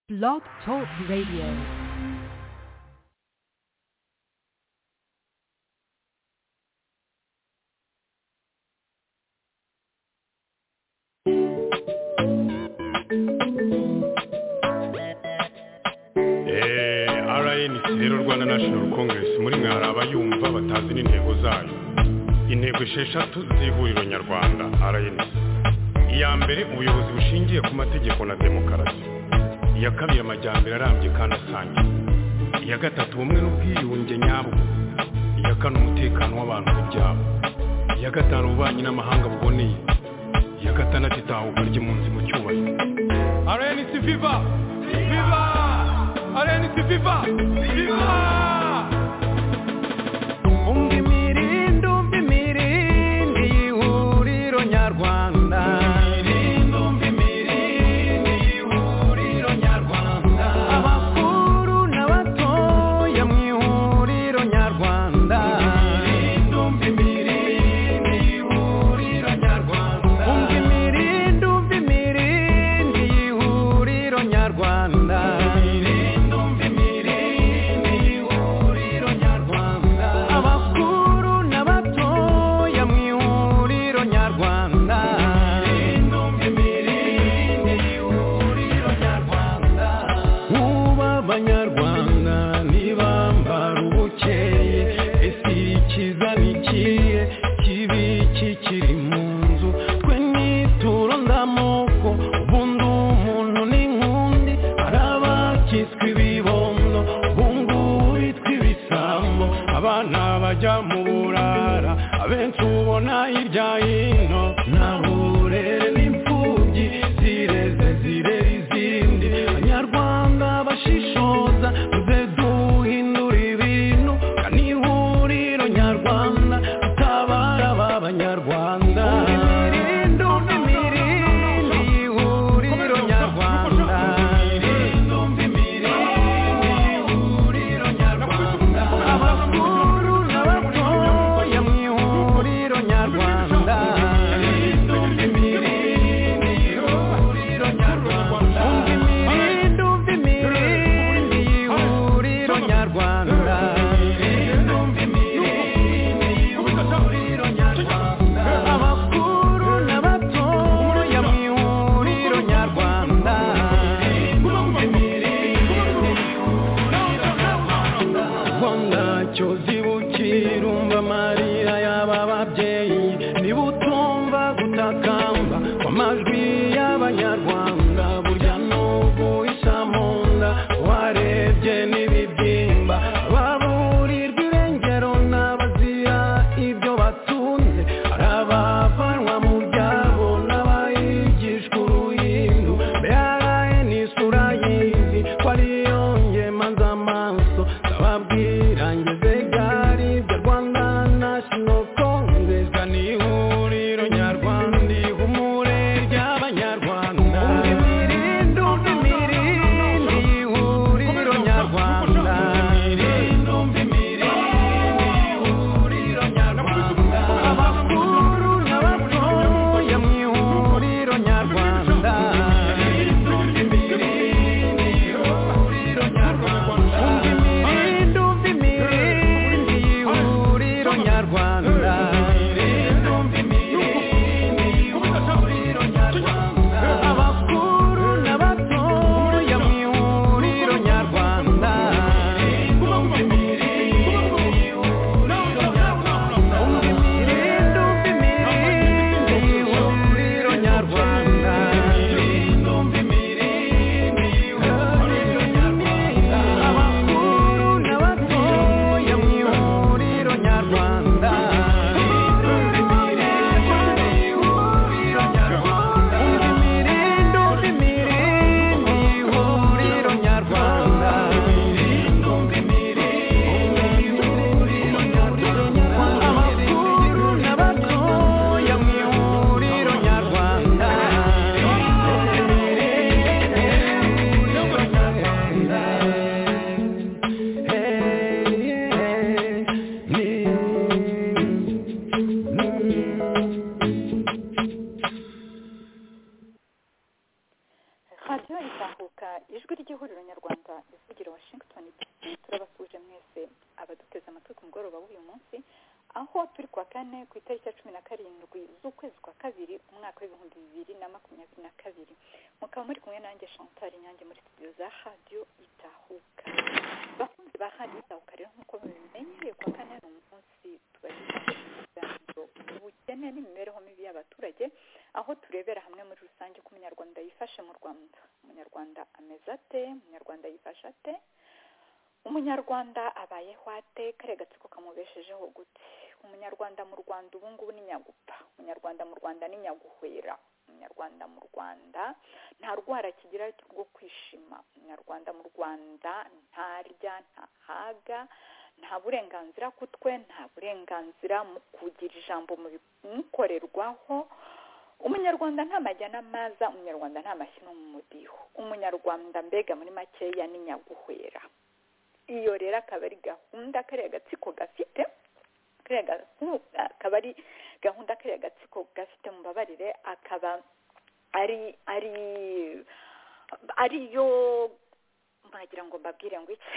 Blog Talk Radio. Eh, RNC rero Rwanda National Congress muri mwe hari abayumva batazi n'intego zayo intego esheshatu z'ihuriro nyarwanda RNC iya mbere ubuyobozi bushingiye ku mategeko na demokarasi iya kabiri amajyambere arambye kandi asangiye iya gatatu ubumwe n'ubwiyunge nyabwo iya kane umutekano w'abantu n'ibyabo iya gatanu ububanyi n'amahanga buboneye iya gatandatu itahuka ry'impunzi mu cyubahiro RNC Viva! Viva! RNC Viva! Viva! umva imirindi umva imirindi y'ihuriro nyarwanda imirindi umva imirindi y'ihuriro nyarwanda abakuru n'abatoya mu ihuriro nyarwanda imirindi umva imirindi y'ihuriro nyarwanda umva imirindi umva imirindi y'ihuriro nyarwanda imirindi umva imirindi y'ihuriro nyarwanda abakuru n'abatoya mu ihuriro nyarwanda imirindi umva imirindi y'ihuriro nyarwanda uba abanyarwanda ntibambara ubukeye ese ikiza nikiye kibi kikiri mu nzu twe nituro ndamoko ubundi umuntu n'inkundi hari abakitswe ibibondo ubungubu bitwa ibisambo abana bajya mu burara abenshi ubona hirya hino ntaburere n'imfubyi zireze zirera izindi abanyarwanda bashishoza tuze duhindura ibintu kandi ihuriro nyarwanda tutabara ba banyarwanda imirindi imirindi y'ihuriro nyarwanda imirindi imirindi y'ihuriro nyarwanda abakuru n'abatoya mu ihuriro nyarwanda ry'ihuriro nyarwanda ivugira washington turabasuje mwese abaduteze amatwi ku mugoroba w'uyu munsi aho turi kuwa kane ku itariki ya cumi na karindwi z'ukwezi kwa kabiri umwaka w'ibihumbi bibiri na makumyabiri na kabiri mukaba muri kumwe nanjye chantal inyange muri studio za radiyo itahuka bakunzi ba radiyo itahuka rero nk'uko mubimenyereye kuwa kane ni umunsi tubagezaho ibiganiro ubukene n'imibereho mibi y'abaturage aho turebera hamwe muri rusange uko umunyarwanda yifashe mu rwanda umunyarwanda ameze ate umunyarwanda yifashe ate umunyarwanda abayeho ate kare gatsiko kamubeshejeho gute umunyarwanda mu rwanda ubu ngubu ni nyagupfa umunyarwanda mu rwanda ni nyaguhwera umunyarwanda mu rwanda nta rwara kigira rwo kwishima umunyarwanda mu rwanda ntarya ntahaga nta burenganzira kutwe nta burenganzira mu kugira ijambo mu bimukorerwaho umunyarwanda nta majyana maza umunyarwanda nta mashyino mu mudiho umunyarwanda mbega muri makeya ni nyaguhwera iyo rero akaba ari gahunda kariya gatsiko gafite akaba ari gahunda kariya gatsiko gafite mubabarire akaba ari ari ariyo mwagira ngo mbabwire ngo iki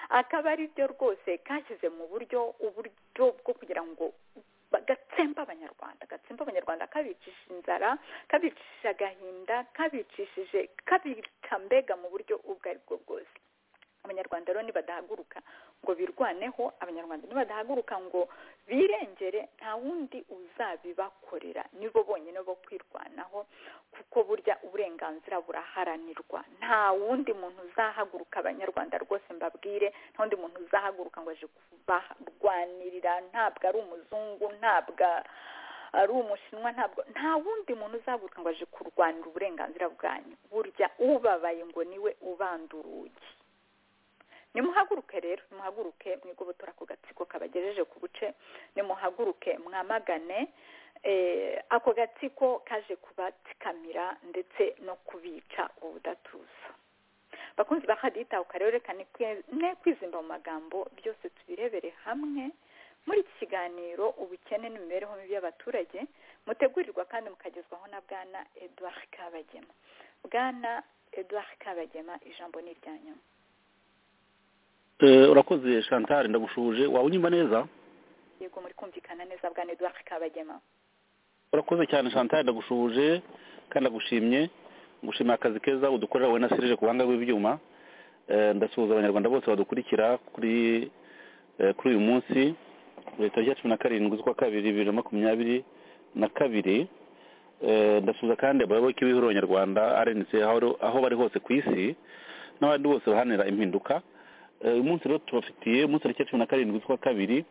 akaba ari byo rwose kashyize mu buryo uburyo bwo kugira ngo gatsemba abanyarwanda gatsemba abanyarwanda kabicishije inzara kabicishije agahinda kabicishije kabica mbega mu buryo ubwo ari bwo bwose abanyarwanda rero nibadahaguruka ngo birwaneho abanyarwanda nibadahaguruka ngo birengere nta wundi uzabibakorera nibo bonyine bo kwirwanaho kuko burya uburenganzira buraharanirwa nta wundi muntu uzahaguruka abanyarwanda rwose mbabwire nta wundi muntu uzahaguruka ngo aje kubarwanirira ntabwo ari umuzungu ntabwo ari umushinwa ntabwo nta wundi muntu uzahaguruka ngo aje kurwanira uburenganzira bwanyu burya ubabaye ngo niwe ubanda urugi nimuhaguruke rero nimuhaguruke mwigobotora ku gatsiko kabagejeje ku buce nimuhaguruke mwamagane ako gatsiko kaje kubatsikamira ndetse no kubica ubudatuza bakunzi bakaditahuka rero reka ne kwizimba mu magambo byose tubirebere hamwe muri iki kiganiro ubukene n'imibereho mibi y'abaturage mutegurirwa kandi mukagezwaho na bwana edouard kabagema bwana edouard kabagema ijambo ni iryanyuma urakoze chantal ndagushuje waba unyumva neza yego muri kumvikana neza bwa Edouard kabagema urakoze cyane chantal ndagushuje kandi ndagushimye ngushimira akazi keza udukorera wowe na serije ku buhanga bw'ibyuma ndasuhuza abanyarwanda bose badukurikira kuri kuri uyu munsi tariki ya cumi na karindwi z'ukwa kabiri bibiri na makumyabiri na kabiri ndasuhuza kandi abayoboke b'ihuriro nyarwanda rnc aho bari hose ku isi n'abandi bose bahanira impinduka uyu munsi rero tubafitiye umunsi tariki ya cumi na karindwi z'ukwa kabiri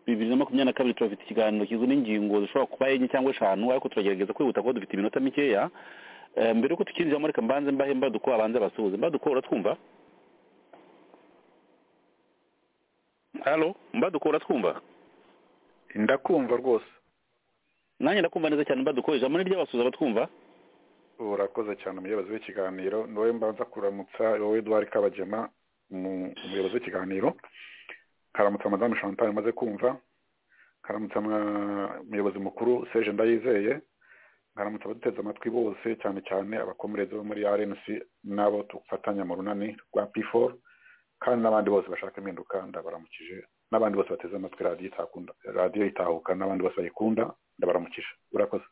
bibiri na makumyabiri na kabiri turafite ikiganiro kigizwe n'ingingo zishobora kuba enye cyangwa eshanu ariko turagerageza kwihuta kuko dufite iminota mikeya mbere y'uko tukinjiramo reka mbanze mbahe mbaduko abanze abasuhuze mbaduko uratwumva halo mbaduko uratwumva ndakumva rwose nanjye ndakumva neza cyane mbaduko ijambo ni ry'abasuhuza abatwumva urakoze cyane umuyobozi w'ikiganiro ni wowe mbanza kuramutsa wowe eduard kabagema umuyobozi w'ikiganiro karamutsa madamu chantal umaze kumva karamutsa umuyobozi mukuru Serge ndayizeye karamutsa abaduteze amatwi bose cyane cyane abakomerezi bo muri rnc n'abo dufatanya mu runani rwa p4 kandi n'abandi bose bashaka impinduka ndabaramukije n'abandi bose bateze amatwi radiyo itahuka n'abandi bose bayikunda ndabaramukije urakoze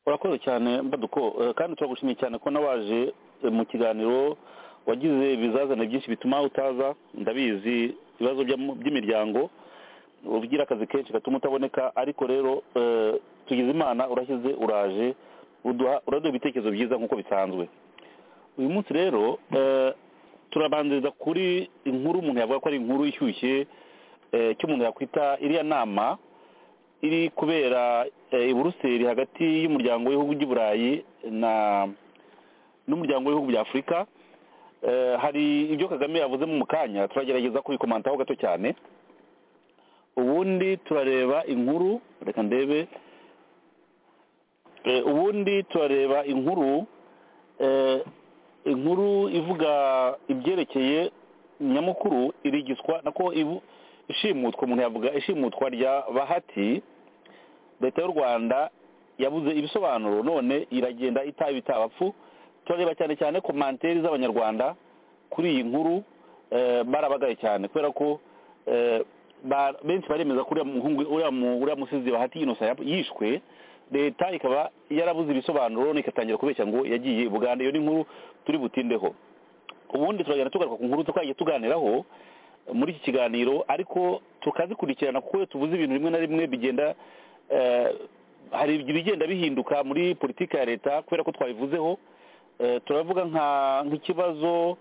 urakoze cyane mbaduko kandi turagushimiye cyane ko nawaje mu kiganiro wagize ibizazane byinshi bituma utaza ndabizi ibibazo by'imiryango ugira akazi kenshi gatuma utaboneka ariko rero tugize imana urashyize uraje uraduha ibitekerezo byiza nk'uko bisanzwe uyu munsi rero turabanziriza kuri inkuru umuntu yavuga ko ari inkuru ishyushye icyo umuntu yakwita iriya nama iri kubera i buruseli hagati y'umuryango w'ibihugu by'i burayi n'umuryango w'ibihugu bya afurika hari ibyo kagame yavuze mu kanya turagerageza kubikomantaho gato cyane ubundi turareba inkuru reka ndebe ubundi turareba inkuru inkuru ivuga ibyerekeye nyamukuru irigiswa nako ishimutwa umuntu yavuga ishimutwa rya bahati leta y'u rwanda yabuze ibisobanuro none iragenda itaba itabapfu turareba cyane cyane ku manteri z'abanyarwanda kuri iyi nkuru eh, barabagaye cyane kubera ko eh, ba- benshi baremeza ko uriya muhungu uriya mu- uriya musizi bahati yinosa yap- yishwe leta ikaba yarabuze ibisobanuro none igatangira kubeshya ngo yagiye i buganda iyo ni inkuru turi butindeho ubundi turagenda tugaruka ku nkuru tukagiye tuganiraho muri iki kiganiro ariko tukazikurikirana kuko iyo tuvuze ibintu bimwe na rimwe bigenda eh, hari ibigenda bihinduka muri politiki ya leta kubera ko twabivuzeho Eh, turavuga nka- nk'ikibazo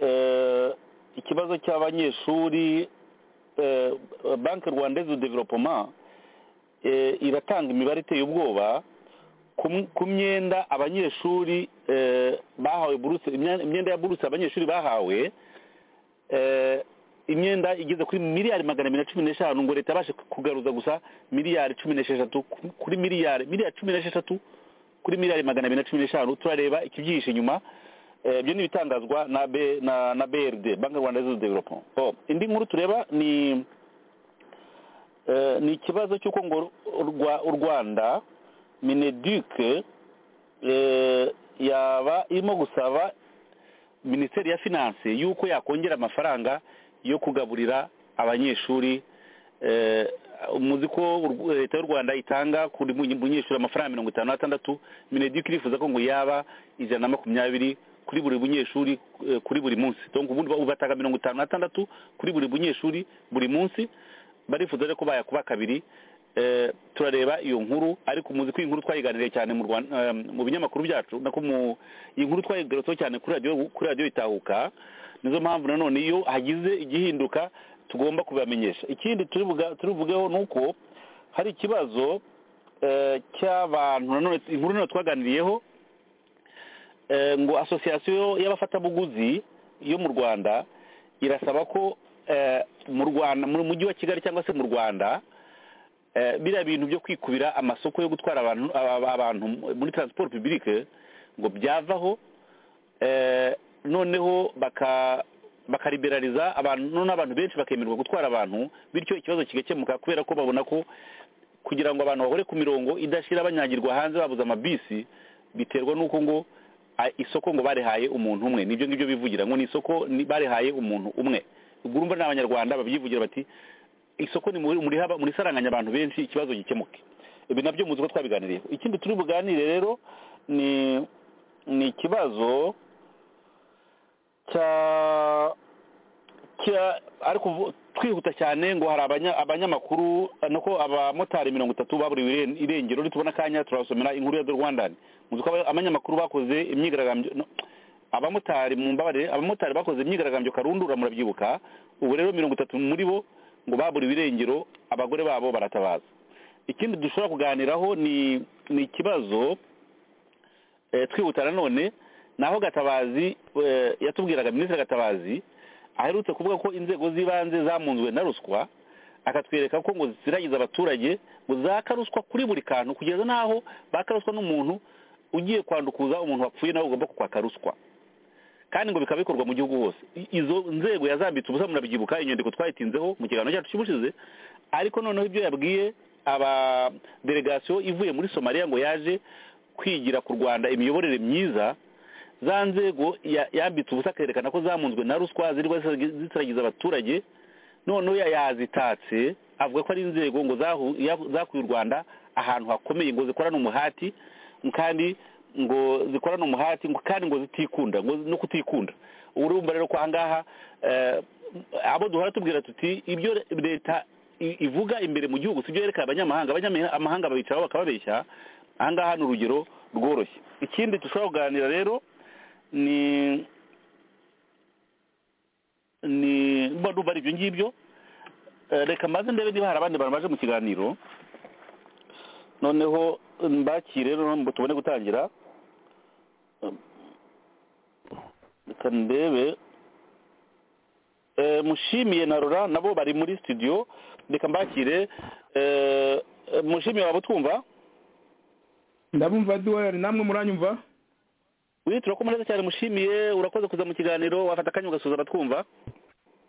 eh, ikibazo cy'abanyeshuri eh, banki rwandaise de developement eh, iratanga imibare iteye ubwoba ku m- ku myenda abanyeshuri eh, bahawe buruse imya- imyenda ya buruse abanyeshuri bahawe eh, imyenda igeze kuri miliyari magana abiri na cumi n'eshanu ngo leta yabashe kugaruza gusa miliyari cumi n'esheshatu ku- kuri miliyari miliyari cumi n'esheshatu kuri miliyari magana abiri na cumi n'eshanu turareba ikibyihishe inyuma Eh, ibyo ni ibitangazwa na B- na na brd banki rwanda Youth development Oh, indi nkuru tureba ni eh, ni ikibazo cy'uko ngo u Rwa- u rwanda mineduc yaba irimo gusaba minisiteri ya finanse y'uko yakongera amafaranga yo kugaburira abanyeshuri eh, muzi ko urw- leta y'u rwanda itanga kuri buri munyeshuri amafaranga mirongo itanu n'atandatu mineduc irifuza ko ngo yaba ijana na makumyabiri kuri buri munyeshuri eh, kuri buri munsi donc ubundi ba- batanga mirongo itanu n'atandatu kuri buri munyeshuri buri munsi barifuza rero ko bayakuba kabiri eh, turareba iyo nkuru ariko muzi ko iyi nkuru twayiganiriye cyane mu Rwanda eh, mu binyamakuru byacu nako mu iyi nkuru twayigarutseho cyane kuri radiyo kuri radiyo itahuka nizo mpamvu nanone iyo hagize igihinduka tugomba kubibamenyesha ikindi turibuga- turibugeho ni uko hari ikibazo eh, cy'abantu nanone inkuru nanone twaganiriyeho eh, ngo asosiyasiyo y'abafatabuguzi yo mu rwanda irasaba ko eh, mu rwanda mu mujyi wa kigali cyangwa se mu rwanda eh, biriya bintu byo kwikubira amasoko yo gutwara abantu aba- abantu muri transport publique ngo byavaho eh, noneho baka bakaliberaliza abantu noneho abantu benshi bakemererwa gutwara abantu bityo ikibazo kigakemuka kubera ko babona ko kugira ngo abantu bahore ku mirongo idashira banyagirwa hanze babuze amabisi biterwa n'uko ngo a- isoko ngo barihaye umuntu umwe nibyo ngibyo bivugira ngo ni isoko ni- barihaye umuntu umwe ubwo urumva n'abanyarwanda babyivugira bati isoko ni muri muri haba- murisaranganya abantu benshi ikibazo gikemuke ibi nabyo muzi ko twabiganiriyeho ikindi turi buganire rero ni ni ikibazo cya cya ariko vu- twihuta cyane ngo hari abanya- abanyamakuru nuko abamotari mirongo itatu baburiwe iren- irengero nitubona akanya turabasomera inkuru ya The Rwandan muzi ko aba- abanyamakuru bakoze imyigaragambyo no, abamotari mu mbabarire abamotari bakoze imyigaragambyo karundura murabyibuka ubu rero mirongo itatu muri bo ngo baburiwe irengero abagore babo baratabaza ikindi dushobora kuganiraho ni ni ikibazo eh, twihuta nanone naho gatabazi eh, yatubwiraga minisitiri gatabazi aherutse kuvuga ko inzego z'ibanze zamunzwe na ruswa akatwereka ko ngo ziragiza abaturage ngo zaka ruswa kuri buri kantu kugeza n'aho baka ruswa n'umuntu ugiye kwandukuza umuntu wapfuye nawe ugomba kukwaka ruswa kandi ngo bikaba bikorwa mu gihugu hose I- izo nzego yazambitse ubusa murabyibuka inyandiko twayitinzeho mu kiganiro cyacu cy'ubushize ariko noneho ibyo yabwiye aba delegasiyo ivuye muri somaliya ngo yaje kwigira ku rwanda imiyoborere myiza za nzego ya- yambitse ubusa akerekana ko zamunzwe na ruswa zirwa zisiragi- zisiragiza abaturage noneho ya- yazitatse avuga ko ari inzego ngo zahu- ya- zakuye u rwanda ahantu hakomeye ngo zikorane umuhati kandi ngo zikorane umuhati ngo- kandi ngo zitikunda ngo no kutikunda ubu urumva rero ko ahangaha eh, abo duhora tubwira tuti ibyo leta i- ivuga imbere mu gihugu sibyo yereka abanyamahanga abanyamahanga babicaraho bakababeshya ahangaha ni urugero rworoshye ikindi dushobora kuganira rero ni ni mba ndumva ari ibyo ngibyo Eh, reka mbanze ndebe niba hari abandi bantu baje mu kiganiro noneho mbakire rero ngo tubone gutangira Um, reka ndebe Eh, mushimiye na rora nabo bari muri studio reka mbakire Eh, eh, mushimiye waba utwumva ndabumva duwari namwe muranyumva wi turakoma neza cyane mushimiye urakoze kuza mu kiganiro wafata akanya ugasuhuza abatwumva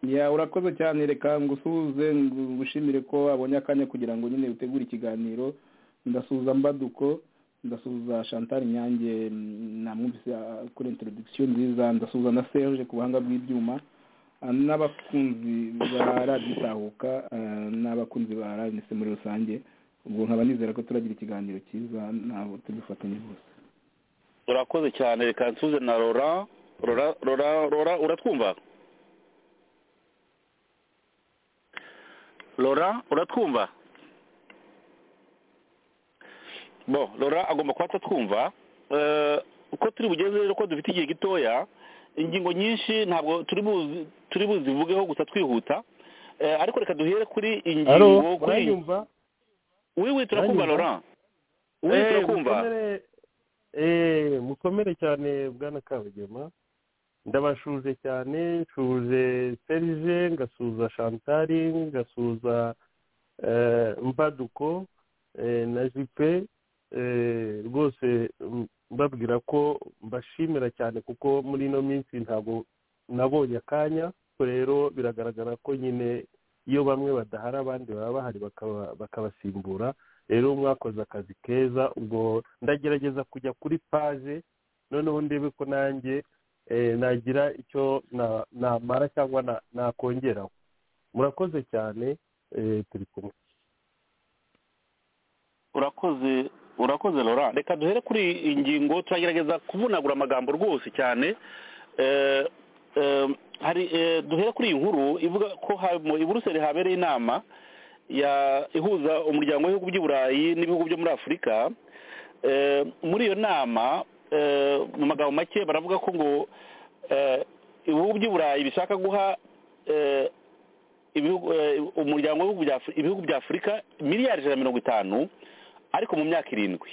ya urakoze cyane reka ngusuhuze ngushimire ko wabonye akanya kugira ngo nyine utegure ikiganiro ndasuhuza mbaduko ndasuhuza chantal nyange namwumvise ah, kuri introduction nziza ndasuhuza na serge ku buhanga bw'ibyuma ah, n'abakunzi ba radiyo itahuka ah, n'abakunzi ba radiyo muri rusange ubwo nkaba nizera ko turagira ikiganiro cyiza nabo tubifatanye bose urakoze cyane reka nsuze na rora rora rora rora uratwumva rora uratwumva bo rora agomba kuba atatwumva Eh, uko turi bugeze rero ko dufite igihe gitoya ingingo nyinshi ntabwo turi buzi turi buzivugeho gusa twihuta Eh, ariko reka duhere kuri alo ingingo kuri uranyumva wiwi turakumva uranyumva? rora wiwi Eh, turakumva mukomere- eh, mukomere cyane bwana kabagema ndabashuje cyane nshuje serge ngasuza chantari ngasuza eh, mbaduko eh, na jipe eh, rwose mm, mbabwira ko mbashimira cyane kuko muri ino minsi ntabwo nabonye akanya ariko rero biragaragara ko nyine iyo bamwe badahari abandi baba bahari bakaba- bakabasimbura rero mwakoze akazi keza ubwo ndagerageza kujya kuri paje noneho ndebe ko nanjye eh, nagira icyo na- namara cyangwa na- nakongeraho murakoze cyane eh, turi kumwe urakoze urakoze rora reka duhere kuri iyi ngingo turagerageza kuvunagura amagambo rwose cyane Eh, eh, hari eh, duhere kuri iyi nkuru ivuga ko ha- mu- i buruseli habereye inama ya- ihuza umuryango w'ibihugu by'i burayi n'ibihugu byo muri afurika Eh, muri iyo nama eh, mu magambo make baravuga ko ngo eh, ibihugu by'i burayi bishaka guha eh, ibihugu eh, umuryango w'ibihugu bya Afri- ibihugu bya afurika miliyari ijana na mirongo itanu ariko mu myaka irindwi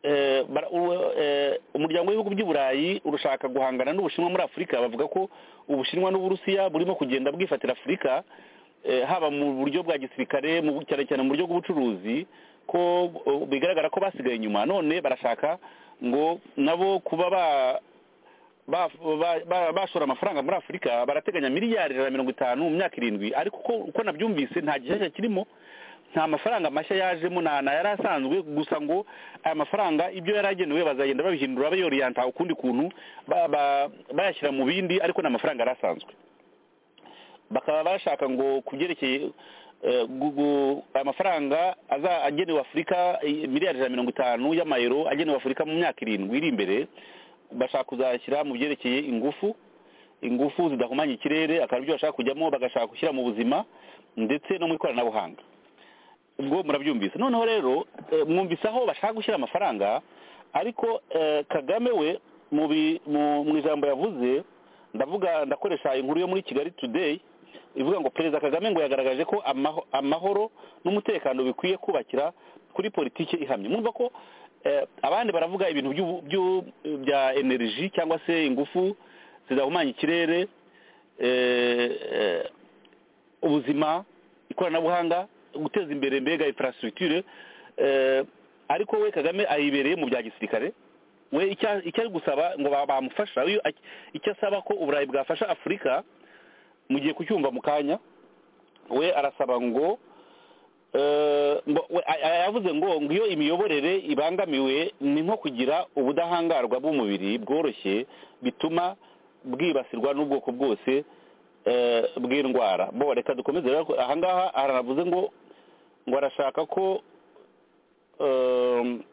Eh, bara- uwe- eh, umuryango w'ibihugu by'i burayi urashaka guhangana n'ubushinwa muri afurika bavuga ko ubushinwa n'uburusiya burimo kugenda bwifatira afurika eh, haba mu buryo bwa gisirikare mu bu- cyane cyane mu buryo bw'ubucuruzi ko eh, bigaragara ko basigaye inyuma none barashaka ngo nabo kuba ba- ba- ba- ba- bashora amafaranga muri afurika barateganya miliyari ijana na mirongo itanu mu myaka irindwi ariko uko- uko nabyumvise nta gishyashya kirimo nta mafaranga mashya yajemo nta na yari asanzwe gusa ngo aya mafaranga ibyo yari agenewe bazagenda babihindura bayoriyanta ukundi kuntu ba- ba- bayashyira mu bindi ariko ni amafaranga yari asanzwe bakaba bashaka ngo ku byerekeye eh, gu- gu- amafaranga aza- agenewe afurika eh, miliyari ijana na mirongo itanu y'amayero agenewe afurika mu myaka irindwi iri imbere bashaka kuzashyira mu byerekeye ingufu ingufu zidahumanya ikirere akaba ibyo bashaka kujyamo bagashaka gushyira mu buzima ndetse no mu ikoranabuhanga ubwo murabyumvise noneho rero eh, mwumvise aho bashaka gushyira amafaranga ariko eh, kagame we mu bi- mu- mu ijambo yavuze ndavuga ndakoresha inkuru yo muri kigali today ivuga ngo perezida kagame ngo yagaragaje ko amaho- amahoro n'umutekano bikwiye kubakira kuri politiki ihamye mwumva ko eh, abandi baravuga ibintu by'ubu- by'u- bya energy cyangwa se ingufu zidahumanya ikirere eh, eh, ubuzima ikoranabuhanga guteza imbere mbega infrastructure eh, ariko we kagame ayibereye mu bya gisirikare we icya- icyo ari gusaba ngo ba- bamufasha iyo ac- icyo asaba ko uburayi bwafasha afurika mugiye kucyumva mu kanya we arasaba ngo eh, ngo we- a- a- yavuze ngo ngo iyo imiyoborere ibangamiwe ni nko kugira ubudahangarwa bw'umubiri bworoshye bituma bwibasirwa n'ubwoko bwose eh, bw'indwara bo reka dukomeze rero ko- ahangaha aravuze ngo ngo arashaka ko ehm,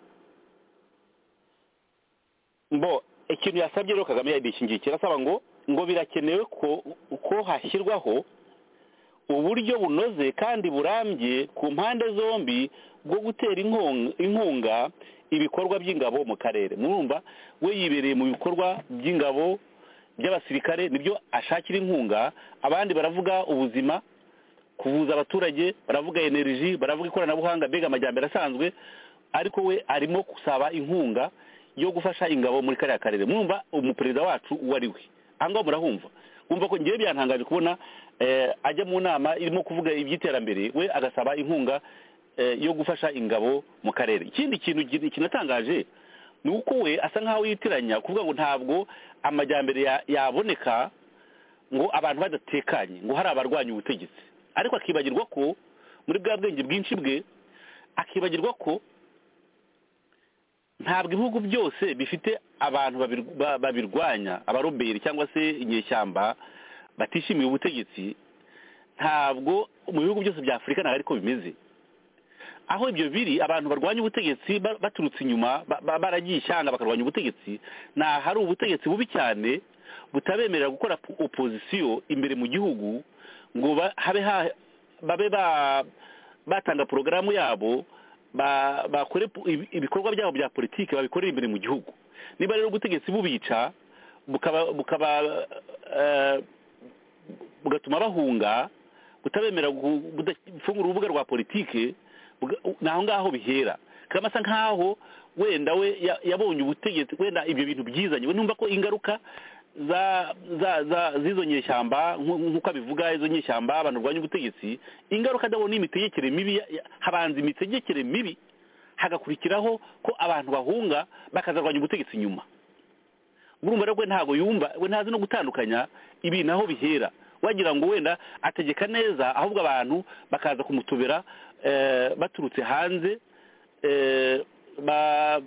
mbo ikintu yasabye rero kagame yadishingiye kirasaba ngo ngo birakenewe ko ko hashyirwaho uburyo bunoze kandi burambye ku mpande zombi bwo gutera inkunga, inkunga ibikorwa by'ingabo mu karere murumva we yibereye mu bikorwa by'ingabo by'abasirikare nibyo ashakira inkunga abandi baravuga ubuzima kuvuza abaturage baravuga energy baravuga ikoranabuhanga mbega amajyambere asanzwe ariko we arimo gusaba inkunga yo gufasha ingabo muri kariya karere mwumva umuperezida wacu uwo ari we ahangaha murahumva wumva ko ngewe byantangaje kubona eh, ajya mu nama irimo kuvuga iby'iterambere we agasaba inkunga eh, yo gufasha ingabo mu karere ikindi kintu gi- kinatangaje ni uko we asa nkaho yitiranya kuvuga ngo ntabwo amajyambere ya- yaboneka ngo abantu badatekanye ngo hari abarwanya ubutegetsi ariko akibagirwa ko muri bwa bwenge bwinshi bwe akibagirwa ko ntabwo ibihugu byose bifite abantu babir- ba- babirwanya abaroberi cyangwa se inyeshyamba batishimiye ubutegetsi ntabwo mu bihugu byose bya afurika ntabwo ariko bimeze aho ibyo biri abantu barwanya ubutegetsi ba- baturutse inyuma ba- ba- baragiye ishyanga bakarwanya ubutegetsi ni ahari ubutegetsi bubi cyane butabemerera gukora po- opozisiyo imbere mu gihugu ngo ba- habe ha- babe ba- batanga porogaramu yabo ba- bakore po- ibi- ibikorwa byabo bya politiki babikorere imbere mu gihugu niba rero ubutegetsi bubica bukaba bukaba eh, bugatuma bahunga butabemera gu- gufungura urubuga rwa politiki buga- ni aho ngaho bihera kaba asa nk'aho wenda we ya- yabonye ubutegetsi wenda ibyo bintu byizanye we numva ko ingaruka za za za z'izo nyeshyamba nku- nk'uko abivuga izo nyeshyamba abantu barwanya ubutegetsi ingaruka adabona ni imitegekere mibi ya- ya- habanza imitegekere mibi hagakurikiraho ko abantu bahunga bakazarwanya ubutegetsi nyuma urumva rero we ntabwo yumva we ntazi no gutandukanya ibintu aho bihera wagira ngo wenda ategeka neza ahubwo abantu bakaza kumutobera eh, baturutse hanze eh, ba-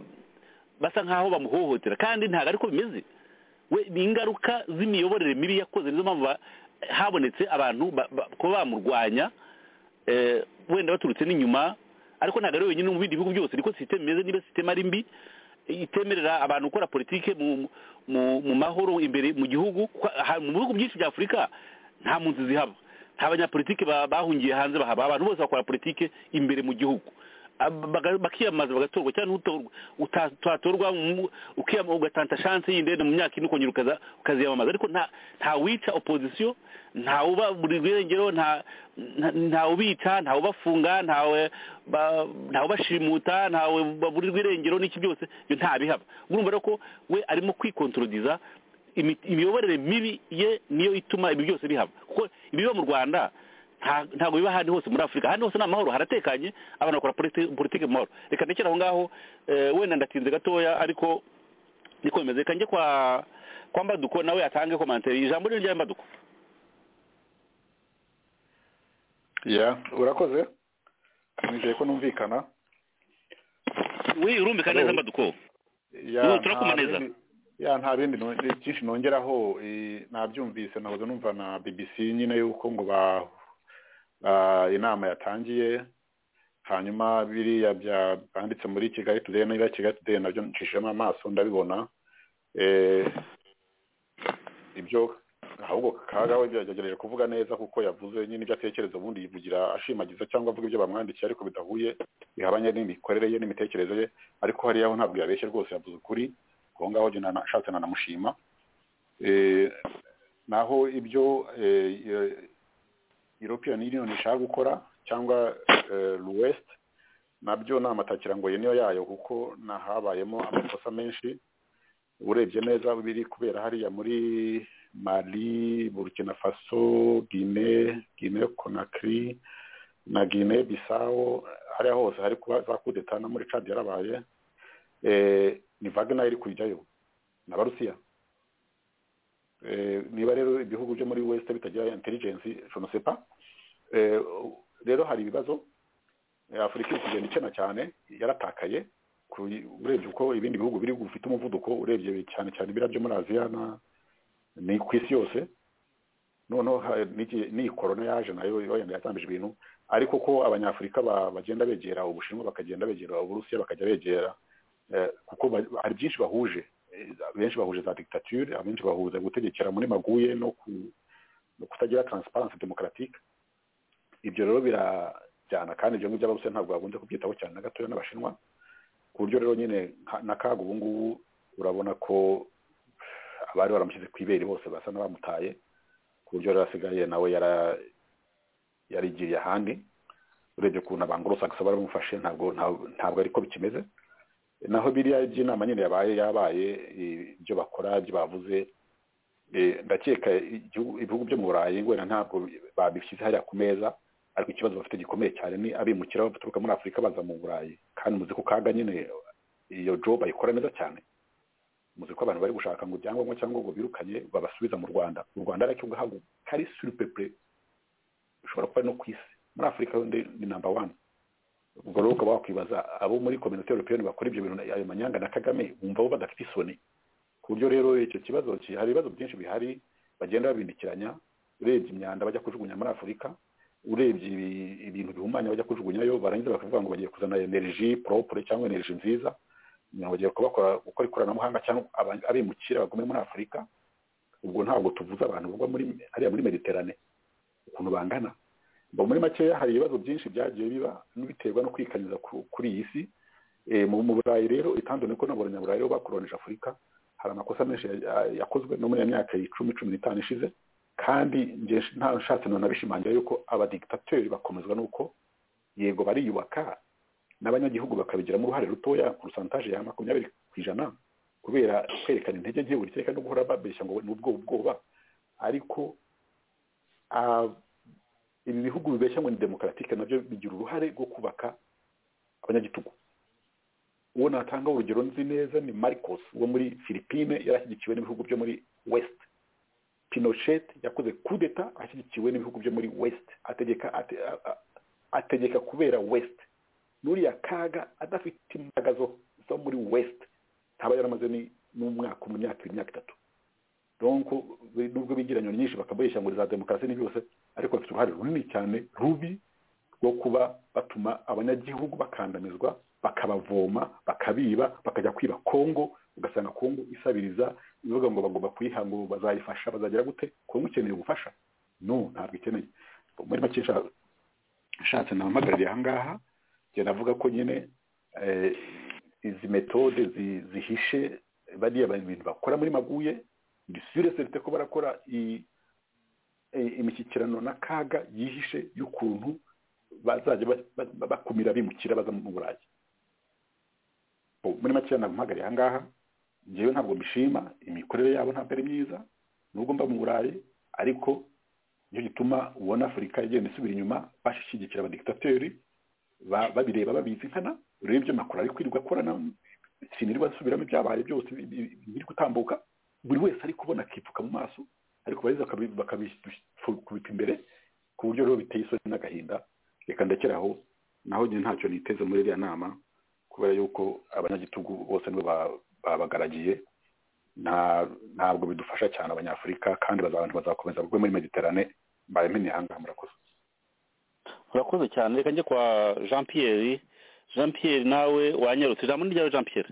basa nkaho bamuhohotera kandi ntabwo ariko bimeze we ni ingaruka z'imiyoborere mibi yakoze nizo mpamvu ba- habonetse abantu ba- ba- kuba bamurwanya eh, wenda baturutse n'inyuma ariko ntabwo ari wenyine mu bindi bihugu byose niko sisiteme imeze niba sisiteme ari mbi itemerera abantu gukora politike mu mu mu mahoro imbere mu gihugu Kwa- ha- mu bihugu byinshi bya afurika nta mpunzi zihaba nta banyapolitike ba- bahungiye hanze bahaba abantu bose bakora politike imbere mu gihugu Ab- baga- bakiyamamaza bagatorwa cyangwa n'utorwa uta- utatorwa mu- ukiyama- ugatanta shanse y'indende mu myaka ine ukongera ukaza- ukaziyamamaza ariko nta nta wica opozisiyo nta uba buri rwengero nta nta- nta ubica nta ubafunga ntawe ba- nta ubashimuta ntawe baburirwa irengero n'iki byose ibyo ntabihaba urumva rero ko we arimo kwikontorodiza imi- imiyoborere mibi ye niyo ituma ibi byose bihaba kuko ibiba mu rwanda nta- ntabwo biba ahandi hose muri afurika ahandi hose ni amahoro haratekanye abantu bakora politi- politiki mu mahoro reka ndekere aho ngaho eh, wenda ndatinze gatoya ariko niko bimeze reka njye kwa kwa mbaduko nawe atange komantere ijambo ni rya mbaduko ya urakoze nizeye ko numvikana we urumvika neza mbaduko Ubu turakuma nta neza. bindi- ya nta bindi no- byinshi nongeraho eh, nabyumvise nahoze numva na BBC nyine yuko ngo ba ba- inama yatangiye hanyuma biriya bya banditse muri Kigali Today n'ibya Kigali Today nabyo ncishijemo amaso ndabibona eh, ibyo ahubwo kagawe byagerageje kuvuga neza kuko yavuze nyine ibyo atekereza ubundi yivugira ashimagiza cyangwa avuga ibyo bamwandikiye ariko bidahuye bihabanye n'imikorere ye n'imitekerereze ye ariko hariya ho ntabwo yabeshye rwose yavuze ukuri aho ngaho njye nana- nshatse nanamushima Eh, naho ibyo eh, eh, European Union ishaka gukora cyangwa West nabyo ni amatakira ngo niyo yayo kuko nahabayemo amakosa menshi urebye neza biri kubera hariya muri mali burkina faso guine guine conakry na guine bisawo hariya hose hari kuba za kudeta no muri cadi yarabaye eh, ni vagna iri kujyayo n'abarusiya Eh, niba rero ibihugu byo muri west bitagira intelligence je ne sais pas Eh, rero hari ibibazo Eh, afurika iri kugenda ikena cyane yaratakaye ku- urebye uko ibindi bihugu biri bufite umuvuduko urebye cyane cyane ibira byo muri aziya na- ni ku isi yose noneho ha- n'iki- n'iyi korona yaje nayo wenda yatambije ibintu ariko ko abanyafurika ba- bagenda begera ubushinwa bakagenda begera uburusiya bakajya begera eh, kuko ba- hari byinshi bahuje Eh, benshi bahuje za dictature abenshi bahuje gutegekera muri maguye no ku- no kutagira transparence démocratique ibyo rero birajyana kandi ibyo ngibyo abarusiya ntabwo bakunze kubyitaho cyane na gatoya n'abashinwa ku buryo rero nyine nka- na kaga ubu ngubu urabona ko abari baramushyize ku ibere bose basa n'abamutaye ku buryo rero asigaye nawe yara- yarigiriye ahandi urebye ukuntu abangorosakisi baramufashe ntabwo ntabwo ntabwo ariko bikimeze naho biriya by'inama nyine yabaye yabaye i- ibyo bakora ibyo bavuze eh, ndakeka igihugu- ibihugu byo mu burayi wenda ntabwo babishyize hariya ku meza ariko ikibazo bafite gikomeye cyane ni abimukira baturuka muri afurika baza mu burayi kandi muzi ko kaga nyine iyo job ayikora neza cyane muzi ko abantu bari gushaka ngo ibyangombwa cyangwa ngo birukanye babasubiza mu rwanda u rwanda ariko ngahabwa kari surupepure ushobora kuba ari no ku isi muri afurika yo ndi- ni namba wani ubwo rero ukaba wakwibaza abo muri kominote europeyeni bakora ibyo bintu ayo manyanga na kagame bumva bo badafite isoni ku buryo rero icyo kibazo ki- hari ibibazo byinshi bihari bagenda babindikiranya urebye imyanda bajya kujugunya muri afurika urebye ibi- ibintu bihumanya bajya kujugunyayo barangiza bakavuga ngo bagiye kuzana energy propre cyangwa energy nziza ngo bagiye kubakora gukora ikoranabuhanga cyangwa aba- abimukira bagume muri afurika ubwo ntabwo tuvuze abantu bagwa muri hariya muri mediterane ukuntu bangana ngo muri makeya hari ibibazo byinshi byagiye biba biterwa no kwikanyuza ku- kuri iyi si Eh, mu mu burayi rero itandukanye ko n'abanyaburayi bo bakoronije afurika hari amakosa menshi ya- yakozwe no muri ya myaka icumi cumi n'itanu ishize kandi njye nta nshatse none abishimangira yuko abadigitateri bakomezwa nuko yego bariyubaka n'abanyagihugu bakabigiramo uruhare rutoya ku rusantaje ya makumyabiri ku ijana kubera kwerekana intege nke buri kereka no guhora babeshya ngo ni ubwoba ubwoba ariko ah, ibi bihugu bibeshya ngo ni demokaratike nabyo bigira uruhare rwo kubaka abanyagitugu uwo natanga urugero nzi neza ni marcos wo muri philippine yari ashyigikiwe n'ibihugu byo muri west pinochet yakoze kudeta ashyigikiwe n'ibihugu byo muri west ategeka ate- a- a- ategeka kubera west n'uriya kaga adafite imbaraga zo- zo muri west ntaba yaramaze ni- n'umwaka mu myaka ibiri imyaka itatu donc we- nubwo bigira nyoni nyinshi bakamurisha ngo za demokarasi ni byose ariko bafite uruhare runini cyane rubi rwo kuba batuma abanyagihugu bakandamizwa bakabavoma bakabiba bakajya kwiba kongo ugasanga kongo isabiriza ivuga ngo bagomba kuyiha ngo bazayifasha bazagera gute kongo ikeneye ubufasha no ntabwo ikeneye muri make nsha- nshatse nampagarariye aha ngaha njye navuga ko nyine eh, izi metode zi- zihishe bariya bintu bakora muri maguye ni sure cerite ko barakora i- i- imishyikirano n'akaga yihishe y'ukuntu bazajya ba- ba- bakumira bimukira baza mu burayi Bo, muri makeya namuhagariye aha ngaha ngewe ntabwo mbishima imikorere yabo ntabwo ari myiza nubwo mba mu burayi ariko nicyo gituma ubona afurika igenda isubira inyuma bashyigikira abadikitateri ba- babireba babizi nkana rero ibyo makuru ari kwirirwa akorana sinirirwa basubiramo ibyabaye byose bi- bi- bi- biri gutambuka buri wese ari kubona akipfuka mu maso ariko bariza bakabikubita imbere ku buryo rero biteye isoni n'agahinda reka ndekeraho naho njye ntacyo niteze muri iriya nama kubera yuko abanyagitugu bose nibo ba- babagaragiye nta- ntabwo bidufasha cyane abanyafurika kandi baza- abantu bazakomeza bagwe muri mediterane mbaye menya aha ngaha murakoze urakoze cyane reka njye kwa jean pierre jean pierre nawe wanyarutse ijambo ni ryawe jean pierre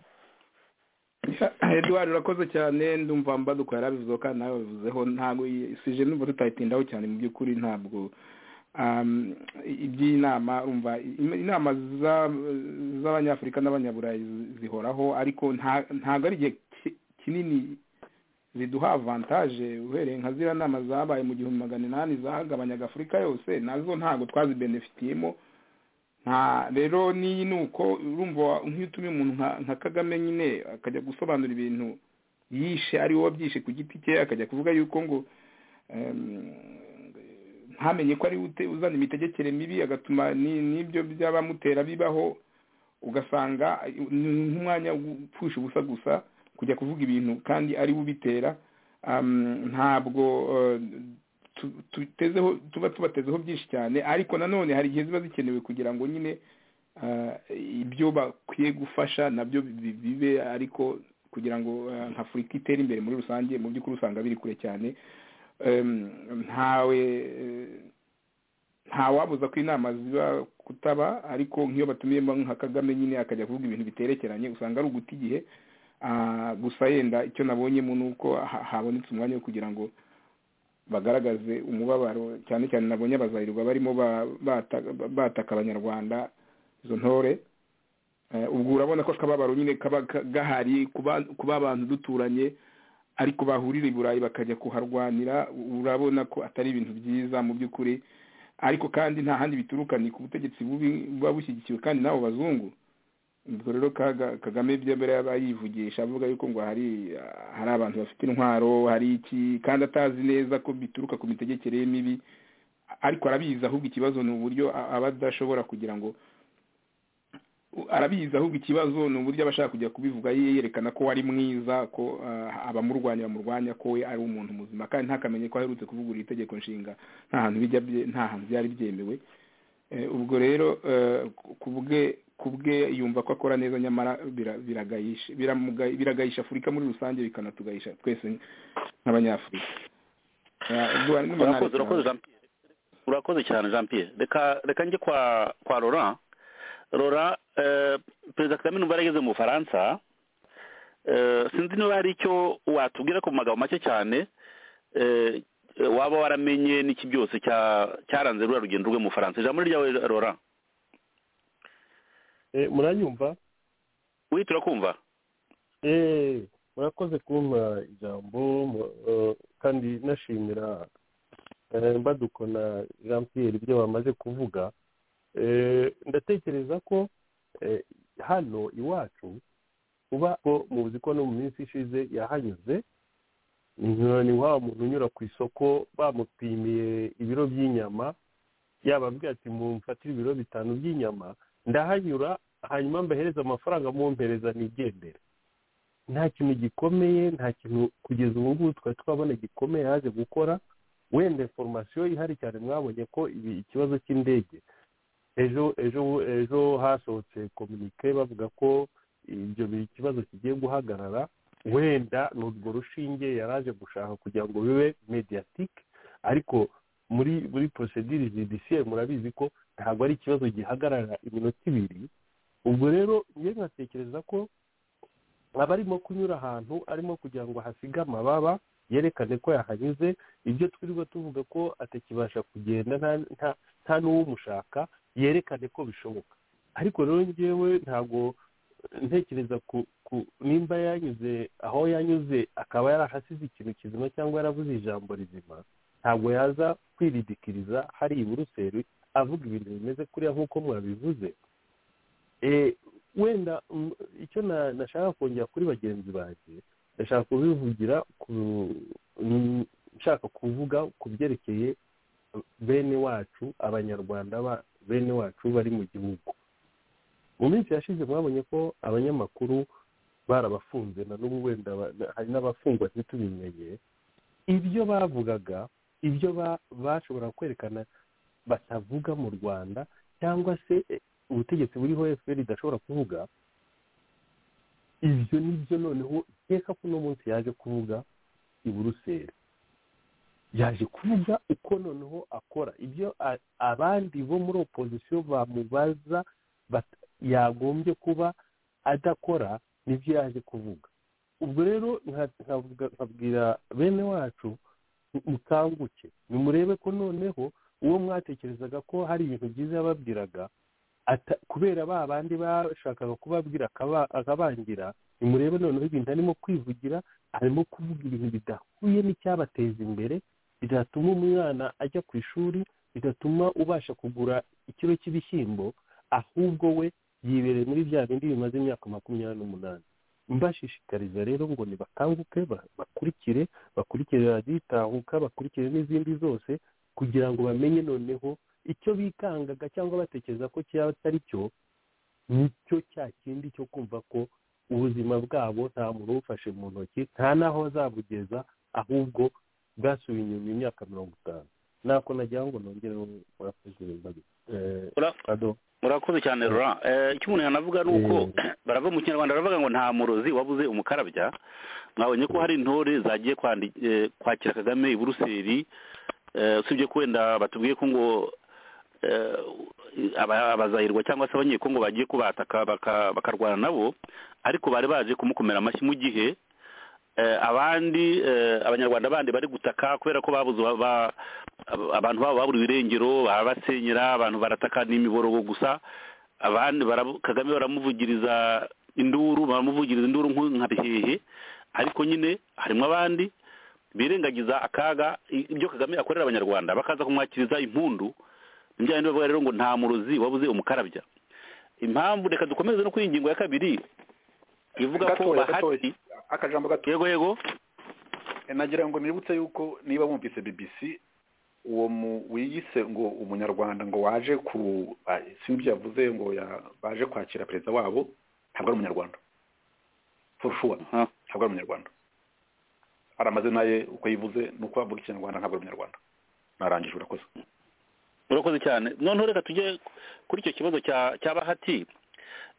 eduwari urakoze cyane ndumva mbaduka yarabivuzeho kandi nawe wabivuzeho ntabwo isije numva tutayitindaho cyane mu by'ukuri ntabwo um, iby'iyi nama urumva im- inama za- z'abanyafurika n'abanyaburayi zi- zihoraho ariko nta- ntabwo ari igihe ki- kinini ziduha avantaje uhereye nka ziriya nama zabaye mu gihumbi magana inani zahagabanyaga afurika yose nazo ntabwo twazibenefitiyemo nta rero n'iyi ni uko urumva nk'iyo utumye umuntu nka- nka kagame nyine akajya gusobanura ibintu yishe ari we wabyishe ku giti cye akajya kuvuga yuko ngo em, ntamenye ko ari we ute- uzana imitegekere mibi agatuma ni- n'ibyo by'abamutera bibaho ugasanga ni nk'umwanya wo gupfusha ubusa gusa kujya kuvuga ibintu kandi ari we ubitera Am, ntabwo eh, tu- tutezeho tuba tubatezeho byinshi cyane ariko nanone hari igihe ziba zikenewe kugira ngo nyine ah, ibyo bakwiye gufasha nabyo bi- bibe ariko kugira ngo ah, nka afurika itere imbere muri rusange mu by'ukuri usanga biri kure cyane Em, ntawe eh, ntawabuza ko inama ziba kutaba ariko nk'iyo batumiyemo nka kagame nyine akajya kuvuga ibintu biterekeranye usanga ari uguta igihe Ah, gusa yenda icyo nabonyemo ni uko ha- habonetse umwanya wo kugira ngo bagaragaze umubabaro cyane cyane nabonye abazarirwa barimo ba- bata- bataka abanyarwanda izo ntore Eh, ubwo urabona ko akababaro nyine kaba ka- gahari kuba kuba abantu duturanye ariko bahurira i burayi bakajya kuharwanira urabona ko atari ibintu byiza mu by'ukuri ariko kandi nta handi bituruka ni ku butegetsi bubi buba bushyigikiwe kandi n'abo bazungu ubwo rero Kaga- kagame by'ambere yaba yivugisha avuga yuko ngo hari hari abantu bafite intwaro hari iki kandi atazi neza ko bituruka ku mitegekere ye mibi ariko arabizi ahubwo ikibazo ni uburyo a- aba adashobora kugira ngo arabizi ahubwo ikibazo ni uburyo aba ashaka kujya kubivuga ye- yerekana ko ari mwiza ko ah, abamurwanya bamurwanya ko we ari umuntu muzima kandi ntakamenye ko aherutse kuvugurura itegeko nshinga nta hantu bijya bye- nta hantu byari byemewe ubwo rero ku bwe ku bwe yumva ko akora neza nyamara biragayisha biragayisha afurika muri rusange bikanatugahisha twese nk'abanyafurika urakoze urakoze jean pierre urakoze cyane jean pierre reka reka njye kwa kwa laurent laurent perezida kagame numva yarageze mu bufaransa sinzi niba hari icyo watubwira ku magambo make cyane waba waramenye n'iki byose cyaranze ruriya rugendo rwe mu faransa ijambo ryawe rora muranyumva wihita urakumva murakoze kumpa ijambo kandi nashimira mbadukona jean pierre ibyo bamaze kuvuga ndatekereza ko hano iwacu uba muzi ko no mu minsi ishize yahanyuze ni wa muntu unyura ku isoko bamupimiye ibiro by'inyama yababwira ati mumfatire ibiro bitanu by'inyama ndahanyura hanyuma mbahereza amafaranga mumpereza nigendera nta kintu gikomeye nta kintu kugeza ubu ngubu twari twabona gikomeye yaje gukora wenda foromasiyo ihari cyane mwabonye ko ibi ikibazo cy'indege ejo ejo ejo hasohotse kominike bavuga ko ibyo ikibazo kigiye guhagarara wenda ni urwo rushinge yari aje gushaka kugira ngo bibe mediyatike ariko muri muri porosedire judiciaire murabizi ko ntabwo ari ikibazo gihagarara iminota ibiri ubwo rero njye nkatekereza ko aba arimo kunyura ahantu arimo kugira ngo hasige amababa yerekane ko yahanyuze ibyo twirirwa tuvuga ko atakibasha kugenda nta n'uwumushaka yerekane ko bishoboka ariko rero ngewe ntabwo ntekereza ku nimba yanyuze aho yanyuze akaba yarahasize ikintu kizima cyangwa yaravuze ijambo rizima ntabwo yaza kwiridikiriza hari iburuseri avuga ibintu bimeze kuriya nk'uko mwabivuze wenda icyo nashaka kongera kuri bagenzi banjye ndashaka kubivugira nshaka kuvuga ku byerekeye bene wacu abanyarwanda bene wacu bari mu gihugu mu minsi yashize mwabonye ko abanyamakuru barabafunze na n'ubu wenda hari n'abafungwa ntitubimenye ibyo bavugaga ibyo bashobora kwerekana batavuga mu rwanda cyangwa se ubutegetsi buriho efuperi idashobora kuvuga ibyo nibyo noneho nkeka ko uno munsi yaje kuvuga i buruseli yaje kuvuga uko noneho akora ibyo abandi bo muri opozisiyo bamubaza yagombye kuba adakora nibyo yaje kuvuga ubwo rero nkabwira bene wacu mukanguke nimurebe ko noneho uwo mwatekerezaga ko hari ibintu byiza yababwiraga kubera ba bandi bashakaga kubabwira akabangira nimurebe noneho ibintu arimo kwivugira arimo kuvuga ibintu bidahuye n'icyabateza imbere bidatuma umwana ajya ku ishuri bidatuma ubasha kugura ikiro cy'ibishyimbo ahubwo we yibereye muri bya bindi bimaze imyaka makumyabiri n'umunani mbashishikariza rero ngo nibakanguke bakurikire bakurikire radiyo itahuka bakurikire n'izindi zose kugira ngo bamenye noneho icyo bikangaga cyangwa batekereza ko cyaba atari cyo nicyo cya kindi cyo kumva ko ubuzima bwabo nta muntu ubufashe mu ntoki nta n'aho azabugeza ahubwo bwasubiye inyuma imyaka mirongo itanu nako nagira ngo nongere murakoze murakoze cyane rura icyo umuntu yanavuga ni uko baravuga mu kinyarwanda baravuga ngo nta murozi wabuze umukarabya mwabonye ko hari intore zagiye kwakira kagame i buruseli usibye ko wenda batubwiye ko ngo abazahirwa cyangwa se abanyekongo bagiye kubataka bakarwana nabo ariko bari baje kumukomera amashyi mu gihe abandi abanyarwanda bandi bari gutaka kubera ko babuze abantu babo babura ibirengero barabasenyera abantu barataka n'imiborogo gusa abandi kagame baramuvugiriza induru baramuvugiriza induru nka bihehe ariko nyine harimo abandi birengagiza akaga ibyo kagame akorera abanyarwanda bakaza kumwakiriza impundu njyana bavuga rero ngo nta murozi wabuze umukarabya impamvu reka dukomeze no kuri ingingo ya kabiri ivuga ko bahati akajambo gato yego yego nagira ngo nibutse yuko niba wumvise bbc uwo mu wiyise ngo umunyarwanda ngo waje ku sinzi yavuze ngo baje kwakira perezida wabo ntabwo ari umunyarwanda forushuwa ntabwo ari umunyarwanda aramaze naye uko yivuze ni uko avuga ikinyarwanda ntabwo ari umunyarwanda narangije urakoze urakoze cyane noneho reka tujye kuri icyo kibazo cya cya bahati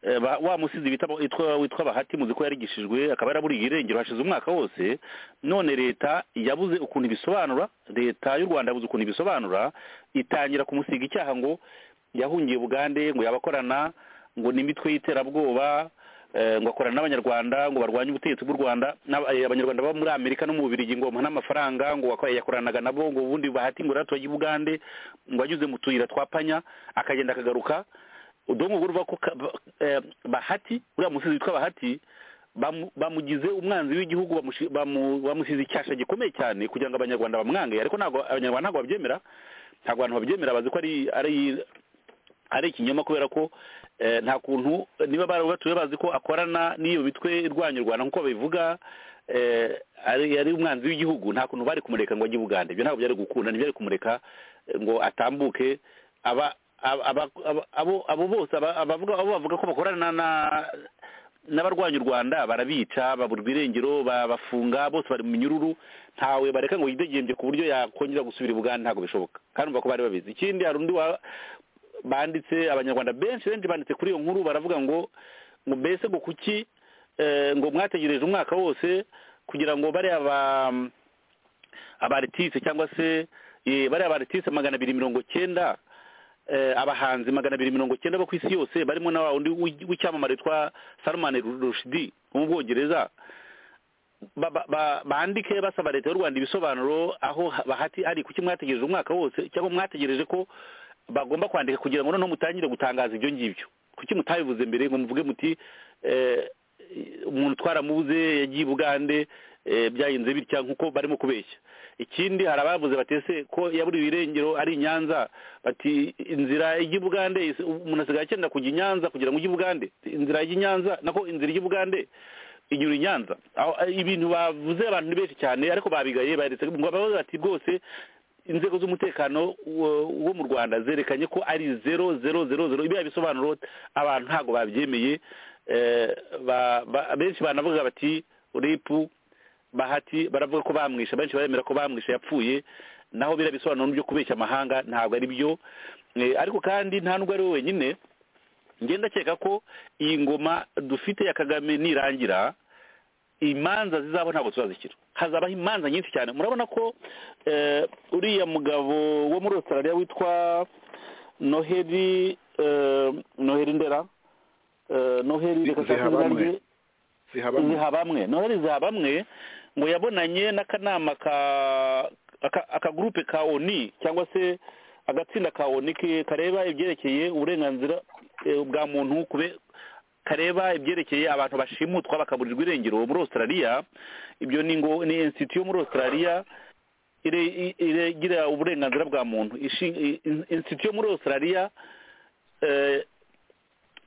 Eh, ba- wa musizi bita witwa witwa bahati muzi ko yarigishijwe akaba yaraburiye irengero hashize umwaka wose none leta yabuze ukuntu ibisobanura leta y'u rwanda yabuze ukuntu ibisobanura itangira kumusiga icyaha ngo yahungiye bugande ngo yabakorana ngo n'imitwe y'iterabwoba eh, ngo akorana n'abanyarwanda ngo barwanye ubutegetsi bw'u rwanda n'aba- eh, abanyarwanda baba muri amerika no mu bubirigi ngo bamuhe n'amafaranga ngo ako- yakoranaga nabo ngo ubundi bahati ngo yaratuye i bugande ngo anyuze mu tuyira twa panya akagenda akagaruka udongo uruva ko ka- ba- eh, bahati uriya musizi witwa bahati bamu- bamugize umwanzi w'igihugu bamushi- bamu- bamusize icyasha gikomeye cyane kugira ngo abanyarwanda bamwange ariko ntabwo abanyarwanda ntabwo babyemera ntabwo abantu babyemera bazi ko ari ari ari ikinyoma kubera ko eh, nta kuntu niba barabatuye bazi ko akorana n'iyo mitwe irwanya u rwanda nk'uko babivuga eh, ari ari umwanzi w'igihugu nta kuntu bari kumureka ngo ajye i bugande ibyo ntabwo byari gukunda ntibyari kumureka eh, ngo atambuke aba aba- aba- aba- abo abo bose aba- abavuga abo bavuga ko bakorana na n'abarwanya u rwanda barabica baburwa irengero babafunga bose bari mu minyururu ntawe bareka ngo yidegembye ku buryo yakongera gusubira i bugande ntabwo bishoboka kandi umva ko bari babizi ikindi hari undi wa banditse abanyarwanda benshi benshi banditse kuri iyo nkuru baravuga ngo ngo mbese ngo kuki eh, ngo mwategereje umwaka wose kugira ngo bariya ba abaritise cyangwa se eh, bariya baritise magana abiri mirongo cyenda eh, abahanzi magana abiri mirongo cyenda bo ku isi yose barimo na wa wundi w'i- w'icyamamare witwa salomani rushidi wo mu bwongereza ba- ba- ba- bandike basaba leta y'u rwanda ibisobanuro aho ha- bahati ari kuki mwategereje umwaka wose cyangwa mwategereje ko bagomba kwandika kugira ngo noneho mutangire gutangaza ibyo ngibyo kuki mutabivuze mbere ngo muvuge muti eh, umuntu twaramubuze yagiye i bugande eh, byagenze bitya nk'uko barimo kubeshya ikindi hari abavuze batese ko yaburiwe irengero ari i nyanza bati inzira ijya i bugande is- umuntu asigaye akenera kujya i nyanza kugira ngo ujye i bugande inzira ijya i nyanza nako inzira ijya i bugande inyura i nyanza Aho- ibintu bavuze abantu ni benshi cyane ariko babigaye baretse ngo babaze bati rwose inzego z'umutekano wo- wo mu rwanda zerekanye ko ari zero zero zero zero ibiriya bisobanuro abantu ntabwo babyemeye Eh, ba- ba- benshi banavuga bati ripu bahati baravuga ko bamwishe benshi baremera ko bamwishe yapfuye naho biriya bisobanuro byo kubeshya amahanga ntabwo ari byo Eh, ariko kandi nta n'ubwo ari we wenyine njye ndakeka ko iyi ngoma dufite ya kagame nirangira imanza zizabo ntabwo tuzazikira hazabaho imanza nyinshi cyane murabona ko eh, uriya mugabo wo muri australia witwa noheli eh, noheli ndera eh, noheli reka saa sita Zihabamwe. zirarye- zihabamo zihabamwe noheli zihabamwe ngo yabonanye n'akanama ka aka- akagurupe ka oni cyangwa se agatsinda ka oni ke- kareba ibyerekeye uburenganzira eh, bwa muntu kube kareba ibyerekeye abantu bashimutwa bakaburirwa irengero muri australia ibyo ni ngo ni institute yo muri australia ire- i- iregira uburenganzira bwa muntu Ishi- i- in- institute yo muri australia eh,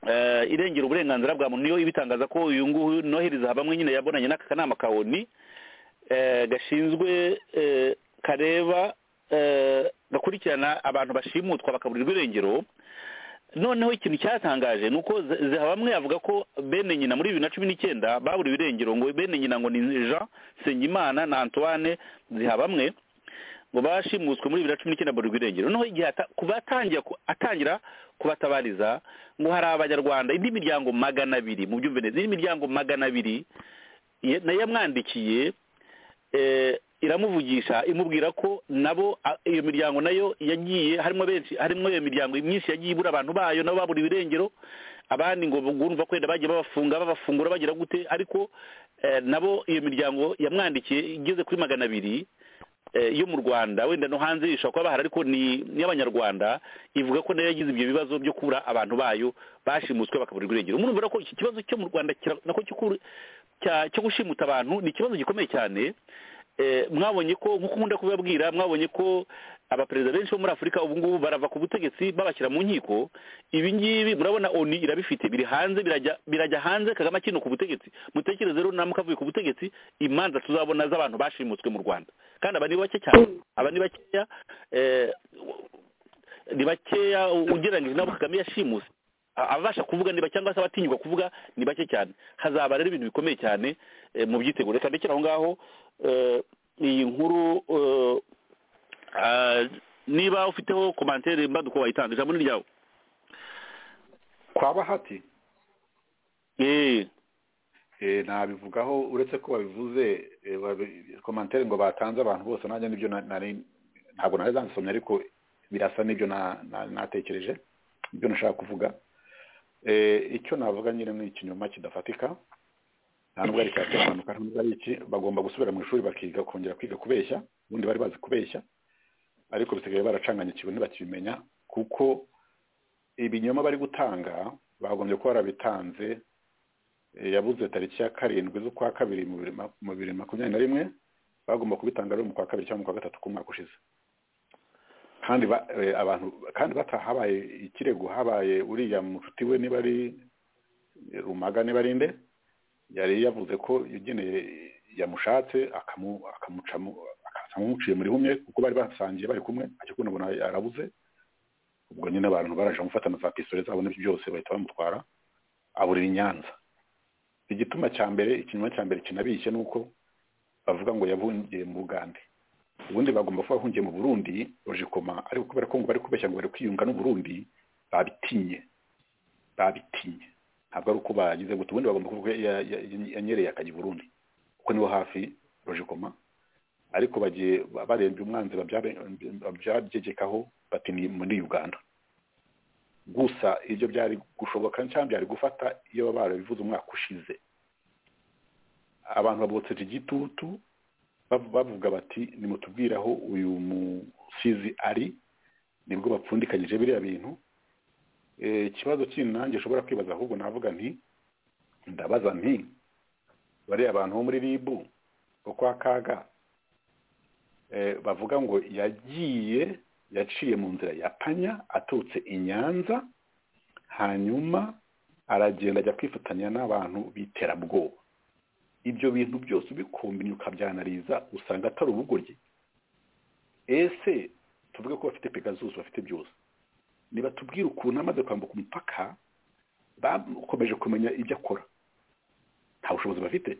eh, irengera uburenganzira bwa muntu niyo ibitangaza ko uyu nguyu nohereza bamwe nyine yabonanye n'aka kanama ka oni eh, gashinzwe eh, kareba eh, gakurikirana abantu bashimutwa bakaburirwa irengero noneho ikintu cyatangaje ni uko Ze- zehabamwe avuga ko bene nyina muri bibiri na cumi n'icyenda baburiwe irengero ngo bene nyina ngo ni jean nsengimana na antoine zihabamwe ngo bashimuswe muri bibiri na cumi n'icyenda baburirwa irengero noneho igihe ata- kuva atangira ku- atangira kubatabariza ngo hari abanyarwanda indi miryango magana abiri mu byumve neza indi miryango magana abiri ye- nayo yamwandikiye eh, iramuvugisha imubwira ko nabo a- iyo miryango nayo yagiye harimo benshi harimo iyo miryango myinshi yagiye ibura abantu bayo nabo baburiwe irengero abandi ngo bumva kwenda bagiye babafunga babafungura bagira gute ariko eh, nabo iyo miryango yamwandikiye igeze kuri magana abiri eh, yo mu rwanda wenda no hanze ishobora kuba bahari ariko ni n'iy'abanyarwanda ivuga ko nayo yagize ibyo bibazo byo kubura abantu bayo bashimuswe bakaburirwa irengero murumva ko iki kibazo cyo mu rwanda kira- nako cyo ku- cya- cyo gushimuta abantu ni ikibazo gikomeye cyane eh, mwabonye ko nk'uko nkunda kubibabwira mwabonye ko abaperezida benshi bo muri afurika ubu ngubu barava ku butegetsi babashyira mu nkiko ibi ngibi murabona oni irabifite biri hanze birajya birajya hanze kagame akino ku butegetsi mutekereze rero namwe avuye ku butegetsi imanza tuzabona z'abantu bashimutswe mu rwanda kandi aba ni bake cyane aba ni bakeya eh, ni bakeya ugereranyije n'abo kagame yashimuse A- ababasha kuvuga niba cyangwa se abatinyuka kuvuga ni bake cyane hazaba rero ibintu bikomeye cyane eh, mu byiteguro reka ndekera aho ngaho eh, iyi nkuru eh, ah, niba ufiteho komantere mbaduko wayitanga ijambo ni ryawe kwa bahati eee eh, nabivugaho uretse ko babivuze eh, babi- komantere ngo batanze abantu bose nanjye nibyo na- nari ntabwo nari zansomye ariko birasa n'ibyo na- na- natekereje ibyo nashaka kuvuga Eh, icyo navuga nyine ni ikinyoma kidafatika nta nubwo ari cyatera abantu kandi nubwo ari iki bagomba gusubira mu ishuri bakiga kongera kwiga kubeshya ubundi bari bazi kubeshya ariko bisigaye baracanganya ikintu ntibakibimenya kuko ibinyoma bari gutanga bagombye kuba barabitanze eh, yabuze tariki ya karindwi z'ukwa kabiri mu bibiri ma- mu bibiri makumyabiri na rimwe bagomba kubitanga rero mu kwa kabiri cyangwa mu kwa gatatu k'umwaka ushize kandi ba- eh, abantu kandi batahabaye ikirego habaye uriya mucuti we niba ari eh, rumaga niba ari nde yari yavuze ko yageneye yamushatse akamu- akamucamo akaza amuciye muri humye kuko bari basangiye bari kumwe ariko ubona arabuze ubwo nyine abantu baraje gufata na za pisole zabo n'ibyo byose bahita bamutwara aburira i nyanza igituma cya mbere ikinyoma cya mbere kinabishye ni uko bavuga ngo yahungiye mu bugande ubundi bagomba kuba bahungiye mu burundi roje koma ariko kubera ko ngo bari kubeshya ngo bari kwiyunga n'uburundi babitinye babitinye ntabwo ari uko bagize guta ubundi bagomba kuvuga ko ya- ya- ya- yanyereye akajya i burundi kuko niho hafi roje koma ariko bagiye ba- barebye umwanzi babyabe- babyagegekaho bati ni muri uganda gusa ibyo byari gushoboka cyangwa byari gufata iyo baba barabivuze umwaka ushize abantu babotseje igitutu bav- bavuga bati nimutubwire aho uyu musizi ari nibwo bapfundikanyije biriya bintu Eh, ikibazo kindi nanjye ushobora kwibaza ahubwo navuga nti ndabaza nti bariya bantu bo muri ribu bo kwa kaga eh, bavuga ngo yagiye yaciye mu nzira ya panya aturutse i nyanza hanyuma aragenda ajya kwifatanya n'abantu b'iterabwoba ibyo bintu byose ubikumbinye ukabyanariza usanga atari ubugoryi ese tuvuge ko bafite pegasus bafite byose nibatubwire ukuntu amaze kwambuka umupaka bakomeje kumenya ibyo akora nta bushobozi bafite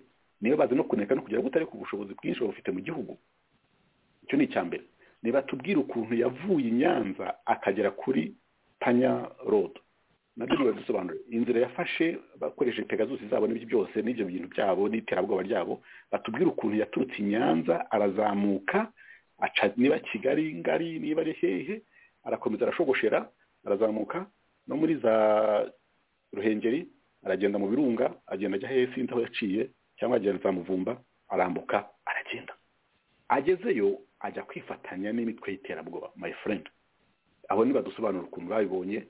niba bazi no kuneka no kugera butari ku bushobozi bwinshi bafite mu gihugu icyo ni icya mbere nibatubwire ukuntu yavuye i nyanza akagera kuri panya rodo nabyo ntibadusobanure inzira yafashe bakoresheje pegasus zabo n'ibyo byose n'ibyo bintu byabo n'iterabwoba ryabo batubwire ukuntu yaturutse i nyanza arazamuka aca niba kigali ngari niba ari hehe arakomeza arashogoshera arazamuka no muri za ruhengeri aragenda mu birunga agenda ajya hehe sinzi aho yaciye cyangwa agenda za muvumba arambuka aragenda agezeyo ajya kwifatanya n'imitwe y'iterabwoba my friend abo nibadusobanura ukuntu babibonye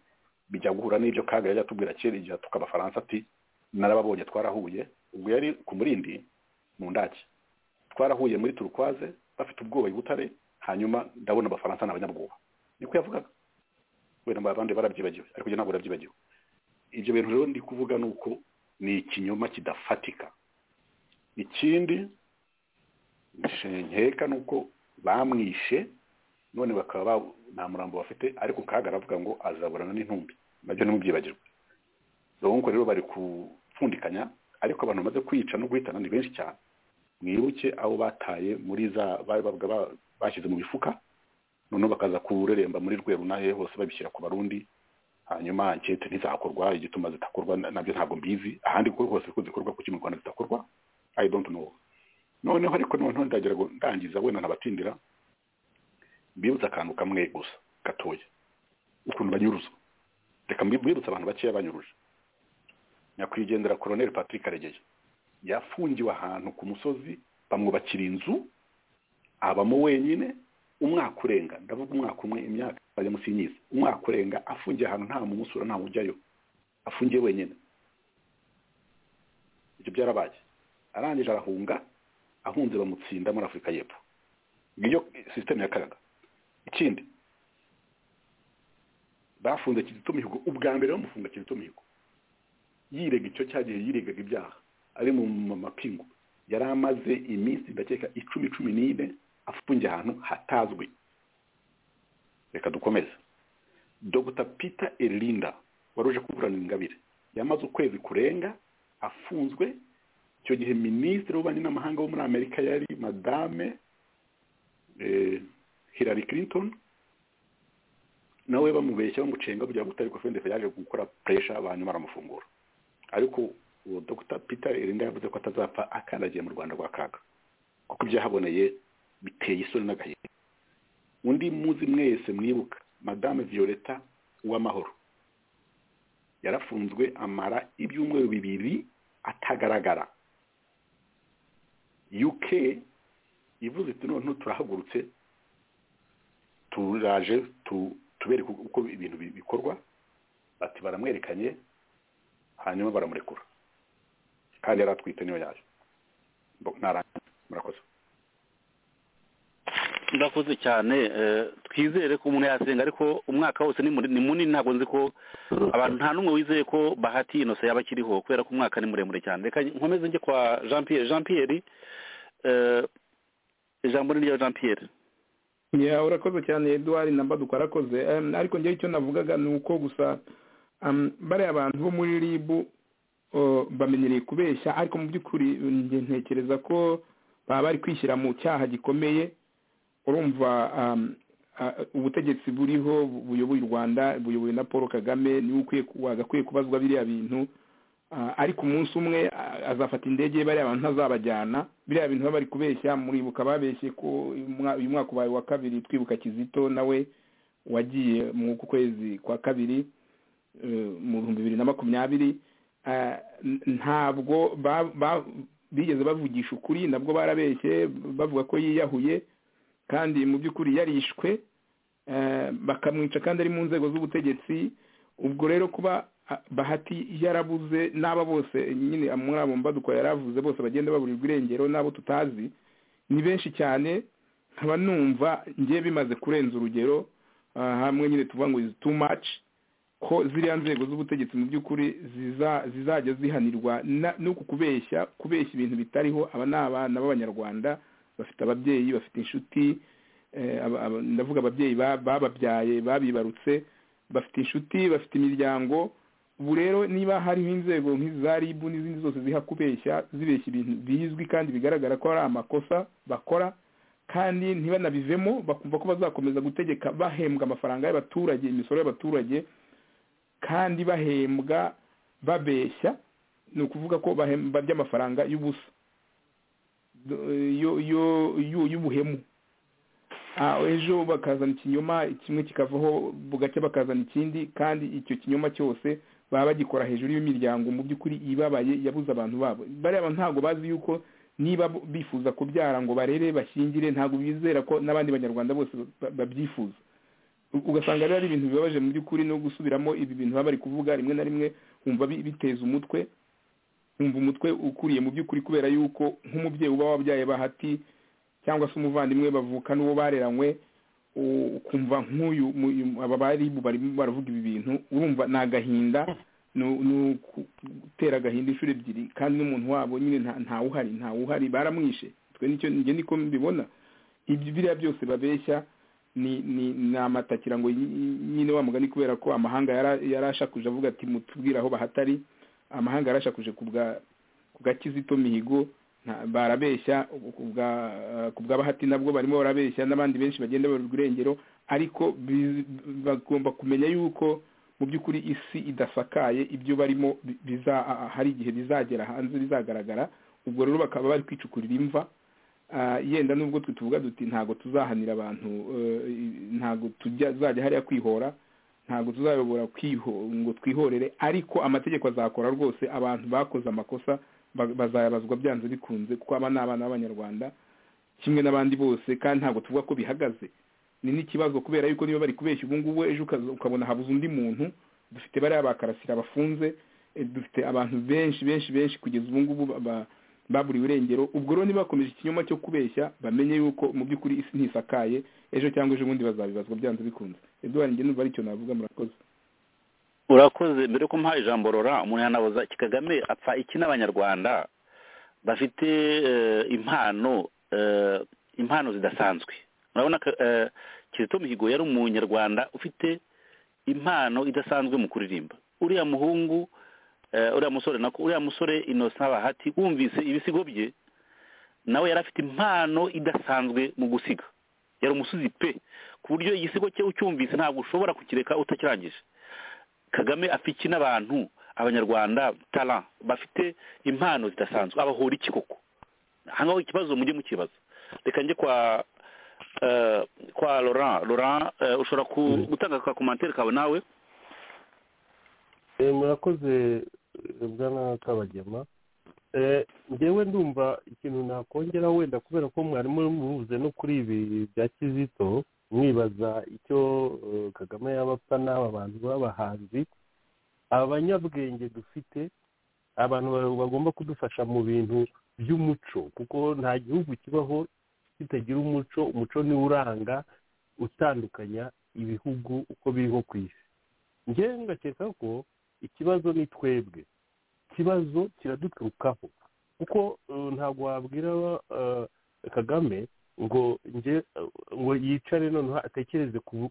bijya guhura n'ibyo kaga yajya atubwira kera igihe atuka abafaransa ati narababonye twarahuye ubwo yari ku murindi mu ndaki twarahuye muri turukwaze bafite ubwoba i butare hanyuma ndabona abafaransa ni abanyabwoba niko yavugaga wenda abandi barabyibagiwe ariko njye ntabwo barabyibagiwe ibyo bintu rero ndi kuvuga ni uko ni ikinyoma kidafatika ikindi nkeka ni uko bamwishe none bakaba ba- nta murambo bafite ariko kaga aravuga ngo azaburana n'intumbi nabyo ntimubyibagirwe nuko rero bari kupfundikanya ariko abantu bamaze kwica no guhitana ni benshi cyane mwibuke abo bataye muri za bari bavuga ba- bashyize mu mifuka noneho bakaza kureremba muri rweru nahe hose babishyira ku barundi hanyuma ankete ntizakorwa igituma zitakorwa na- nabyo ntabwo mbizi ahandi ko hose ko zikorwa kuki mu rwanda zitakorwa i don't know noneho ariko noneho ndagira ngo ndangiza wenda ntabatindira mbibutse akantu kamwe gusa gatoya ukuntu banyuruzwa reka mbi- mbibutse abantu bakeya banyuruje nyakwigendera koroneli patrick karegeya yafungiwe ahantu ku musozi bamwubakira inzu abamo wenyine umwaka urenga ndavuga umwaka umwe imyaka bajya munsi y'imyiza umwaka urenga afungiye ahantu nta mumusura nta ujyayo afungiye wenyine ibyo byarabaye arangije arahunga ahunze bamutsinda muri afurika y'epfo niyo sisiteme ya kaga ikindi bafunze kizito mihigo ubwa mbere bamufunga kizito mihigo yirega icyo cyagiye yiregaga ibyaha ari mu mu mapingu yari amaze iminsi ndakeka icumi cumi n'ine afungiye ahantu hatazwi reka dukomeze dr peter eririnda wari uje kuburanira ingabire yamaze ukwezi kurenga afunzwe icyo gihe minisitiri w'ububanyi n'amahanga wo muri amerika yari madame eh, hillary clinton nawe bamubeshya bamucenga kugira ngo utari kofende yaje gukora puresha hanyuma aramufungura ariko uwo dr peter irinda yavuze ko atazapfa akandagiye mu rwanda rwa kaga kuko ibyahaboneye biteye isoni n'agahinda undi muzi mwese mwibuka madame violeta uwamahoro yarafunzwe amara ibyumweru bibiri atagaragara uk ivuze iti noneho turahagurutse turaje tubereka uko ibintu bikorwa bati baramwerekanye hanyuma baramurekura kandi yari atwite niyo yaje ntarangiza murakoze ndakoze cyane eh, twizere ko umuntu yasenga ariko umwaka wose ni muri- ni munini ntabwo nzi ko abantu nta n'umwe wizeye ko bahati inose yaba akiriho kubera ko umwaka ni muremure cyane reka nkomeze njye kwa jean pierre jean pierre eh, ijambo ni rya jean pierre ya urakoze cyane eduard namba dukarakoze Em, ariko njyewe icyo navugaga ni uko gusa em, bariya abantu bo muri ribu o, bamenyereye kubeshya ariko mu by'ukuri njye ntekereza ko baba bari kwishyira mu cyaha gikomeye urumva em, a- ubutegetsi buriho bu- buyoboye u rwanda buyobowe na paul kagame niwe ukwiye ku- wagakwiye kubazwa biriya bintu Ah, ariko umunsi umwe ah, azafata indege bariya bantu ntazabajyana biriya bintu baba bari kubeshya muribuka babeshye ko uyu mwa- uyu mwaka ubaye wa kabiri twibuka kizito nawe wagiye mu kwezi kwa kabiri eh, mu bihumbi bibiri na makumyabiri Ah, n- ntabwo ba- ba- bigeze bavugisha ukuri nabwo barabeshye bavuga ko yiyahuye kandi mu by'ukuri yarishwe eh, bakamwica kandi ari mu nzego z'ubutegetsi ubwo rero kuba ah, bahati yarabuze n'aba bose nyine muri abo mbaduko yaravuze bose bagenda baburirwa irengero n'abo tutazi ni benshi cyane nkaba numva ngiye bimaze kurenza urugero ah, hamwe nyine tuvuga ngo is too much ko ziriya nzego z'ubutegetsi mu by'ukuri ziza- zizajya zihanirwa na- n'uku kubeshya kubeshya ibintu bitariho aba ni abana b'abanyarwanda bafite ababyeyi bafite inshuti eh, aba- aba- ndavuga ababyeyi ba- bababyaye babibarutse bafite inshuti bafite imiryango ubu rero niba hariho inzego nk'izi za ribu n'izindi zose ziha kubeshya zibeshya ibintu bizwi kandi bigaragara ko ari amakosa bakora kandi ntibanabivemo bakumva ko bazakomeza gutegeka bahembwa amafaranga y'abaturage imisoro y'abaturage kandi bahembwa babeshya ni ukuvuga ko bahemba by'amafaranga y'ubusa Do- yo- yo- yo- y'ubuhemu Ah, ejo bakazana ikinyoma kimwe kikavaho bugacya bakazana ikindi kandi icyo kinyoma cyose baba bagikora hejuru y'imiryango mu by'ukuri ibabaye yabuze abantu babo bariya bantu ntabwo bazi yuko niba bo- bifuza kubyara ngo barere bashingire ntabwo bizera ko n'abandi banyarwanda bose ba- babyifuza U- ugasanga rero ari ibintu bibabaje mu by'ukuri no gusubiramo ibi bintu baba bari kuvuga rimwe na rimwe wumva bi- biteza umutwe wumva umutwe ukuriye mu by'ukuri kubera yuko nk'umubyeyi uba wabyaye bahati cyangwa se umuvandimwe bavukana uwo bareranywe u- ukumva nk'uyu mu- uyu- aba bari barimo baravuga ibi bintu urumva ni agahinda ni- ni ugutera agahinda inshuro ebyiri kandi n'umuntu wabo nyine nta- ntawuhari ntawuhari baramwishe twe nicyo njye niko mbibona ibyo biriya byose babeshya ni ni ni amatakira ngo nyi- nyine wa mugani kubera ko amahanga yara- yarashakuje avuga ati mutubwire aho bahatari amahanga yarashakuje ku bwa ku bwa kizito mihigo nta- barabeshya ku bwa- ku bwa bahati nabwo barimo barabeshya n'abandi benshi bagenda barirwa irengero ariko bi- bagomba kumenya yuko mu by'ukuri isi idasakaye ibyo barimo bi- biza- a- a- hari igihe bizagera hanze bizagaragara ubwo rero bakaba bari kwicukurira imva Ah, yenda nubwo twe tuvuga duti ntabwo tuzahanira abantu eh, ntabwo tujya tuzajya hariya kwihora ntabwo tuzayobora kwiho ngo twihorere ariko amategeko azakora rwose abantu bakoze amakosa ba- bazayabazwa byanze bikunze kuko aba ni abana b'abanyarwanda kimwe n'abandi bose kandi ntabwo tuvuga ko bihagaze ni n'ikibazo kubera yuko niba bari kubeshya ubu ngubu ejo ukaza- ukabona habuze undi muntu dufite bariya ba karasira bafunze eh, dufite abantu benshi benshi benshi kugeza ubu ngubu ba- ba- baburiwe irengero ubwo rero nibakomeje ikinyoma cyo kubeshya bamenye yuko mu by'ukuri isi ntisakaye ejo cyangwa ejo bundi bazabibazwa byanze bikunze eduwari njye numva aricyo navuga murakoze urakoze mbere ko mpaha ijambo rora umuntu yanabuza iki kagame apfa iki n'abanyarwanda bafite eh, impano eh, impano zidasanzwe urabona ko, eh, kizito mihigo yari umunyarwanda ufite impano idasanzwe mu kuririmba uriya muhungu eh, uriya musore nako uriya musore innocent bahati wumvise ibisigo bye nawe yari afite impano idasanzwe mu gusiga yari umusozi pe ku buryo igisigo cye ucyumvise ntabwo ushobora kukireka utakirangije kagame afiki n'abantu abanyarwanda tara bafite impano zidasanzwe abahora iki koko aha ngaho ikibazo mujye mukibaza reka njye kwa eh, kwa laurent laurent eh, ushobora ku- gutanga ka komantere kawe nawe Eh, murakoze eh, bwana kabagema Eh, njyewe ndumva ikintu nakongera wenda kubera ko mwarimu muvuze no kuri ibi bya kizito mwibaza icyo eh, kagame yaba apfa n'aba bantu b'abahanzi abanyabwenge dufite abantu ba- bagomba kudufasha mu bintu by'umuco kuko nta gihugu kibaho kitagira umuco umuco niwo uranga utandukanya ibihugu uko biriho ku isi njyewe ngakeka ko ikibazo ni twebwe ikibazo kiraduturukaho kuko eh, ntabwo wabwira eh, kagame ngo nge ngo yicare noneho atekereze ku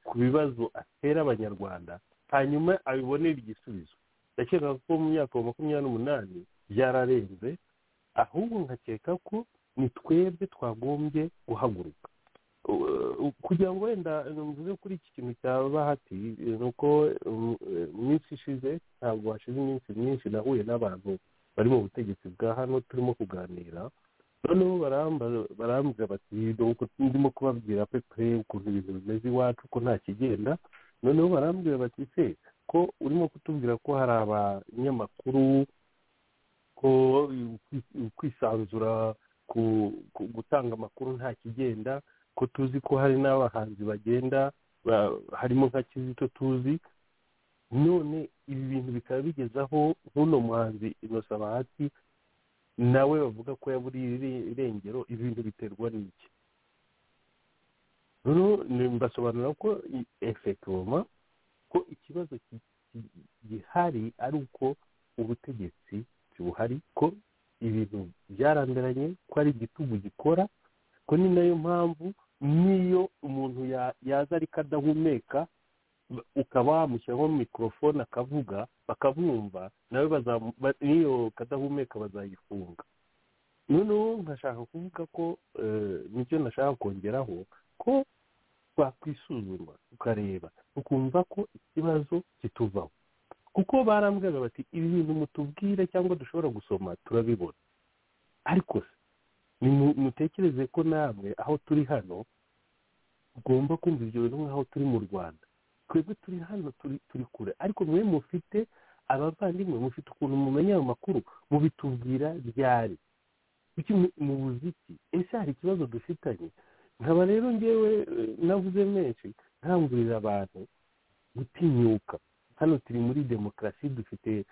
ku bibazo atera abanyarwanda hanyuma abibonere igisubizo ndakeka ko mu myaka wa makumyabiri n'umunani byararenze ahubwo nkakeka ko ni twebwe twagombye guhaguruka Uh, kugira ngo wenda mvuze kuri iki kintu cya bahati eh, ni uko mm, eh, mu minsi ishize ntabwo hashize iminsi myinshi nahuye n'abantu bari mu butegetsi bwa hano turimo kuganira noneho baramba- barambwira bati "Dore uko ndimo kubabwira pepe ukuntu ibintu bimeze iwacu ko nta kigenda noneho barambwira bati se ko urimo kutubwira ko hari abanyamakuru ko ukwi- kwisanzura ku- ku- gutanga amakuru nta kigenda ko tuzi ko hari n'abahanzi bagenda ba- harimo nka kizito tuzi none ibi bintu bikaba bigezaho nk'uno muhanzi inosa bahati nawe bavuga ko yaburiye ire- irengero ibi bintu biterwa n'iki rero ni- mbasobanurira ko efekoma ko ikibazo ki- ki- gihari ari uko ubutegetsi buhari ko ibintu byaranduranye ko ari igitugu gikora ko ni nayo mpamvu n'iyo umuntu ya- yaza ariko adahumeka ba- ukaba wamushyiraho mikorofone akavuga bakamwumva nawe bazamu- ba- n'iyo kadahumeka bazayifunga noneho nkashaka kuvuga ko eh, nicyo nashaka kongeraho ko twakwisuzuma tukareba tukumva ko ikibazo kituvaho kuko barambwiraga bati ibi bintu mutubwire cyangwa dushobora gusoma turabibona ariko se nimu- mutekereze ko namwe aho turi hano ugomba kumva ibyo bintu nk'aho turi mu rwanda twebwe turi hano turi turi kure ariko mwe mufite abavandimwe mufite ukuntu mumenya ayo makuru mubitubwira ryari kuki mu- mubuze iki ese hari ikibazo dufitanye nkaba rero ngewe eh, navuze menshi nkangurira abantu gutinyuka hano turi muri demokarasi dufite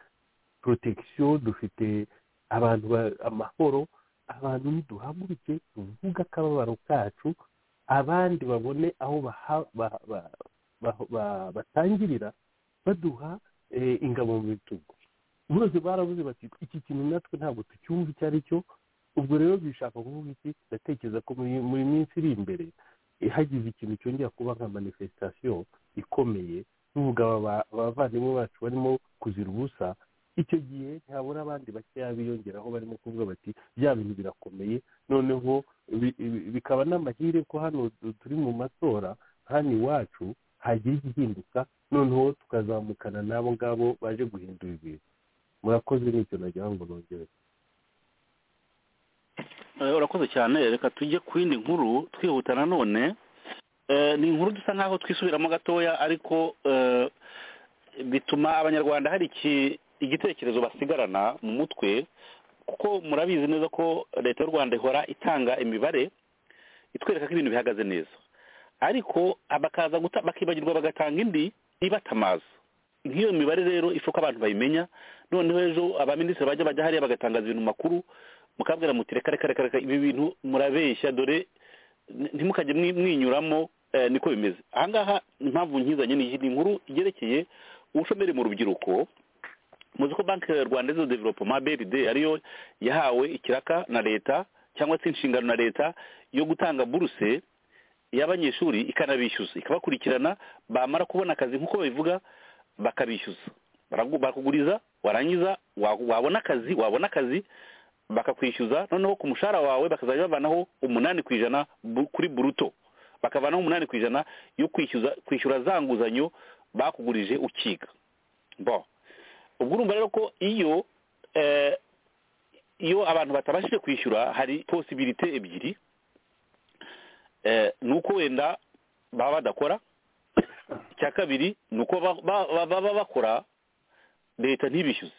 protection dufite abantu ba- amahoro abantu niduhaguruke tuvuge akababaro kacu abandi babone aho baha- ba- ba- ba- ba- batangirira baduha eh, ingabo mu bitugu bose baravuze bati iki kintu natwe ntabwo tucyumva icyo ari cyo ubwo rero bishaka kuvuga iki ndatekereza ko muri- muri minsi iri imbere eh, hagize ikintu cyongera kuba nka manifestation ikomeye tuvuga aba- ba- abavandimwe bacu barimo kuzira ubusa icyo gihe ntihabura abandi bakeya biyongeraho barimo kuvuga bati bya bintu birakomeye noneho bi- bi- bikaba n'amahire ko hano du- turi mu matora hano iwacu hagira igihinduka noneho tukazamukana n'abo ngabo baje guhindura ibintu murakoze n'icyo nagira ngo nongere Eh, urakoze cyane reka tujye ku yindi nkuru twihuta nanone Eh, ni inkuru dusa nkaho twisubiramo gatoya ariko eh, bituma abanyarwanda hari iki- igitekerezo basigarana mu mutwe kuko murabizi neza ko leta y'u rwanda ihora itanga imibare itwereka ko ibintu bihagaze neza ariko bakaza guta- bakibagirwa bagatanga indi ibatamaza nk'iyo mibare rero ifuka abantu bayimenya noneho ejo abaminisitiri bajya bajya hariya bagatangaza ibintu makuru mukabwira muti reka reka reka reka ibi bintu murabeshya dore ni- ntimukajye mwi- mwinyuramo eh, niko bimeze aha ngaha impamvu nkizanye ni iyi ni inkuru igerekeye ubushomeri mu rubyiruko muzi ko banki rwanda zo developoma brd ariyo yahawe ikiraka na leta cyangwa se inshingano na leta yo gutanga buruse y'abanyeshuri ikanabishyuza ikabakurikirana bamara kubona akazi nk'uko babivuga bakabishyuza Baragu- barakuguriza warangiza wa- wabona akazi wabona akazi bakakwishyuza noneho ku mushahara wawe bakazajya bavanaho umunani ku ijana bu- kuri buruto bakavanaho umunani ku ijana yo kwishyuza kwishyura za nguzanyo bakugurije ukiga bo ubwo urumva rero ko iyo eh, iyo abantu batabashije kwishyura hari posibirite ebyiri eh, ni uko wenda baba badakora icya kabiri ni uko ba- ba- ba- baba bakora leta ntibishyuze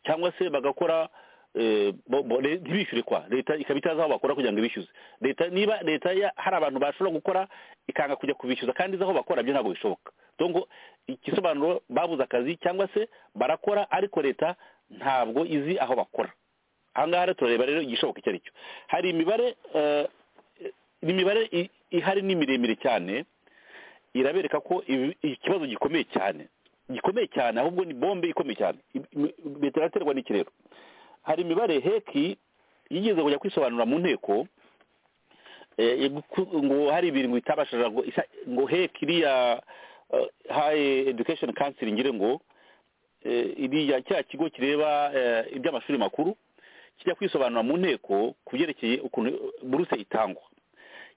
cyangwa se bagakora eh, bo- bo- le- ntibishyure kwa leta ikaba itazi aho bakora kugira ngo ibishyuze leta niba leta ya- hari abantu bashobora gukora ikanga kujya kubishyuza kandi izi aho bakora byo ntabwo bishoboka dongo igisobanuro babuze akazi cyangwa se barakora ariko leta ntabwo izi aho bakora aha ngaha rero turareba rero igishoboka icyo ari cyo hari imibare eh, ni imibare i- ihari ni miremire cyane irabereka ko ibi- ikibazo gikomeye cyane gikomeye cyane ahubwo ni bombe ikomeye cyane leta iraterwa n'ikirero hari imibare heki yigeze kujya kwisobanura mu nteko eh, yagu- ngo hari ibintu itabashije ngo isa- ngo heki iriya eh, high education council ngire ngo eh, iriya cya kigo kireba eh, iby'amashuri makuru kijya kwisobanura mu nteko ku byerekeye ukuntu buruse itangwa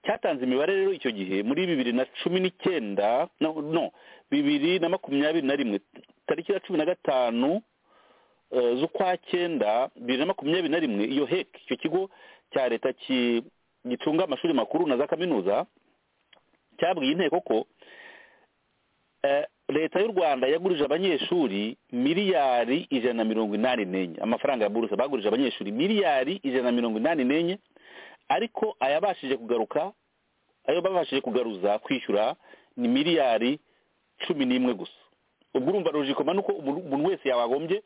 cyatanze imibare rero icyo gihe muri bibiri na cumi n'icyenda no no, bibiri na makumyabiri na rimwe tariki ya cumi na gatanu eh, z'ukwa cyenda bibiri na makumyabiri na rimwe iyo hek icyo kigo cya leta ki- gicunga amashuri makuru na za kaminuza cyabwiye inteko ko eh, leta y'u rwanda yagurije abanyeshuri miliyari ijana na mirongo inani n'enye amafaranga ya buruse bagurije abanyeshuri miliyari ijana na mirongo inani n'enye ariko ayabashije kugaruka ayo babashije kugaruza kwishyura ni miliyari cumi n'imwe gusa ubwo urumva rujikoma ni uko umuntu umuntu wese yabagombye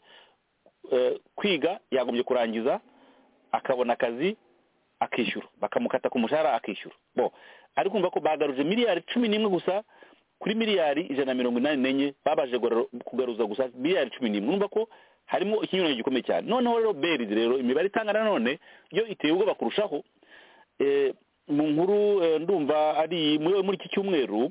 eh, kwiga yagombye kurangiza akabona akazi akishyura bakamukata ku mushahara akishyura bo ariko umva ko bagaruje miliyari cumi n'imwe gusa kuri miliyari ijana na mirongo inani n'enye babashije kugara- kugaruza gusa miliyari cumi n'imwe urumva ko harimo ikinyuranyo gikomeye cyane noneho rero berizi rero imibare itanga nanone yo iteye ubwoba kurushaho Eh, mu nkuru eh, ndumva ari muri muri iki cyumweru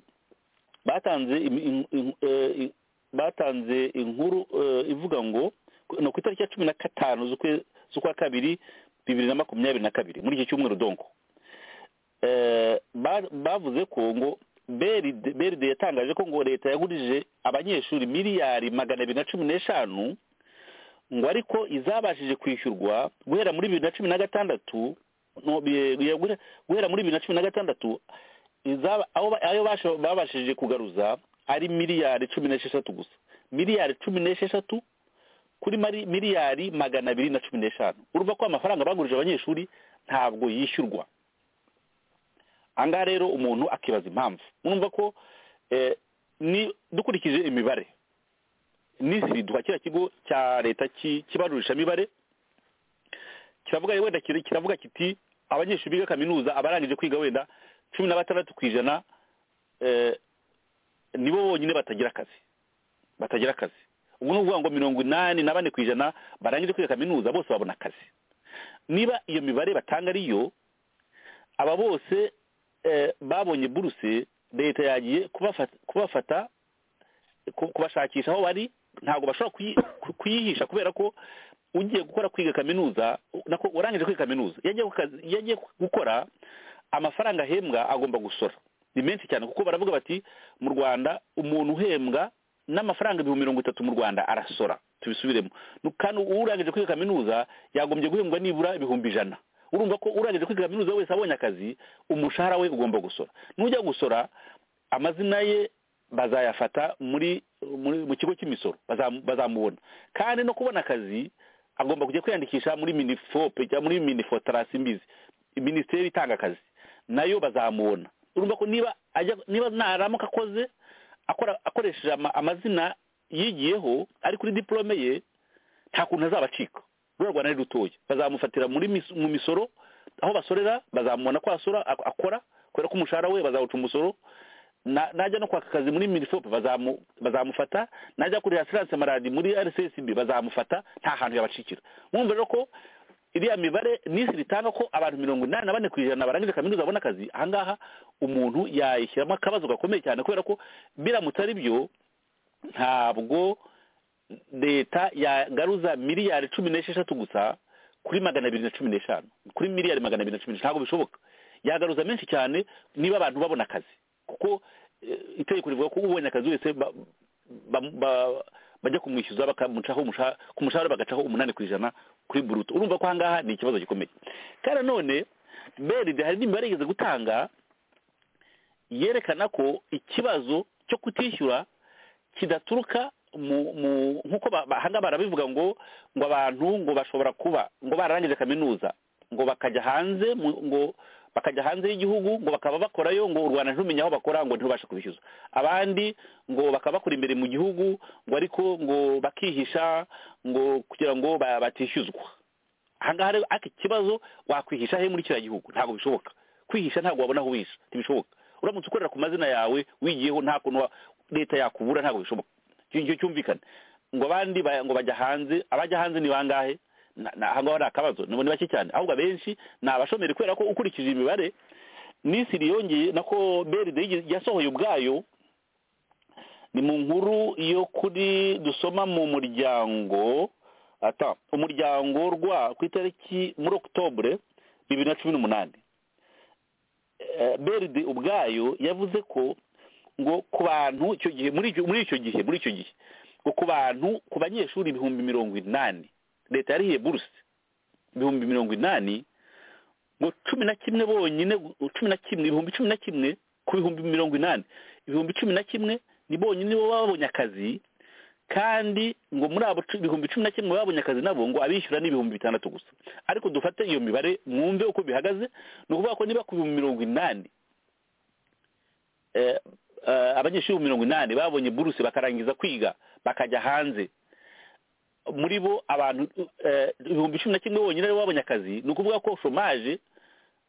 batanze im- im- im- eh, i- batanze inkuru eh, ivuga ngo no ku itariki ya cumi na gatanu z'ukwe- z'ukwa kabiri bibiri na makumyabiri na kabiri muri iki cyumweru donko Eh, ba- bavuze ko ngo beride beride yatangaje ko ngo leta yagurije abanyeshuri miliyari magana abiri na cumi n'eshanu ngo ariko izabashije kwishyurwa guhera muri bibiri na cumi na gatandatu no, bi- bi- guhera muri bibiri na cumi na gatandatu izaba- aho ba- ayo basho- babashije kugaruza ari miliyari cumi n'esheshatu gusa miliyari cumi n'esheshatu kuri mari- miliyari magana abiri na cumi n'eshanu urumva ko amafaranga bagurije abanyeshuri ntabwo yishyurwa ahangaha rero umuntu akibaza impamvu mwumva ko eh, ni dukurikije imibare n'isi duha kiriya kigo cya leta ki- kibarurishamibare kiravuga wenda kiri- kiravuga kiti abanyeshuri biga kaminuza abarangije kwiga wenda cumi na batandatu ku ijana eh, nibo bonyine batagira akazi batagira akazi ubwo ni ukuvuga ngo mirongo inani na bane ku ijana barangije kwiga kaminuza bose babona akazi niba iyo mibare batanga ariyo aba bose eh, babonye buruse leta yagiye kubafata kubafata ku- kubashakisha aho bari ntabwo bashobora kuyi- ku- kuyihisha kubera ko ugiye gukora kwiga kaminuza u- nako urangije kwiga kaminuza iyo agiye ku kazi- iyo agiye gukora amafaranga ahembwa agomba gusora ni menshi cyane kuko baravuga bati mu rwanda umuntu uhembwa n'amafaranga ibihumbi mirongo itatu mu rwanda arasora tubisubiremo Nu- kandi urangije kwiga kaminuza yagombye guhembwa nibura ibihumbi ijana urumva ko urangije kwiga kaminuza wese abonye akazi umushahara we ugomba gusora nujya gusora amazina ye bazayafata muri muri- mu kigo cy'imisoro bazam- bazamubona kandi no kubona akazi agomba kujya kwiyandikisha muri minifope cyangwa muri minifotarasi mbizi minisiteri itanga akazi nayo bazamubona urumva ko niba ajya niba naramuka akoze akora akoresheje ama- amazina yigiyeho ari kuri diporome ye nta kuntu azaba acika ruriya rwanda ni rutoya bazamufatira muri mis- mu misoro aho basorera bazamubona ko asora ak- akora kubera ko umushahara we bazawuca umusoro na- najya no kwaka akazi muri minifop bazamu- bazamufata najya kurira asiranse maradi muri rcsb bazamufata nta hantu yabacikira mwumva rero ko iriya mibare n'isi ritanga ko abantu mirongo inani na bane ku ijana barangije kaminuza babona akazi ahangaha umuntu yayishyiramo akabazo gakomeye cyane kubera ko biramutse ari byo ntabwo leta yagaruza miliyari cumi n'esheshatu gusa kuri magana abiri na cumi n'eshanu kuri miliyari magana abiri na cumi n'eshanu ntabwo bishoboka yagaruza menshi cyane niba abantu babona akazi kuko eh, itegeko rivuga ko ubonye akazi wese ba- ba- ba- bajya kumwishyuza bakamucaho umusha- ku mushahara bagacaho umunani ku ijana kuri buruto urumva ko ahangaha ni ikibazo gikomeye kandi nanone beride hari n'imibare yigeze gutanga yerekana ko ikibazo cyo kutishyura kidaturuka mu mu nk'uko ba- ba- hanga barabivuga ngo ngo abantu ngo bashobora kuba ngo bararangije kaminuza ngo bakajya hanze mu- ngo bakajya hanze y'igihugu ngo bakaba bakorayo ngo u rwanda ntirumenya aho bakora ngo ntibashe kubishyuza abandi ngo bakaba bakora imbere mu gihugu ngo ariko ngo bakihisha ngo kugira ngo ba- batishyuzwa ahangaha rero ariko ikibazo wakwihisha he muri kiriya gihugu ntabwo bishoboka kwihisha ntabwo wabona aho wihisha ntibishoboka uramutse ukorera ku mazina yawe wigiyeho nta kuntu wa- leta yakubura ntabwo bishoboka icyo ngicyo cyumvikane ngo abandi ba- ngo bajya hanze abajya hanze ni bangahe Na- na- ahangaho ni akabazo ni ni bake cyane ahubwo abenshi ni abashomeri kubera ko ukurikije imibare n'isiri yongeye nako beride yigeze- yasohoye ubwayo ni mu nkuru yo kuri dusoma mu muryango ata umuryango rwa ku itariki muri okutobure bibiri na cumi n'umunani Eh, beride ubwayo yavuze ko ngo ku bantu icyo gihe muri icyo muri icyo gihe muri icyo gihe ngo ku bantu ku banyeshuri ibihumbi mirongo inani leta yarihiye buruse ibihumbi mirongo inani ngo cumi na kimwe bonyine cumi na kimwe ibihumbi cumi na kimwe ku bihumbi mirongo inani ibihumbi cumi na kimwe ni bonyine bo babonye akazi kandi ngo muri abo cu- ibihumbi cumi na kimwe babonye akazi nabo ngo abishyura ni ibihumbi bitandatu gusa ariko dufate iyo mibare mwumve uko bihagaze ni ukuvuga ko niba ku bihumbi mirongo inani eh, eh, abanyeshuri ibihumbi mirongo inani babonye buruse bakarangiza kwiga bakajya hanze muri bo abantu eh, ibihumbi cumi na kimwe bonyine aribo babonye akazi ni ukuvuga ko shomaje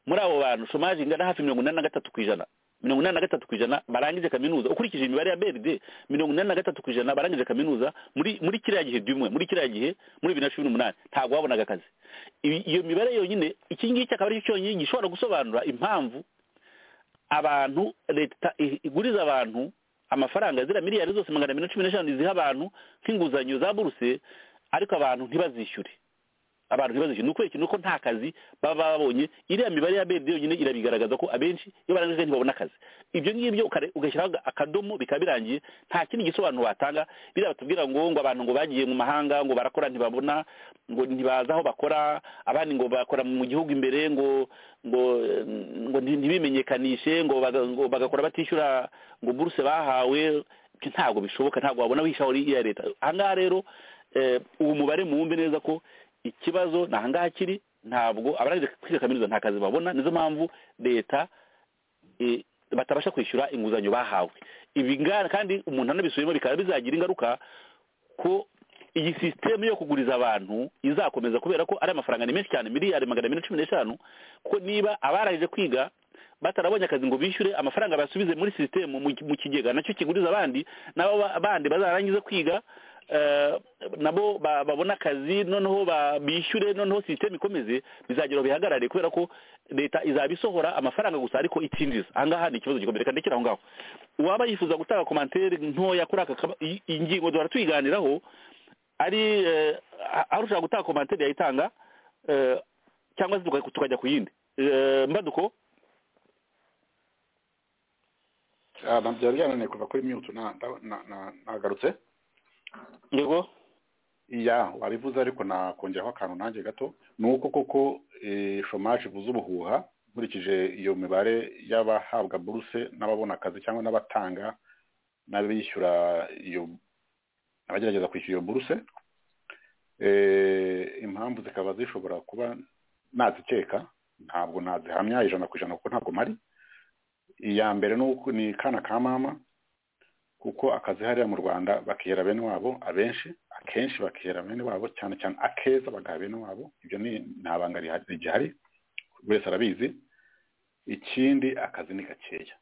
muri abo bantu shomaje ingana hafi mirongo inani na gatatu ku ijana mirongo inani na gatatu ku ijana barangije kaminuza ukurikije imibare ya beride mirongo inani na gatatu ku ijana barangije kaminuza muri muri kiriya gihe by'umwe muri kiriya gihe muri bibiri na cumi n'umunani ntabwo babonaga akazi Ibi- iyo mibare yonyine iki ngiki akaba ari cyo cyonyine gishobora gusobanura impamvu abantu leta i- iguriza abantu amafaranga ziriya miliyari zose magana abiri na cumi n'eshanu ziha abantu nk'inguzanyo za buruse ariko abantu ntibazishyure abantu ntibazishyure ni ukwereka nuko nta kazi baba babonye iriya mibare ya bedi yonyine irabigaragaza ko abenshi iyo barangije ntibabona akazi ibyo ngibyo ukare- ugashyiraho aga- akadomo bikaba birangiye nta kindi gisobanuro watanga biriya batubwira ngo ngo abantu ngo bagiye mu mahanga ngo barakora ntibabona ngo ntibazi aho bakora abandi ngo bakora mu gihugu imbere ngo ngo eh, ngo nti- ntibimenyekanishe ngo baga- ngo bagakora batishyura ngo buruse bahawe ibyo ntabwo bishoboka ntabwo wabona wishaho iya leta ahangaha rero eh, ubu mubare muwumve neza ko ikibazo ni ahangaha kiri ntabwo abarangije kwiga kaminuza nta kazi babona nizo mpamvu leta eh, batabasha kwishyura inguzanyo bahawe ibi ngana kandi umuntu anabisubiyemo bikaba bizagira ingaruka ko iyi sisiteme yo kuguriza abantu izakomeza kubera ko ari amafaranga ni menshi cyane miliyari magana abiri na cumi n'eshanu kuko niba abarangije kwiga batarabonye akazi ngo bishyure amafaranga basubize muri sisitemu mu ki- mu kigega nacyo kiguriza abandi nabo ba- bandi bazarangiza kwiga eh, nabo ba- babona akazi noneho ba- bishyure noneho sisiteme ikomeze bizagira aho bihagarare kubera ko leta izaba isohora amafaranga gusa ariko itinjiza ahangaha ni ikibazo gikomeye reka ndekere aho ngaho uwaba yifuza gutanga komantere ntoya kuri aka kaba- iyi- iyi ngingo duhora tuyiganiraho ari eh, aho ushaka gutanga komantere yayitanga eh, cyangwa se tuka- tukajya ku yindi Eh, mbaduko Ah, ntabwo byari byananiye kuva kuri mute na- na- na- na- nagarutse yego iya wabivuze ariko nakongeraho akantu nanjye gato ni uko koko eh, shomaje ivuze ubuhuha nkurikije iyo mibare y'abahabwa buruse n'ababona akazi cyangwa n'abatanga n'abishyura iyo abagerageza kwishyura iyo buruse Eh, impamvu zikaba zishobora kuba nazikeka ntabwo nazihamya ijana ku ijana kuko ntabwo mpari iya mbere ni uko- ni kana ka mama kuko akazi hariya mu rwanda bakihera bene wabo abenshi akenshi bakihera bene wabo cyane cyane akeza bagaha bene wabo ibyo ni nta banga rihari- rigihari buri wese arabizi ikindi akazi ni gakeya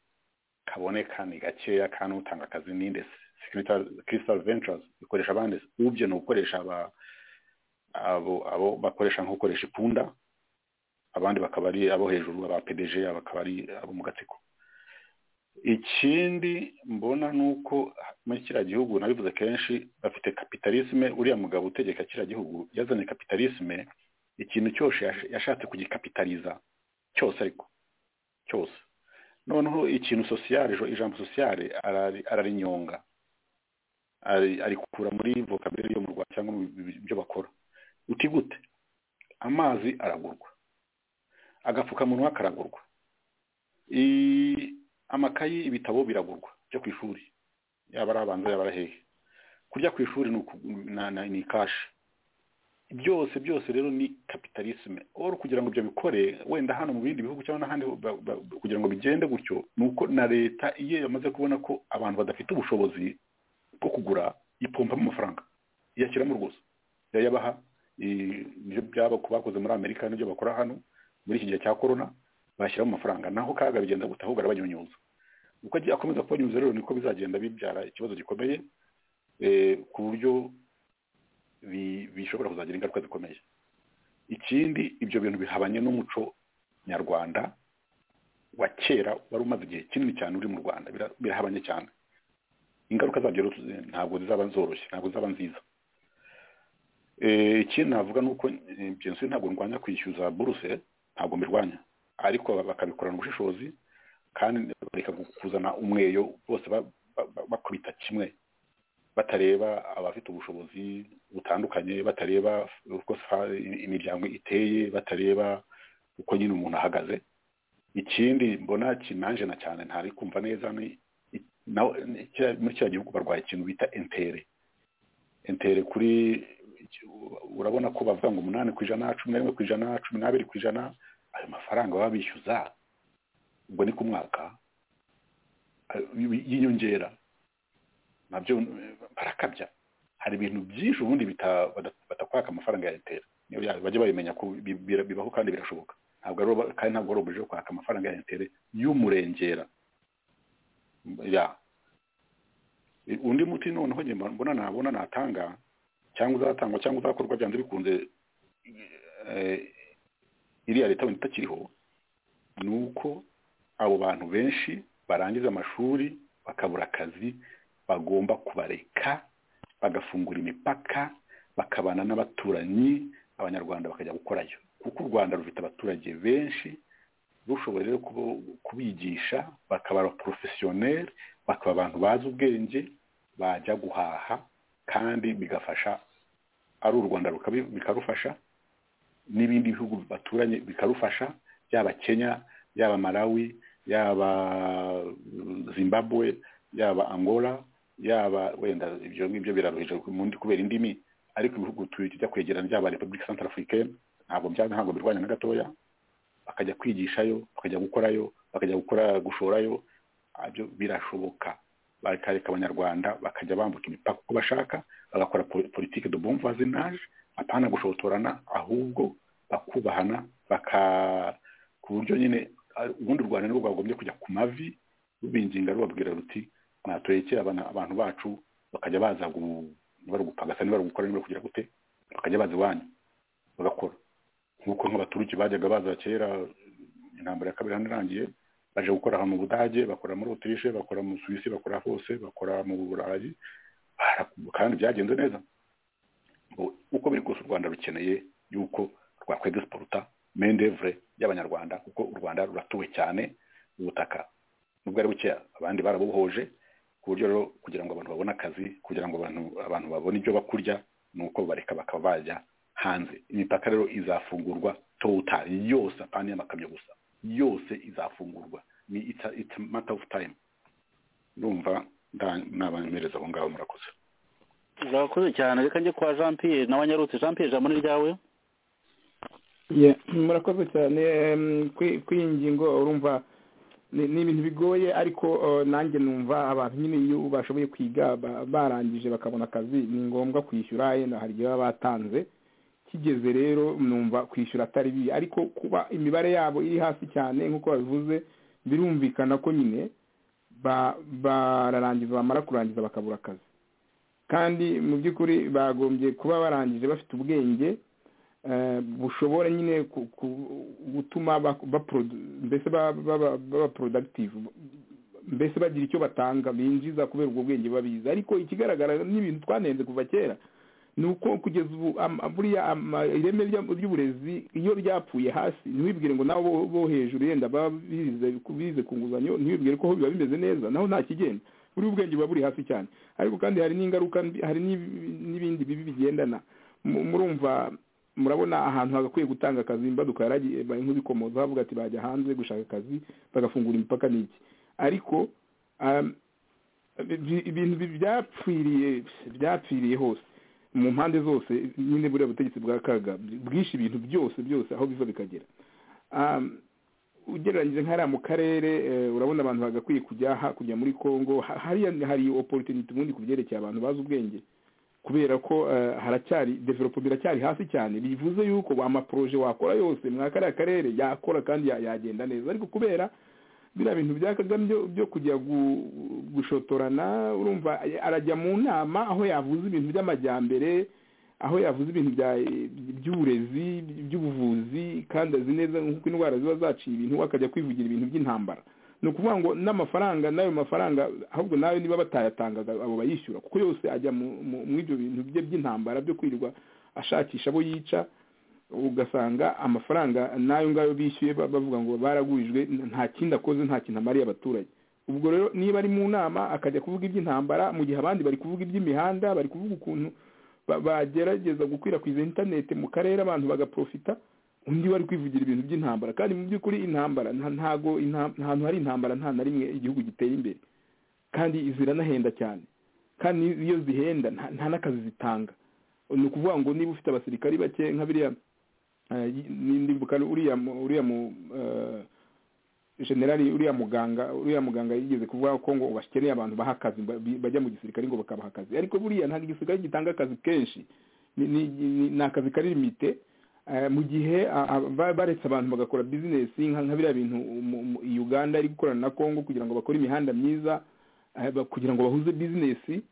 kaboneka ni gakeya kandi utanga akazi ni nde crystal ventures ikoresha abandi ubye ni ukoresha aba abo abo bakoresha nk'ukoresha ipunda abandi bakaba ari abo hejuru aba pdg bakaba ari abo mu gatsiko ikindi mbona ni uko muri kiriya gihugu nabivuze kenshi bafite kapitalisme uriya mugabo utegeka kiriya gihugu yazanye kapitalisme ikintu cyose yash- yashatse kugikapitaliza cyose ariko cyose noneho ikintu sosiyare ijambo sosiyare ararinyonga ari- arikura muri vocabulary yo mu rwanda cyangwa mu bi- byo bakora uti gute amazi aragurwa agapfukamunwa karagurwa I- amakayi ibitabo biragurwa byo ku ishuri yaba ari abanza yaba ari hehe kurya ku ishuri ni uku- na- na- ni kashi byose byose rero ni kapitalisme oro kugira ngo ibyo bikore wenda hano mu bindi bihugu cyangwa n'ahandi ba- ba- kugira ngo bigende gutyo ni uko na leta iyo yamaze kubona ko abantu badafite ubushobozi bwo kugura ipompamo amafaranga iyashyiramo rwose yayabaha i- ibyo byaba ku bakoze muri amerika n'ibyo bakora hano muri iki gihe cya korona bashyiramo amafaranga naho kaga bigenza gute ahubwo arabanyunyuza uko agiye akomeza kubanyunyuza rero niko bizagenda bibyara ikibazo gikomeye eh, ku buryo bi- bishobora kuzagira ingaruka zikomeye ikindi ibyo bintu bihabanye n'umuco nyarwanda wa kera wari umaze igihe kinini cyane uri mu rwanda bira- birahabanye cyane ingaruka zabyo rero tuzi- ntabwo zizaba zoroshye ntabwo zizaba nziza Eh, ikindi navuga ni uko eh, byinshi ntabwo ndwanya kwishyuza buruse ntabwo mbirwanya ariko bakabikorana ubushishozi kandi bareka kuzana umweyo bose ba- ba- ba- bakubita kimwe batareba abafite ubushobozi butandukanye batareba uko sa- imiryango iteye batareba uko nyine umuntu ahagaze ikindi mbona kinanje na cyane ntari kumva neza ni i- nawe ni- kiriya- muri kiriya gihugu barwaye ikintu bita entere entere kuri urabona ko bavuga ngo umunani ku ijana cumi na rimwe ku ijana cumi n'abiri ku ijana ayo mafaranga baba bishyuza ubwo ni ku mwaka ayo- y'inyongera nabyo eh, barakabya hari ibintu byinshi ubundi bita- bada- batakwaka amafaranga ya leta niyo ya- bajya babimenya ko bi- bi- bibaho kandi birashoboka ntabwo ari uba- kandi ntabwo ari ubujije kwaka amafaranga ya leta y'umurengera ya I- undi muti noneho njye mba- mbona nabona natanga cyangwa uzatangwa cyangwa uzakorwa byanze bikunze eh, iriya leta wenda itakiriho ni uko abo bantu benshi barangiza amashuri bakabura akazi bagomba kubareka bagafungura imipaka bakabana n'abaturanyi abanyarwanda bakajya gukorayo kuko u rwanda rufite abaturage benshi rushoboye rero kubo- kubigisha bakaba abaporofesiyoneri bakaba abantu bazi ubwenge bajya guhaha kandi bigafasha ari u rwanda rukabi- bikarufasha n'ibindi bihugu baturanye bikarufasha yaba kenya yaba malawi yaba zimbabwe yaba angola yaba wenda ibyo ngibyo biraruhije mundi kubera indimi ariko ibihugu tujya kwegerana byaba repubulika central africaine ntabwo bya ntabwo birwanya na gatoya bakajya kwigishayo bakajya gukorayo bakajya gukora gushorayo Ah, byo birashoboka bakareka abanyarwanda bakajya bambuka imipaka uko bashaka bagakora po- politike de bon voisinage apana gushotorana ahubwo bakubahana baka ku buryo nyine ah, ubundi u rwanda nirwo rwagombye kujya ku mavi rubinginga rubabwira ruti mwaturekera abana- abantu bacu bakajya baza gu- niba ari ugupagasa niba ari ugukora niba ari kugira gute bakajya baza iwanyu bagakora nk'uko nk'abaturuki bajyaga baza kera intambara ya kabiri hano irangiye baje gukora aha mu budage bakora muri otirishe bakora mu suwisi bakora hose bakora mu burayi bara- kandi byagenze neza Ngo uko biri kose u rwanda rukeneye yuko rwakwegisiporuta mendevure y'abanyarwanda kuko u rwanda ruratuwe cyane ubutaka nubwo ari bukeya abandi barabuhoje ku buryo rero kugira ngo abantu babone akazi kugira ngo abantu abantu babone ibyo bakurya ni uko bareka bakaba bajya hanze imipaka rero izafungurwa totali yose apana y'amakamyo gusa yose izafungurwa ni it's a, it's a matter of time ndumva nda- nabanyohereza aho ngaho murakoze urakoze cyane reka njye kwa jean pierre nawe anyarutse jean pierre ijambo ni ryawe Yeah, murakoze cyane em, kuri kuri iyi ngingo urumva ni ni ibintu bigoye ariko eh, nanjye numva abantu nyine iyo bashoboye kwiga ba- barangije bakabona akazi ni ngombwa kwishyura yenda hari igihe baba batanze kigeze rero numva kwishyura atari bibi ariko kuba imibare yabo iri hasi cyane nk'uko babivuze birumvikana ko nyine ba- bararangiza bamara kurangiza bakabura akazi kandi mu by'ukuri bagombye kuba barangije bafite ubwenge eh, bushobora nyine ku- ku- gutuma bak- baprodu- mbese ba- baba baba productive mbese bagira icyo batanga binjiza kubera ubwo bwenge babizi ariko ikigaragara n'ibintu twanenze kuva kera ni uko kugeza ubu am- buriya ama- ireme rya- ry'uburezi iyo ryapfuye hasi ntiwibwire ngo nabo bo- bo hejuru yenda baba bize- bize ku nguzanyo ntiwibwire ko ho biba bimeze neza naho nta kigenda buriya ubwenge buba buri hasi cyane ariko kandi hari n'ingaruka mbi hari n'ibi- n'ibindi bibi bigendana Mu- murumva murabona ahantu hagakwiye gutanga akazi imbaduka yaragiye nk'ibikomoza bavuga ati bajya hanze gushaka akazi bagafungura imipaka n'iki ariko um, ibi- ibintu bi- byapfiriye byapfiriye hose mu mpande zose nyine buriya butegetsi bwa kaga bwishe ibintu byose byose aho biva bikagera Um, ugereranyije nk'ariya mu karere eh, urabona abantu bagakwiye kujya ha- kujya muri congo Ha- hariya hari opportunity ubundi ku byerekeye abantu bazi ubwenge kubera ko eh, haracyari developo biracyari hasi cyane bivuze yuko amaproje wakora yose mwa kariya karere yakora kandi ya- yagenda neza ariko kubera biriya bintu bya kagame byo- byo kujya gu- gushotorana urumva eh, arajya mu nama aho yavuze ibintu by'amajyambere aho yavuze ibintu bya- by'uburezi by'ubuvuzi kandi azi neza nk'uko indwara ziba zaciye ibintu we akajya kwivugira ibintu by'intambara ni ukuvuga ngo n'amafaranga n'ayo mafaranga ahubwo nayo niba batayatangaga abo bayishyura kuko yose ajya mu- mu- mu ibyo bintu bye by'intambara byo kwirirwa ashakisha abo yica ugasanga amafaranga n'ayo ngayo bishyuye ba- bavuga ngo baragurijwe nta kindi akoze nta kintu amariye abaturage ubwo rero niba ari mu nama akajya kuvuga iby'intambara mu gihe abandi bari kuvuga iby'imihanda bari kuvuga ukuntu ba- bagerageza gukwirakwiza interineti mu karere abantu bagaprofita undi wari kwivugira ibintu by'intambara kandi mu by'ukuri intambara nta- ntago inta- ahantu hari intambara nta na rimwe igihugu giteye imbere kandi ziranahenda cyane kandi iyo zihenda nta- nta n'akazi zitanga ni ukuvuga ngo niba ufite abasirikari bake nka biriya eh, y- nimbuka uriya mu- uriya mu eh, generali uriya muganga uriya muganga yigeze kuvuga ko ngo bakeneye abantu baha akazi ba- bi- bajya mu gisirikare ngo bakabaha akazi ariko buriya ntabwo igisirikare gitanga akazi kenshi ni ni- ni- ni akazi kari limite Eh, mu gihe a- a- ba- baretse abantu bagakora bizinesi nka nka biriya bintu umu- umu- uganda iri gukorana na congo kugira ngo bakore imihanda myiza eh, ba- kugira ngo bahuze bizinesi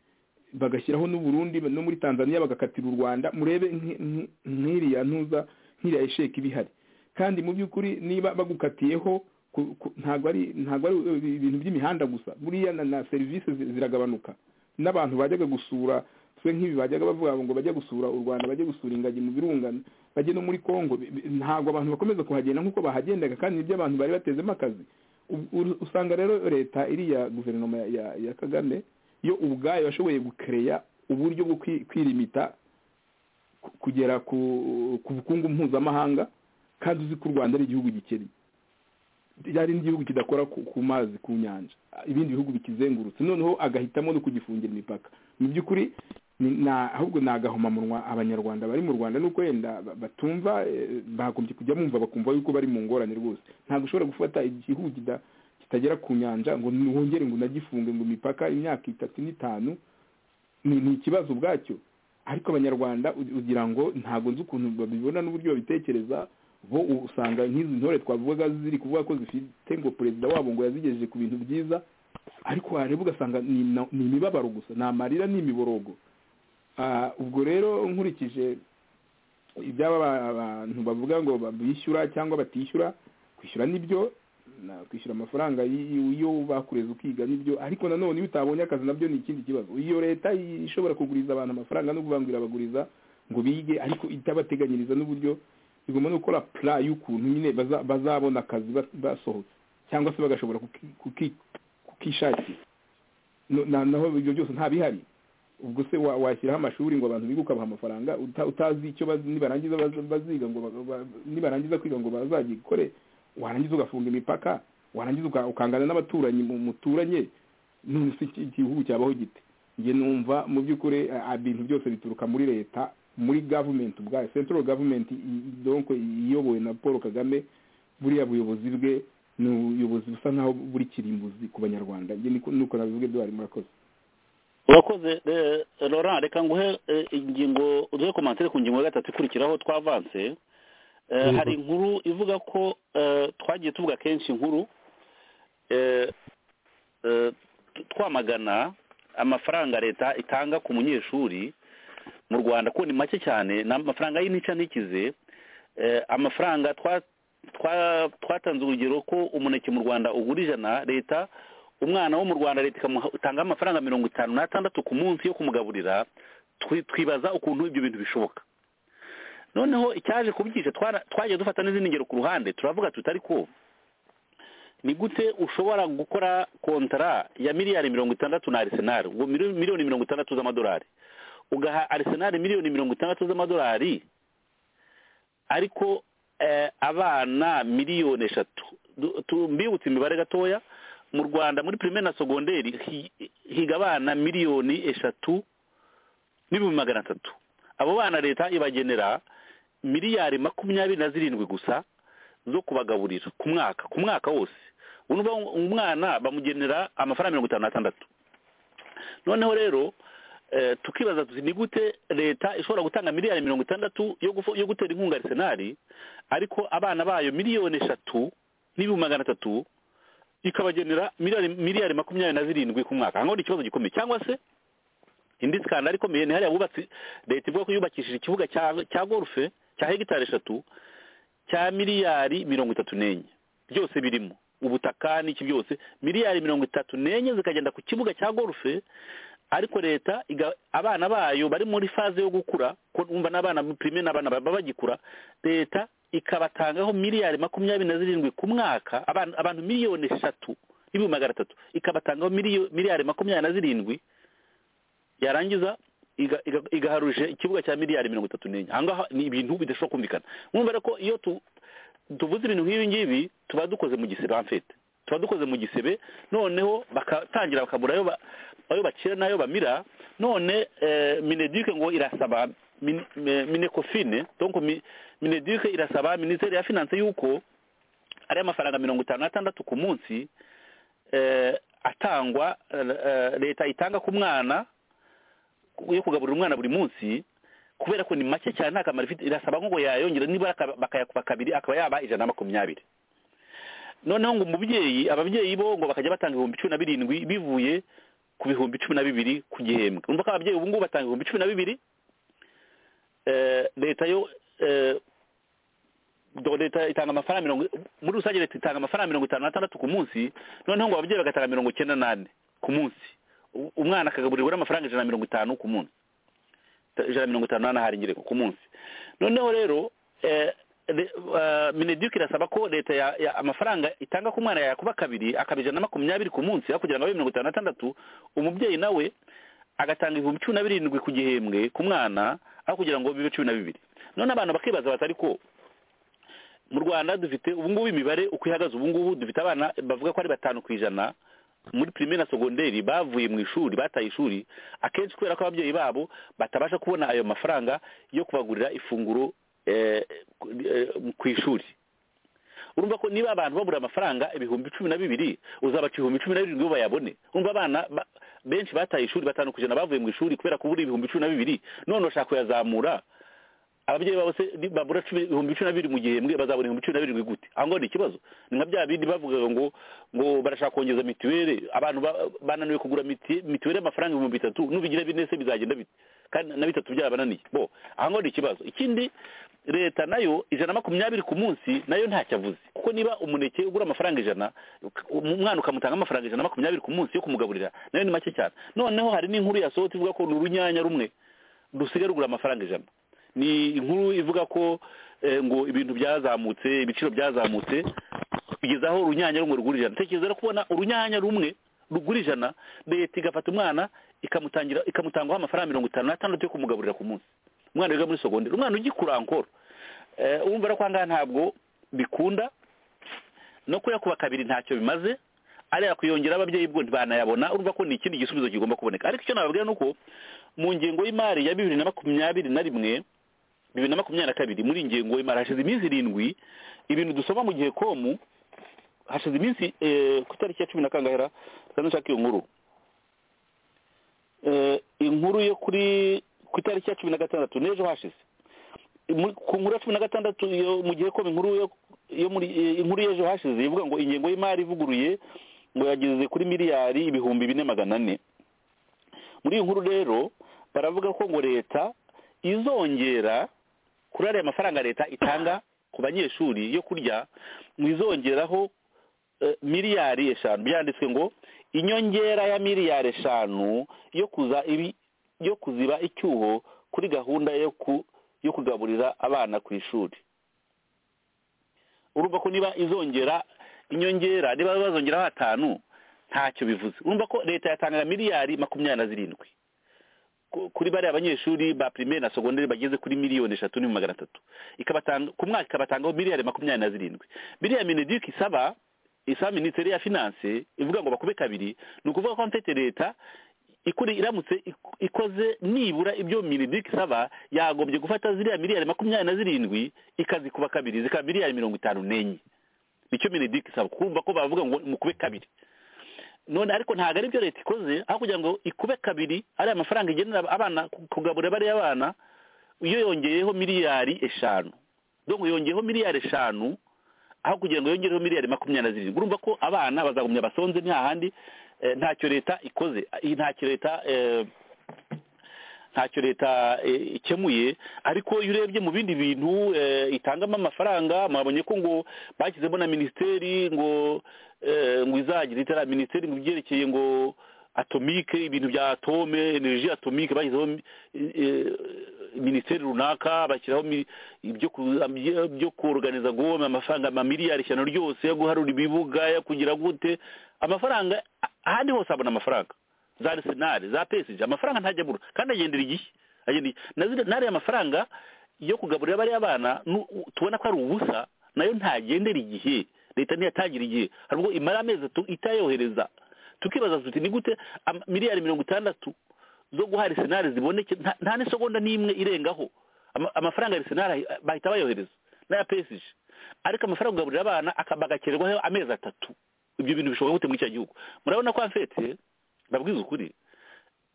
bagashyiraho n'u Burundi no muri tanzania bagakatira u rwanda murebe nk- nk- nk'iriya ntuza nk'iriya esheki iba ihari kandi mu by'ukuri niba bagukatiyeho ku- ku- ntabwo ari ntabwo ari uh, ibintu by'imihanda gusa buriya na, na serivisi zi- ziragabanuka n'abantu bajyaga gusura se nk'ibi bajyaga bavuga ngo bajya gusura u rwanda bajye gusura ingagi mu birunga bajye no muri congo bi- bi- ntabwo abantu bakomeza kuhagenda nk'uko bahagendaga kandi nibyo abantu bari batezemo akazi U- u- usanga rero leta iriya guverinoma ya, ya, ya kagame yo ubwayo yashoboye gukereya uburyo bwo kwi- kwirimita ku- kugera ku ku bukungu mpuzamahanga kandi uzi ko u rwanda ari igihugu gikennye ryari n'igihugu kidakora ku, ku mazi ku nyanja ibindi bihugu bikizengurutse noneho agahitamo no kugifungira imipaka mu by'ukuri ni- na- ahubwo ni agahomamunwa abanyarwanda bari mu rwanda nuko wenda ba- batumva eh, bagombye kujya bumva bakumva yuko bari mu ngorane rwose ntabwo ushobora gufata igihugu kida- kitagera ku nyanja ngo wongere ngo unagifunge ngo imipaka imyaka itatu n'itanu ni ni ikibazo ubwacyo ariko abanyarwanda u- ugira ngo ntabwo nzi ukuntu babibona n'uburyo babitekereza bo usanga nk'izi ntore twavugaga ziri kuvuga ko zifite ngo perezida wabo ngo yazigejeje ku bintu byiza ariko wareba ugasanga ni na- ni imibabaro gusa ni amarira ni imiborogo Ah, ubwo rero nkurikije iby'aba ba- abantu bavuga ngo ba- bishyura cyangwa batishyura kwishyura nibyo na- kwishyura amafaranga y- y- iyo bakureze ukiga nibyo ariko nanone iyo utabonye akazi nabyo ni ikindi kibazo iyo leta i- ishobora kuguriza abantu amafaranga no kuvuga ngo irabaguriza ngo bige ariko itabateganyiriza n'uburyo igomba no gukora pla y'ukuntu nyine baza- bazabona akazi ba- basohotse cyangwa se bagashobora kuki- kuki- kukishakira No- na- naho ibyo byose nta bihari ubwo se wa- washyiraho amashuri ngo abantu bige ukabaha amafaranga uta- utazi icyo bazi nibarangiza baza- baziga ngo ba- ba- nibarangiza kwiga ngo bazagikore warangiza ugafunga imipaka warangiza uka- ukangana n'abaturanyi mu- muturanye none se iki- igihugu cyabaho gite njye numva mu by'ukuri eh, ibintu byose bituruka muri leta muri government ubwayo central government i- i- donc iyobowe na paul kagame buriya buyobozi bwe ni ubuyobozi busa nk'aho buri kirimbuzi ku banyarwanda njye niko nuko nabivuga ibyo bari murakoze urakoze eh, laurent reka nguhe eh, ingingo uduhe komantere ku ngingo ya gatatu ikurikiraho twavanse Eh, Yego. hari inkuru ivuga ko eh, twagiye tuvuga kenshi inkuru eh, eh, twamagana amafaranga leta itanga ku munyeshuri mu rwanda ko ni make cyane ni amafaranga y'inica n'ikize Eh, amafaranga twa- twa- twatanze urugero ko umuneke mu rwanda ugura ijana leta umwana wo mu rwanda leta ikamutanga amafaranga mirongo itanu n'atandatu ku munsi yo kumugaburira twi- twibaza ukuntu ibyo bintu bishoboka noneho icyaje kubyica twara- twagiye dufata n'izindi ngero ku ruhande turavuga tuti ariko ni gute ushobora gukora kontara ya miliyari mirongo itandatu na arisenal ubwo mili- miliyoni mirongo itandatu z'amadolari ugaha arisenal miliyoni mirongo itandatu z'amadolari ariko eh, abana miliyoni eshatu Du- tu- mbibutse imibare gatoya mu rwanda muri primaire na segonderi hi- higa abana miliyoni eshatu n'ibihumbi magana atatu abo bana leta ibagenera miliyari makumyabiri na zirindwi gusa zo kubagaburira ku mwaka ku mwaka wose ubu ni ukuvuga ngo umwana bamugenera amafaranga mirongo itanu n'atandatu noneho rero eh, tukibaza tuti ni gute leta ishobora gutanga miliyari mirongo itandatu yo gufo- yo gutera inkunga arisenali ariko abana bayo miliyoni eshatu n'ibihumbi magana atatu ikabagenera miliyari miliyari makumyabiri na zirindwi ku mwaka ahangaho ni ikibazo gikomeye cyangwa se indi skandari ikomeye ni hariya bubatse leta ivuga ko yubakishije ikibuga cya cya golfe cya hegitari eshatu cya miliyari mirongo itatu n'enye byose birimo ubutaka n'iki byose miliyari mirongo itatu n'enye zikagenda ku kibuga cya golfe ariko leta iga- abana bayo bari muri faze yo gukura ko wumva n'abana primere n'abana baba bagikura leta ikabatangaho miliyari makumyabiri na zirindwi ku mwaka abantu abantu miliyoni eshatu n'ibihumbi magana atatu ikabatangaho miliyo- miliyari makumyabiri na zirindwi yarangiza iga- iga- igaharuje ikibuga cya miliyari mirongo itatu n'enye ahangaha ni ibintu bidashobora kumvikana mwumva rero ko iyo tu- tuvuze ibintu nk'ibi ngibi tuba dukoze mu gisebe amfete tuba dukoze mu gisebe noneho bakatangira bakabura ayo ba- ayo bakira n'ayo bamira none eh, mineduc ngo irasaba min- eh, minecofine donc mi- mineduc irasaba minisiteri ya finance yuko ari amafaranga mirongo itanu n'atandatu ku munsi eh, atangwa eh, eh, leta itanga ku mwana yo kugaburira umwana buri munsi kubera ko ni make cyane nta kamaro ifite irasaba ngo yayongera nibura aka- bakayakuba kabiri akaba yaba ijana na makumyabiri noneho ngo umubyeyi ababyeyi bo ngo bakajya batanga ibihumbi cumi na birindwi bivuye ku bihumbi cumi na bibiri ku gihembwe urumva ko ababyeyi ubu ngubu batanga ibihumbi cumi na bibiri eh, leta yo eh, do- leta itanga amafaranga mirongo muri rusange leta itanga amafaranga mirongo itanu n'atandatu ku munsi noneho ngo ababyeyi bagatanga mirongo icyenda n'ane ku munsi U- umwana akagaburirwa n'amafaranga ijana na mirongo itanu ku munsi Ta- ijana na mirongo itanu n'anahari ingereko ku munsi noneho rero eh, le- eh, mineduc irasaba ko leta ya- ya- amafaranga itanga ku mwana yakuba kabiri akaba ijana na makumyabiri ku munsi aho kugira ngo abe mirongo itanu n'atandatu umubyeyi nawe agatanga ibihumbi cumi na birindwi ku gihembwe ku mwana aho kugira ngo bibe cumi na bibiri none abantu bakibaza batari ko mu rwanda dufite ubu ngubu imibare uko ihagaze ubu ngubu dufite abana bavuga ko ari batanu ku ijana muri primaire na segonderi bavuye mu ishuri bataye ishuri akenshi kubera ko ababyeyi babo batabasha kubona ayo mafaranga yo kubagurira ifunguro eh, ku- eh, ku ishuri urumva ko niba abantu babura amafaranga ibihumbi cumi na bibiri uzabaca ibihumbi cumi na birindwi ngo bayabone urumva abana ba- benshi bataye ishuri batanu ku ijana bavuye mu ishuri kubera kubura ibihumbi cumi na bibiri none bashaka kuyazamura ababyeyi babo se ni- babura cumi- ibihumbi cumi na bibiri mu gihembwe bazabona ibihumbi cumi na birindwi gute aho ngaho ni ikibazo ni nka bya bindi bavugaga ngo ngo barashaka kongeza mituweli abantu ba- bananiwe kugura miti- mituweli y'amafaranga ibihumbi bitatu nubigira bine se bizagenda bite kandi na bitatu byabananiye bo aho ngaho ni ikibazo ikindi leta nayo ijana na makumyabiri ku munsi nayo ntacyo avuze kuko niba umuneke ugura amafaranga ijana uka- umwana ukamutanga amafaranga ijana na makumyabiri ku munsi yo kumugaburira nayo ni make cyane noneho hari n'inkuru yasohotse ivuga ko ni urunyanya rumwe rusigaye rugura amafaranga ijana ni inkuru ivuga ko eh, ngo ibintu byazamutse ibiciro byazamutse kugeza aho urunyanya rumwe rugura ijana tekereza rero kubona urunyanya rumwe rugura ijana leta igafata umwana ikamutangira ikamutangaho amafaranga mirongo itanu n'atandatu yo kumugaburira ku munsi umwana wiga muri sogonderi umwana ugikura ankoro Eh, urumva rero ko ahangaha ntabwo bikunda no kuyakuba kabiri ntacyo bimaze ariya kuyongera ababyeyi bwo ntibanayabona urumva ko ni ikindi gisubizo kigomba kuboneka ariko icyo nababwira ni uko mu ngengo y'imari ya bibiri na makumyabiri na rimwe bibiri na makumyabiri na kabiri muri iyi ngengo y'imari hashize iminsi irindwi ibintu dusoma mu gihe komu hashize iminsi eh, ku itariki ya cumi na kangahera nshaka iyo nkuru Eh, inkuru yo kuri ku itariki ya cumi na gatandatu n'ejo hashize Mu- ku nkuru ya cumi na gatandatu yo mu gihe komu inkuru yo yo muri eh, inkuru y'ejo hashize ivuga ngo ingengo y'imari ivuguruye ngo yageze kuri miliyari ibihumbi bine magana ane muri iyi nkuru rero baravuga ko ngo leta izongera kuri ariya mafaranga leta itanga ku banyeshuri yo kurya ngo izongeraho eh, miliyari eshanu byanditswe ngo inyongera ya miliyari eshanu yo kuza ibi yo kuziba icyuho kuri gahunda yo ku yo kugaburira abana ku ishuri urumva ko niba izongera inyongera niba bazongeraho atanu ntacyo bivuze urumva ko leta yatanga miliyari makumyabiri na zirindwi ku- kuri bariya abanyeshuri ba primaire na segonderi bageze kuri miliyoni eshatu n'ibihumbi magana atatu ikabatanga ku mwaka ikabatangaho miliyari makumyabiri na zirindwi biriya minedike isaba isaba minisiteri ya finance ivuga ngo bakube kabiri ni ukuvuga ko mfite leta ikuri iramutse ik- ikoze nibura ibyo minidike isaba yagombye gufata ziriya miliyari makumyabiri na zirindwi ikazikuba kabiri zikaba miliyari mirongo itanu n'enye nicyo minidike isaba kumva ko bavuga ngo mukube kabiri none ariko ntabwo ari byo leta ikoze aho kugira ngo ikube kabiri ariya mafaranga igenera abana ku- kugaburira bariya bana iyo yongeyeho miliyari eshanu donc yongeyeho miliyari eshanu aho kugira ngo yongereho miliyari makumyabiri na zirindwi urumva ko abana bazagumya basonze nta handi eh, ntacyo leta ikoze eh, ntacyo leta eh, ntacyo leta eh, ikemuye ariko iyo urebye mu bindi bintu eh, itangamo amafaranga mwabonye ko ngo bashyizemo na minisiteri ngo eh, ngo izagira itara minisiteri mu byerekeye ngo atomike ibintu bya atome energy atomike bashyizeho eh, eh, minisiteri runaka bashyiraho mi- ibyo ku- byo- byo kuruganiza gome amafaranga amamiliyari ishyano ryose yo guharura ibibuga yo kugira gute amafaranga ahandi hose habona amafaranga za arisenali za pesije amafaranga ntajya abura kandi agendera igihe agendera igihe na ziriya- n'ariya mafaranga yo kugaburira bariya bana nu- u- tubona ko ari ubusa nayo ntagendera igihe leta ntiyatangira igihe hari ubwo imara amezi atatu itayohereza tukibaza tuti ni gute ama- miliyari mirongo itandatu zo guha arisenali ziboneke nta- nta n'isegonda n'imwe irengaho Ama- amafaranga ya arisenali ahi- bahita bayohereza n'aya pesije ariko amafaranga yo kugaburira abana akaba agakererwaho amezi atatu ibyo bintu bishobora gute muri icyo gihugu murabona ko afete ndabwiza ukuri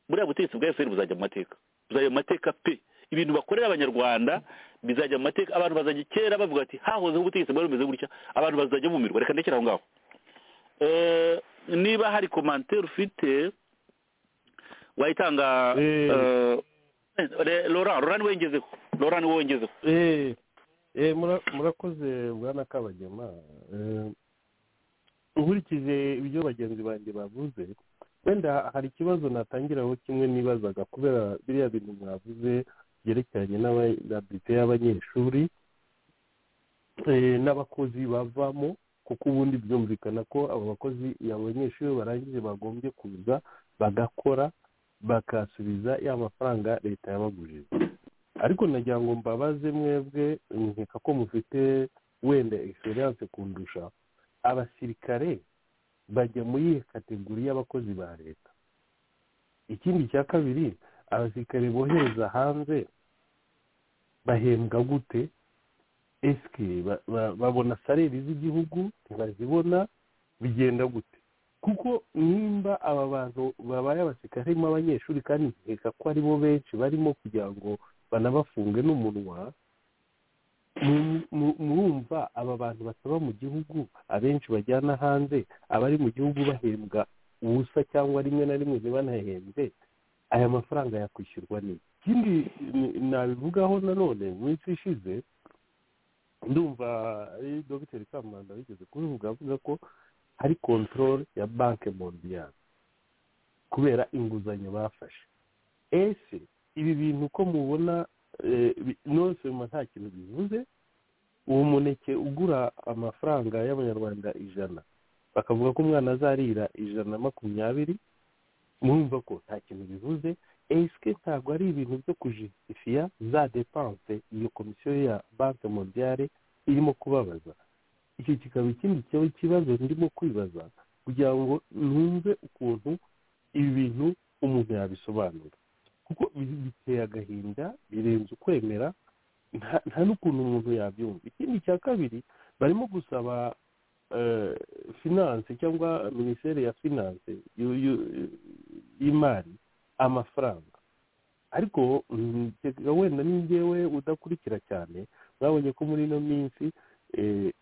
buriya butegetsi bwa efuperi buzajya mu mateka buzajya mu mateka pe ibintu bakorera abanyarwanda bizajya mu mateka abantu bazajya kera bavuga ati hahozeho ubutegetsi bwari bumeze gutya abantu bazajya bumirwa reka ndekere aho ngaho Eh, niba hari komantere ufite wayitanga Eh. eh, re- laurent laurent niwe wengezeho laurent niwe wengezeho Eh, eh, mura- murakoze bwana kabagema Eh, nkurikije ibyo bagenzi banjye bavuze wenda hari ikibazo natangiraho kimwe nibazaga kubera biriya bintu mwavuze byerekeranye n'abadite y'abanyeshuri eh, n'abakozi bavamo kuko ubundi byumvikana ko abo bakozi iyo abanyeshuri barangije bagombye kuza bagakora bakasubiza ya mafaranga leta yabagurije ariko nagira ngo mbabaze mwebwe nkeka ko mufite wenda egiseranse kundusha abasirikare bajya muri iyo kategori y'abakozi ba leta ikindi cya kabiri abasirikare bohereza hanze bahembwa gute esike ba- ba- babona sareri z'igihugu ntibazibona bigenda gute kuko nimba aba bantu babaye abasirikare harimo abanyeshuri kandi nkeka ko aribo benshi barimo kugira ngo banabafunge n'umunwa mu- mu- murumva aba bantu bataba mu gihugu abenshi bajyana hanze abari mu gihugu bahembwa ubusa cyangwa rimwe na rimwe ntibanahembwe aya mafaranga yakwishyurwa ni ikindi ni- nabivugaho nanone mu minsi ishize ndumva ari dogiteri kamanda wigeze kubivuga avuga ko hari kontorore ya banki mondiyari kubera inguzanyo bafashe ese ibi bintu uko mubona eh, bi- nonse nyuma nta kintu bivuze uwo muneke ugura amafaranga y'abanyarwanda ijana bakavuga ko umwana azarira ijana na makumyabiri mwumva ko nta kintu bivuze esike ntabwo ari ibintu byo kujisifiya za depanse iyo komisiyo ya banki mondiyare irimo kubabaza icyo kikaba ikindi kiba- kibazo ndimo kwibaza kugira ngo numve ukuntu ibi bintu umuntu yabisobanura kuko bi- biteye agahinda birenze ukwemera nta- nta n'ukuntu umuntu yabyumva ikindi cya kabiri barimo gusaba eh, finance cyangwa minisiteri ya finance yu- yu- y'imari amafaranga ariko mm, kereka wenda ni njyewe udakurikira cyane mwabonye ko muri ino minsi eh,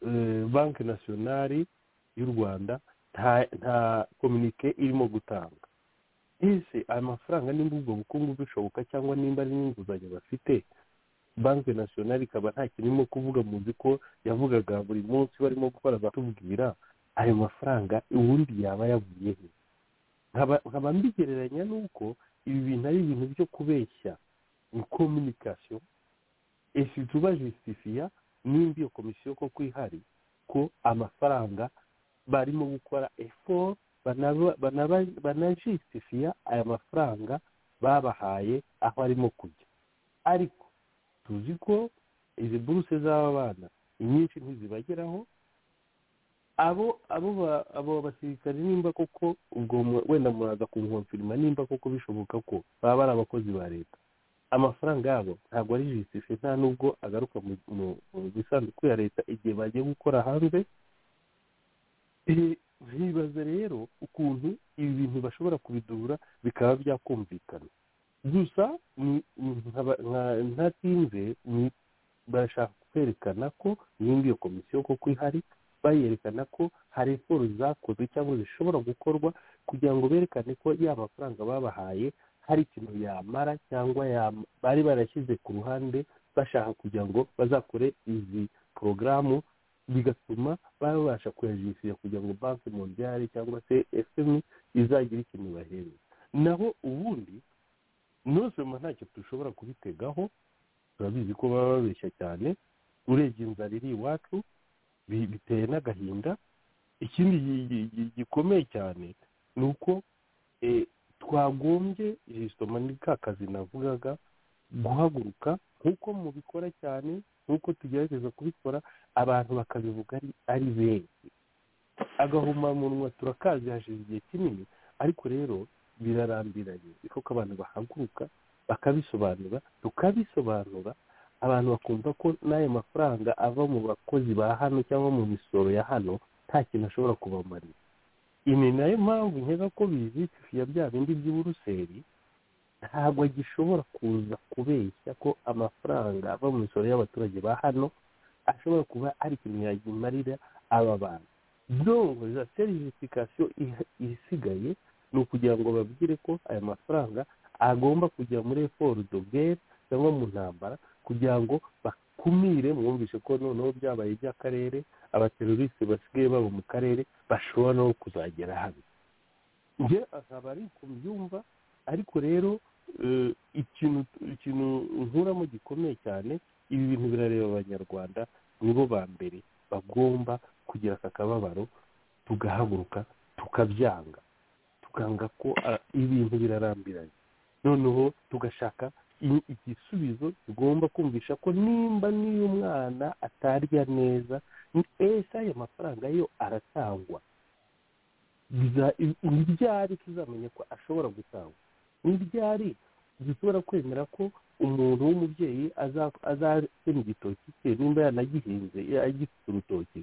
eh, banki nasiyonari y'u rwanda nta nta kominike irimo gutanga ese aya mafaranga nimba ubwo bukungu bushoboka cyangwa nimba ari n'inguzanyo bafite banki nasiyonari ikaba nta kintu irimo kuvuga muzi ko yavugaga buri munsi barimo gukora batubwira ayo mafaranga ubundi yaba yavuye he nkaba nkaba mbigereranya n'uko ibi bintu ari ibintu byo kubeshya ni kominikasiyo esi tuba jisitifiya nimba iyo komisiyo koko ihari ko amafaranga barimo gukora efo banajisitifiya aya mafaranga babahaye aho arimo kujya ariko tuzi ko izi buruse z'aba bana inyinshi ntizibageraho abo abo ba- abo basirikare nimba koko ubwo mu- wenda muraza kunkonfirima nimba koko bishoboka ko baba ari abakozi ba leta amafaranga yabo ntabwo ari jisitife nta nubwo agaruka mu- mu- mu isanduku ya leta igihe bagiye gukora hanze Eh, nkibaza rero ukuntu ibi bintu bashobora kubidura bikaba byakumvikana gusa ni- ni- nkaba- nka- ntatinze ni- barashaka kwerekana ko nimba iyo komisiyo koko ihari bayerekana ko hari siporo zakozwe cyangwa zishobora gukorwa kugira ngo berekane ko ya mafaranga babahaye hari ikintu yamara cyangwa yam- bari barashyize ku ruhande bashaka kugira ngo bazakore izi porogaramu bigatuma baba babasha kuyajisira kugira ngo banki mondiale cyangwa se fm izagire ikintu ibahemba naho ubundi nuzuma ntacyo dushobora kubitegaho turabizi ko baba babeshya cyane urebye inzara iri iwacu bi- biteye n'agahinda ikindi gi- gi- gi- gikomeye cyane ni uko eh, twagombye jisitoma ni ka kazi navugaga guhaguruka nk'uko mubikora cyane nk'uko tugerageza kubikora abantu bakabivuga ari ari benshi agahomamunwa turakazi hashize igihe kinini ariko rero birarambiranye ni koko abantu bahaguruka bakabisobanura tukabisobanura abantu bakumva ko n'ayo mafaranga ava mu bakozi ba hano cyangwa mu misoro ya hano nta kintu ashobora kubamarira iyi ni nayo mpamvu nkeka ko bizitifiya bya bindi by'uburuseri ntabwo gishobora kuza kubeshya ko amafaranga ava mu misoro y'abaturage ba hano ashobora kuba ari ikintu yagimarira aba bantu dongo za serivisikasiyo isigaye ni ukugira ngo babwire ko aya mafaranga agomba kujya muri foru dogere cyangwa mu ntambara kugira ngo bakumire mwumvishe ko noneho byabaye iby'akarere abaterorisite basigaye baba mu karere bashobora no kuzagera hano njye akaba ari ku byumva ariko rero eh, ikintu ikintu nkuramo gikomeye cyane ibi bintu birareba abanyarwanda nibo ba mbere bagomba kugira aka kababaro tugahaguruka tukabyanga tukanga ko ah, ibintu birarambiranye noneho tugashaka i- igisubizo tugomba kumvisha ko nimba n'iyo umwana atarya neza ese ayo mafaranga yo aratangwa biza- i- ni ryari tuzamenya ko ashobora gutangwa ni ryari dushobora kwemera ko umuntu w'umubyeyi aza- azasema igitoki cye nimba yanagihinze ya- agifite urutoki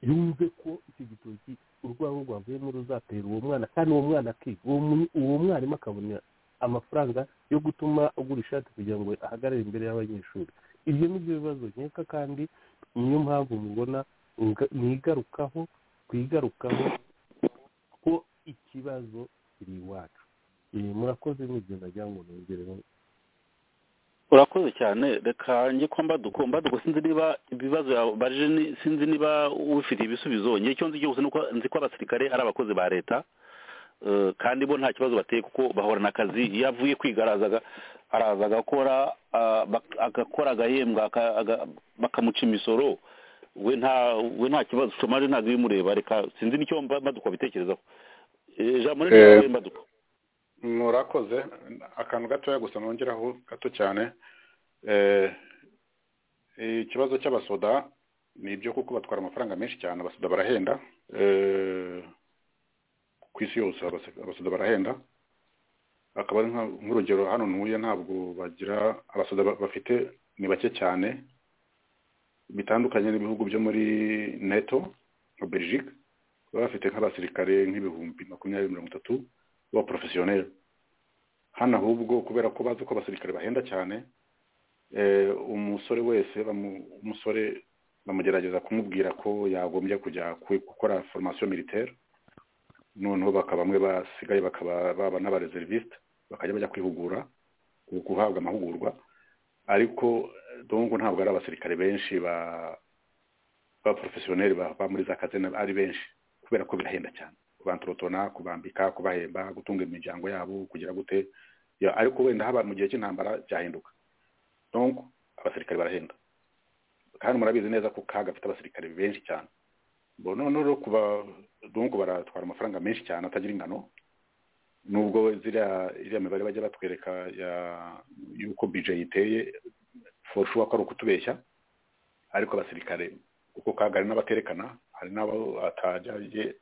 yumve ko icyo gitoki urwego rwavuyemo ruzatera uwo mwana kandi uwo mwana akiga uwo mu- uwo mwarimu akabona amafaranga yo gutuma agura ishati kugira ngo ahagarare imbere y'abanyeshuri ibyo ni byo bibazo nkeka kandi niyo mpamvu mubona nga- mwigarukaho twigarukaho ko ikibazo kiri iwacu Eh, murakoze mugenda ajya ngo nongereho urakoze cyane reka njye ko mbaduko mbaduko sinzi niba ibibazo yabajije ni- sinzi niba ubifitiye ibisubizo njye icyo nzi cyose ni uko nzi ko abasirikare ari abakozi ba leta Eh, kandi bo nta kibazo bateye kuko bahorana akazi iyo avuye kwiga arazaga araza agakora ah, bak- agakora agahembwa aka- aga- bakamuca imisoro we nta we nta kibazo shomaje ntabwo ibimureba reka sinzi n'icyo mba- mbaduko abitekerezaho Eh, jean muri Eh, nawe mbaduko murakoze akantu gatoya gusa nongeraho gato cyane Eh, ikibazo cy'abasoda ni ibyo kuko batwara amafaranga menshi cyane abasoda barahenda Eh, ku isi yose abas- abasoda barahenda akaba ari nka- nk'urugero hano ntuye ntabwo bagira abasoda ba- bafite ni bake cyane bitandukanye n'ibihugu byo muri neto nka belgique baba bafite nk'abasirikare nk'ibihumbi makumyabiri mirongo itatu b'abaporofesiyoneri hano ahubwo kubera ko bazi ko abasirikare bahenda cyane eh, umusore wese bamu- umusore bamugerageza kumubwira ko yagombye kujya ku- gukora formation militaire noneho bakaba bamwe basigaye bakaba baba n'abareservisite bakajya bajya kwihugura ku- guhabwa amahugurwa ariko eh, donc ntabwo ari abasirikare benshi ba ba professionnel ba ba muri za kazena ari benshi kubera ko birahenda cyane kubantorotona kubambika kubahemba gutunga imiryango yabo kugira gute Ya, ariko wenda haba mu gihe cy'intambara byahinduka donc abasirikare barahenda kandi murabizi neza ko kaga afite abasirikare benshi cyane bo noneho rero kuba donc baratwara amafaranga menshi cyane atagira ingano nubwo ziriya iriya mibare bajya batwereka ya- y'uko bije iteye forushuwa ko ari ukutubeshya ariko abasirikare kuko kaga hari n'abaterekana hari n'abo atajya ye-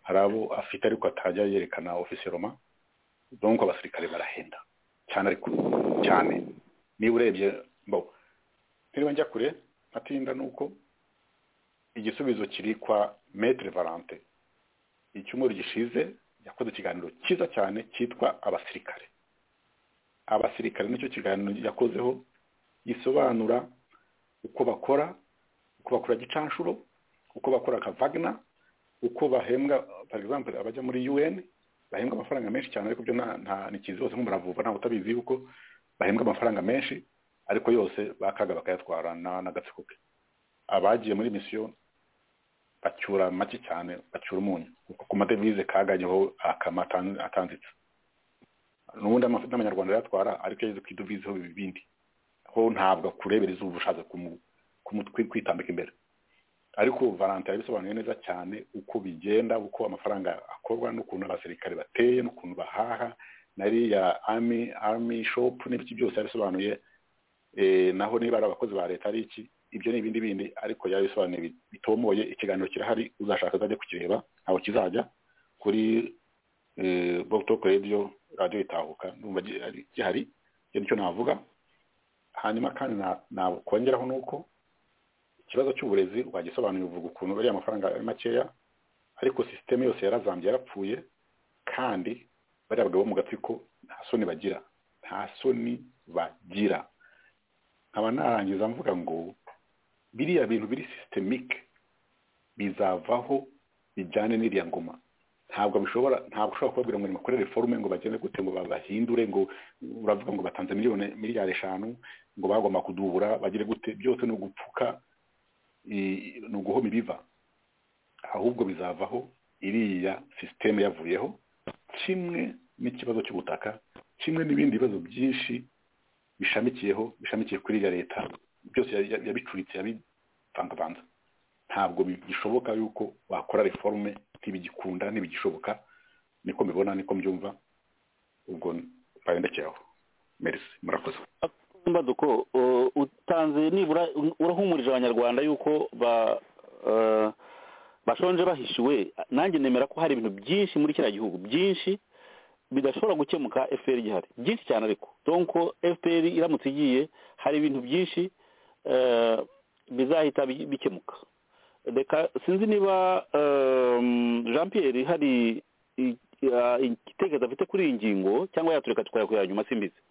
hari abo afite ariko atajya yerekana ofisiyeroma donc abasirikare barahenda cyane ariko cyane niba urebye bo niba njya kure atinda ni uko igisubizo kiri kwa metre valante icyumweru gishize yakoze ikiganiro cyiza cyane cyitwa abasirikare abasirikare nicyo kiganiro yakozeho gisobanura uko bakora uko bakora gicanshuro uko bakora akavagna uko bahembwa for example abajya muri un bahembwa amafaranga menshi cyane ariko byo nta- nta ntikizi hose nk'umuravuba ntawe utabizi kuko bahembwa amafaranga menshi ariko yose bakaga bakayatwara na- n'agatsiko ke abagiye muri misiyo bacyura make cyane bacyura umunyu kuko ku madevize kaganyeho akama atan- atanzitse n'ubundi amafi- n'amanyarwanda yatwara ariko yageze ku idovizeho ibindi ho ntabwo akurebera izuba ushatse kumu- kumu- kwi- kwitambika imbere ariko valantin yabisobanuye neza cyane uko bigenda uko amafaranga akorwa n'ukuntu abasirikare bateye n'ukuntu bahaha na ya ami ami shopu n'ibiki byose yabisobanuye eh, naho niba ari abakozi ba leta ari iki ibyo ni ibindi bindi ariko yabisobanuye bi- bitomoye ikiganiro kirahari uzashaka azajya kukireba ntabwo kizajya kuri botoke radiyo radiyo itahuka ndumva gi- ari- gihari icyo nicyo navuga hanyuma kandi na- nakongeraho ni uko ikibazo cy'uburezi wagisobanuye uvuga ukuntu ariya amafaranga ari makeya ariko sisiteme yose yarazambye yarapfuye kandi bariya bagabo bo mu gatsiko nta soni bagira nta soni bagira nkaba narangiza mvuga ngo biriya bintu biri sistemike bizavaho bijyane n'iriya ngoma ntabwo bishobora ntabwo ushobora kubabwira ngo nimukorere forume ngo bagende gute ngo babahindure ngo uravuga ngo batanze miliyoni miliyari eshanu ngo bagomba kudubura bagire gute byose ni ugupfuka i- ni uguhoma ibiva ahubwo bizavaho iriya sisiteme yavuyeho kimwe n'ikibazo cy'ubutaka kimwe n'ibindi bibazo byinshi bishamikiyeho bishamikiye kuri iriya leta byose ya- ya- yabicuritse yabivangavanze ntabwo bishoboka yuko wakora reforme ntibigikunda ntibigishoboka niko mbibona niko mbyumva ubwo mbagendekeraho merisi murakoze mbaduko uh, utanze nibura urahumurije abanyarwanda yuko ba uh, bashonje bahishiwe nanjye nemera ko hari ibintu byinshi muri kiriya gihugu byinshi bidashobora gukemuka fpr gihari byinshi cyane ariko donc fpr iramutse igiye hari ibintu byinshi uh, bizahita bi- bikemuka reka sinzi niba um, jean pierre hari i- uh, igitekerezo afite kuri iyi ngingo cyangwa yatureka tukayakora nyuma simbizi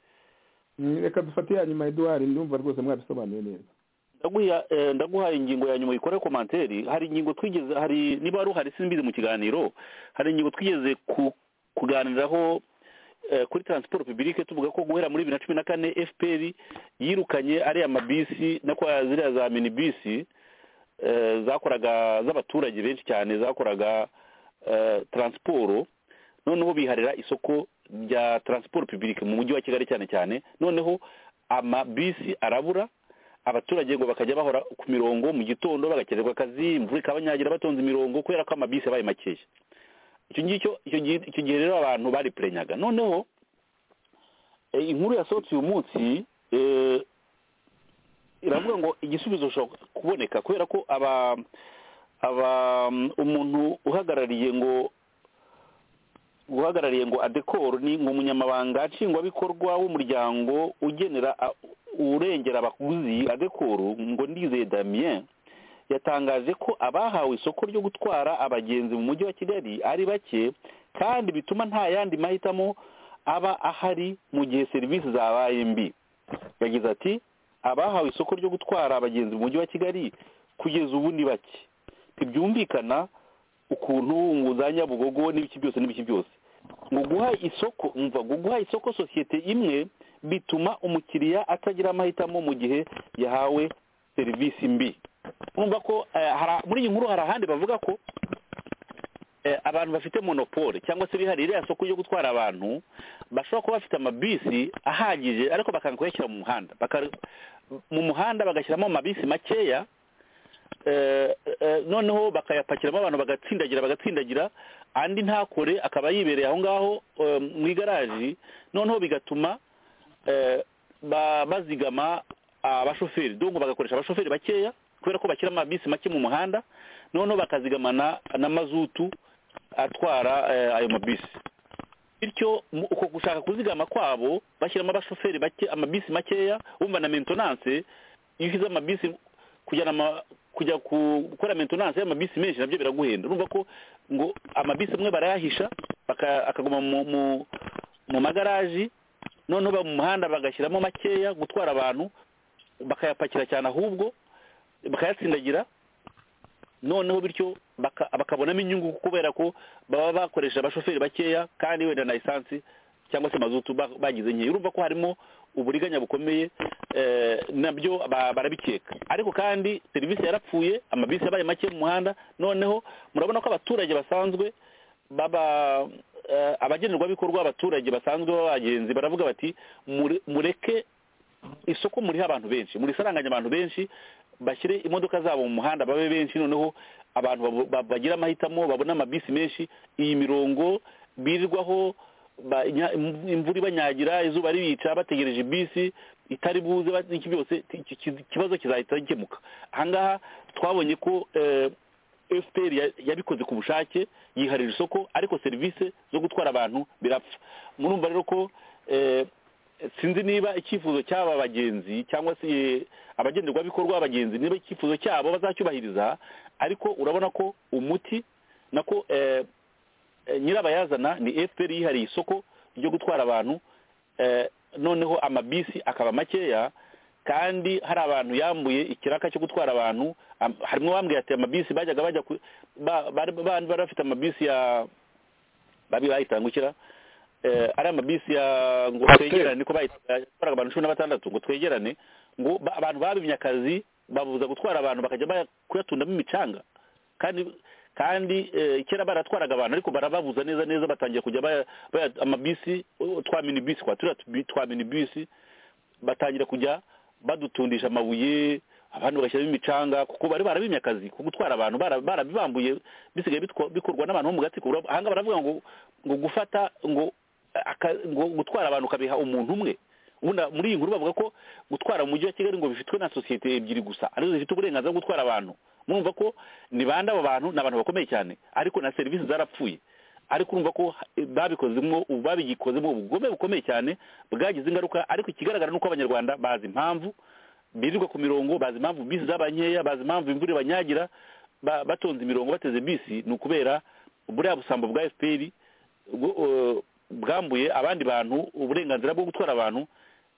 Mm, reka dufate ya nyuma eduwari ndumva rwose mwabisobanuye neza ndaguha eh, ndaguha ingingo ya nyuma ikore komanteri hari ingingo twigeze hari niba wari uhari simbizi mu kiganiro hari ingingo twigeze ku, kuganiraho eh, kuri transport publique tuvuga ko guhera muri bibiri na cumi na kane fpr yirukanye ariya mabisi no kwa ziriya za minibisi eh, zakoraga z'abaturage benshi cyane zakoraga eh, transporo noneho biharira isoko rya transport publique mu mujyi wa kigali cyane cyane noneho amabisi arabura abaturage ngo bakajya bahora ku mirongo mu gitondo bagakererwa akazi imvura ikabanyagira batonze imirongo kubera ko amabisi yabaye makeya icyo ngicyo icyo gihe icyo gihe rero abantu baripurenyaga noneho eh, inkuru yasohotse uyu munsi eh, iravuga ngo igisubizo gishobora kuboneka kubera ko aba aba mm, umuntu uhagarariye ngo uhagarariye ngo adekoro ni ngo umunyamabanga nshingwabikorwa w'umuryango ugenera a- urengera abaguzi adekoro ngo ndizeye damien yatangaje ko abahawe isoko ryo gutwara abagenzi mu mujyi wa kigali ari bake kandi bituma nta yandi mahitamo aba ahari mu gihe serivisi zabaye mbi yagize ati abahawe isoko ryo gutwara abagenzi mu mujyi wa kigali kugeza ubu ni bake ntibyumvikana ukuntu nguzanya bugogo n'ibiki byose n'ibiki byose ngo guha isoko umva ngo guha isoko sosiyete imwe bituma umukiriya atagira amahitamo mu gihe yahawe serivisi mbi urumva ko eh, hari- muri iyi nkuru hari ahandi bavuga ko eh, abantu bafite monopole cyangwa se bihariye iriya soko yo gutwara abantu bashobora kuba bafite amabisi ahagije ariko bakanga kuyashyira mu muhanda Baka- mu muhanda bagashyiramo amabisi makeya eh, eh, noneho bakayapakiramo abantu bagatsindagira bagatsindagira andi ntakore akaba yibereye aho ngaho eh, mu igaraji noneho bigatuma eh, ba- bazigama abashoferi dongo bagakoresha abashoferi bakeya kubera ko bashyira amabisi make mu muhanda noneho bakazigamana na mazutu atwara eh, ayo mabisi bityo mu- uko gushaka kuzigama kwabo bashyiramo abashoferi bake amabisi makeya wumva na mentenance iyo ushyize amabisi kujyana ama- kujya ku- gukora mentenance y'amabisi menshi nabyo biraguhenda urumva ko ngo amabisi amwe barayahisha baka- akaguma mu mu- mu magaraji noneho ba- mu muhanda bagashyiramo makeya gutwara abantu bakayapakira cyane ahubwo bakayatsindagira noneho bityo baka- bakabonamo inyungu kubera ko baba bakoresha abashoferi bakeya kandi wenda na esansi cyangwa se mazutu ba- bagize nkeya urumva ko harimo uburiganya bukomeye eh, nabyo ba- barabikeka ariko kandi serivisi yarapfuye amabisi yabaye make mu muhanda noneho murabona ko abaturage basanzwe baba eh, abagenerwabikorwa abaturage basanzwe b'abagenzi baravuga bati "Mure- mureke isoko muriho abantu benshi murisaranganya abantu benshi bashyire imodoka zabo mu muhanda babe benshi noneho abantu babo- ba- bagira amahitamo babone amabisi menshi iyi mirongo birirwaho ba- inya- imv- imvura ibanyagira izuba ribica bategereje bisi itari buze ba- iki byose ti- ki- ki- ikibazo kizahita gikemuka ahangaha twabonye ko eh, fpr ya- yabikoze ku bushake yiharira isoko ariko serivisi zo gutwara abantu birapfa murumva rero ko eh, sinzi niba icyifuzo cy'aba bagenzi cyangwa se eh, abagenderwabikorwa b'abagenzi niba icyifuzo cyabo bazacyubahiriza ariko urabona ko umuti nako eh, eh, nyirabayazana ni fpr yihariye isoko ryo gutwara abantu eh, noneho amabisi akaba makeya kandi hari abantu yambuye ikiraka cyo gutwara abantu am- harimo bambwiye ati amabisi bajyaga bajya ku- ba- bari bari- bari bafite amabisi ya babi bayitangukira eh, ari amabisi ya ngo Coaster. twegerane niko bayitwaraga abantu cumi na batandatu ngo twegerane ngo ba- abantu babimye akazi babuza gutwara abantu bakajya baya- kuyatundamo imicanga kandi kandi eh, kera baratwaraga abantu ariko barababuza neza neza batangiye kujya baya, baya amabisi uh, twa minibisi kwa turiya tubi- twa minibisi batangira kujya badutundisha amabuye abantu bagashyiramo imicanga kuko bari barabimye akazi ko gutwara abantu bara- barabibambuye bisigaye bitwa- bikorwa n'abantu bo mu gatsiko Urab- ahanga baravuga ngo ngo gufata ngo aka- ngo gutwara abantu ukabiha umuntu umwe ubundi muri iyi nkuru bavuga ko gutwara mu mujyi wa kigali ngo bifitwe na sosiyete ebyiri gusa arizo zifite uburenganzira bwo gutwara abantu murumva ko ni bande aba bantu ni abantu bakomeye cyane ariko na serivisi zarapfuye ariko urumva ko eh, babikozemo ubu babigikozemo ubugome bukomeye cyane bwagize ingaruka ariko ikigaragara ni uko abanyarwanda bazi impamvu birirwa ku mirongo bazi impamvu bisi zaba nkeya bazi impamvu imvura ibanyagira ba- batonze imirongo bateze bisi ni ukubera buriya busambo bwa fpr bwo- eh, bwambuye abandi bantu uburenganzira bwo gutwara abantu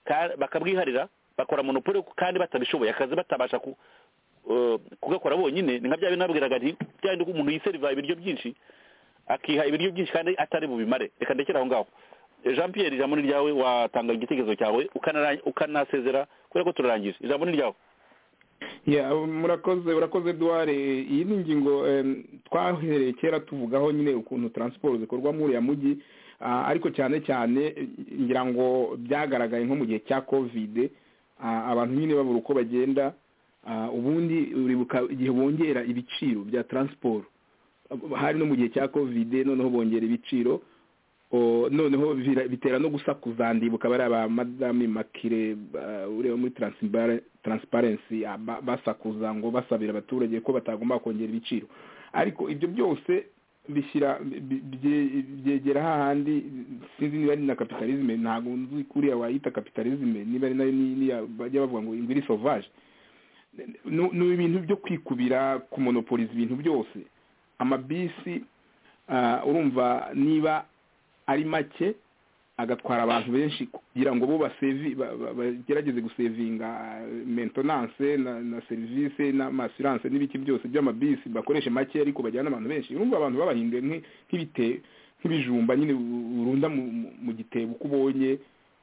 ka- bakabwiharira bakora monopole kandi batabishoboye akazi batabasha ku- eh, kugakora bonyine ni nka bya bintu nabwiraga nti bya bindi ko umuntu yiseriva ibiryo byinshi akiha ibiryo byinshi kandi atari bubimare reka ndekere aho ngaho Eh, jean pierre ijambo ni ryawe watanga igitekerezo cyawe ukanara- ukanasezera kubera ko turarangije ijambo ni ryawe Yeah, murakoze urakoze duware iyi ni ingingo em, twahereye kera tuvugaho nyine ukuntu taransiporo zikorwa muri uriya mujyi ah, ariko cyane cyane eh, ngira ngo byagaragaye nko mu gihe cya kovide ah, abantu nyine babura uko bagenda ah, ubundi uribuka igihe bongera ibiciro bya taransiporo hari no mu gihe cya kovide noneho bongera ibiciro O, noneho bira- bitera no gusakuza ndibuka bariya ba madame makire ba- ureba muri Transimbare- transparency ah, ba- basakuza ngo basabira abaturage ko batagomba kongera ibiciro ariko ibyo byose bishyira bi- bye- byegera hahandi sinzi niba ari na kapitalisme ntabwo nzi kuriya wayita kapitalisme niba ari nayo ni- niya bajya bavuga ngo ingwiri sauvage Nu- ni ibintu byo kwikubira kumonopoliza ibintu byose amabisi ah, urumva niba ari make agatwara abantu benshi kugira ngo bo basevi ba- ba- bagerageze gusevinga mentenance na, na serivisi n'amasiranse n'ibiki byose by'amabisi bakoreshe make ariko bajyana abantu benshi urumva abantu babahinduye nk'i- nk'ibite nk'ibijumba nyine u- urunda mu, mu- mu gitebo uko ubonye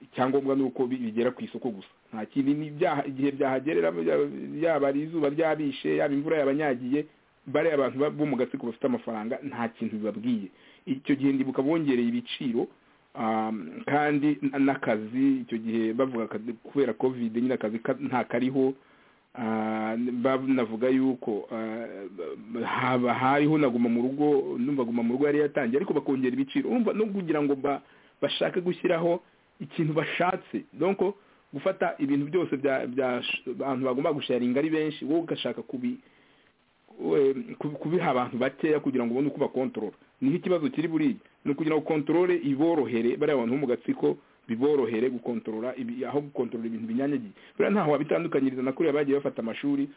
icyangombwa ni uko bi- bigera ku isoko gusa nta kindi ni byaha- igihe byahagerera byaba ari izuba ryabishe yaba imvura yabanyagiye bariya abantu ba- bo mu gatsiko bafite amafaranga nta kintu bibabwiye icyo gihe ndibuka bongereye ibiciro um, kandi n- n'akazi icyo gihe bavuga akazi kubera covid nyine akazi ka- nta kariho Ah, banavuga yuko ah, haba hariho na guma mu rugo numva guma mu rugo yari yatangiye ariko bakongera ibiciro urumva no kugira ngo ba- bashake gushyiraho ikintu bashatse donc gufata ibintu byose bya- bya- abantu bagomba gusharinga ari benshi wowe ugashaka kubi we- kubi- kubiha abantu bakeya kugira ngo ubone uko bakontorora niho ikibazo kiri buriya ni ukugira ngo kontorore iborohere bariya bantu bo mu gatsiko biborohere gukontorora ibi- aho gukontorora ibintu binyanyagiye buriya ntaho wabitandukanyiriza na kuriya bagiye bafata amashuri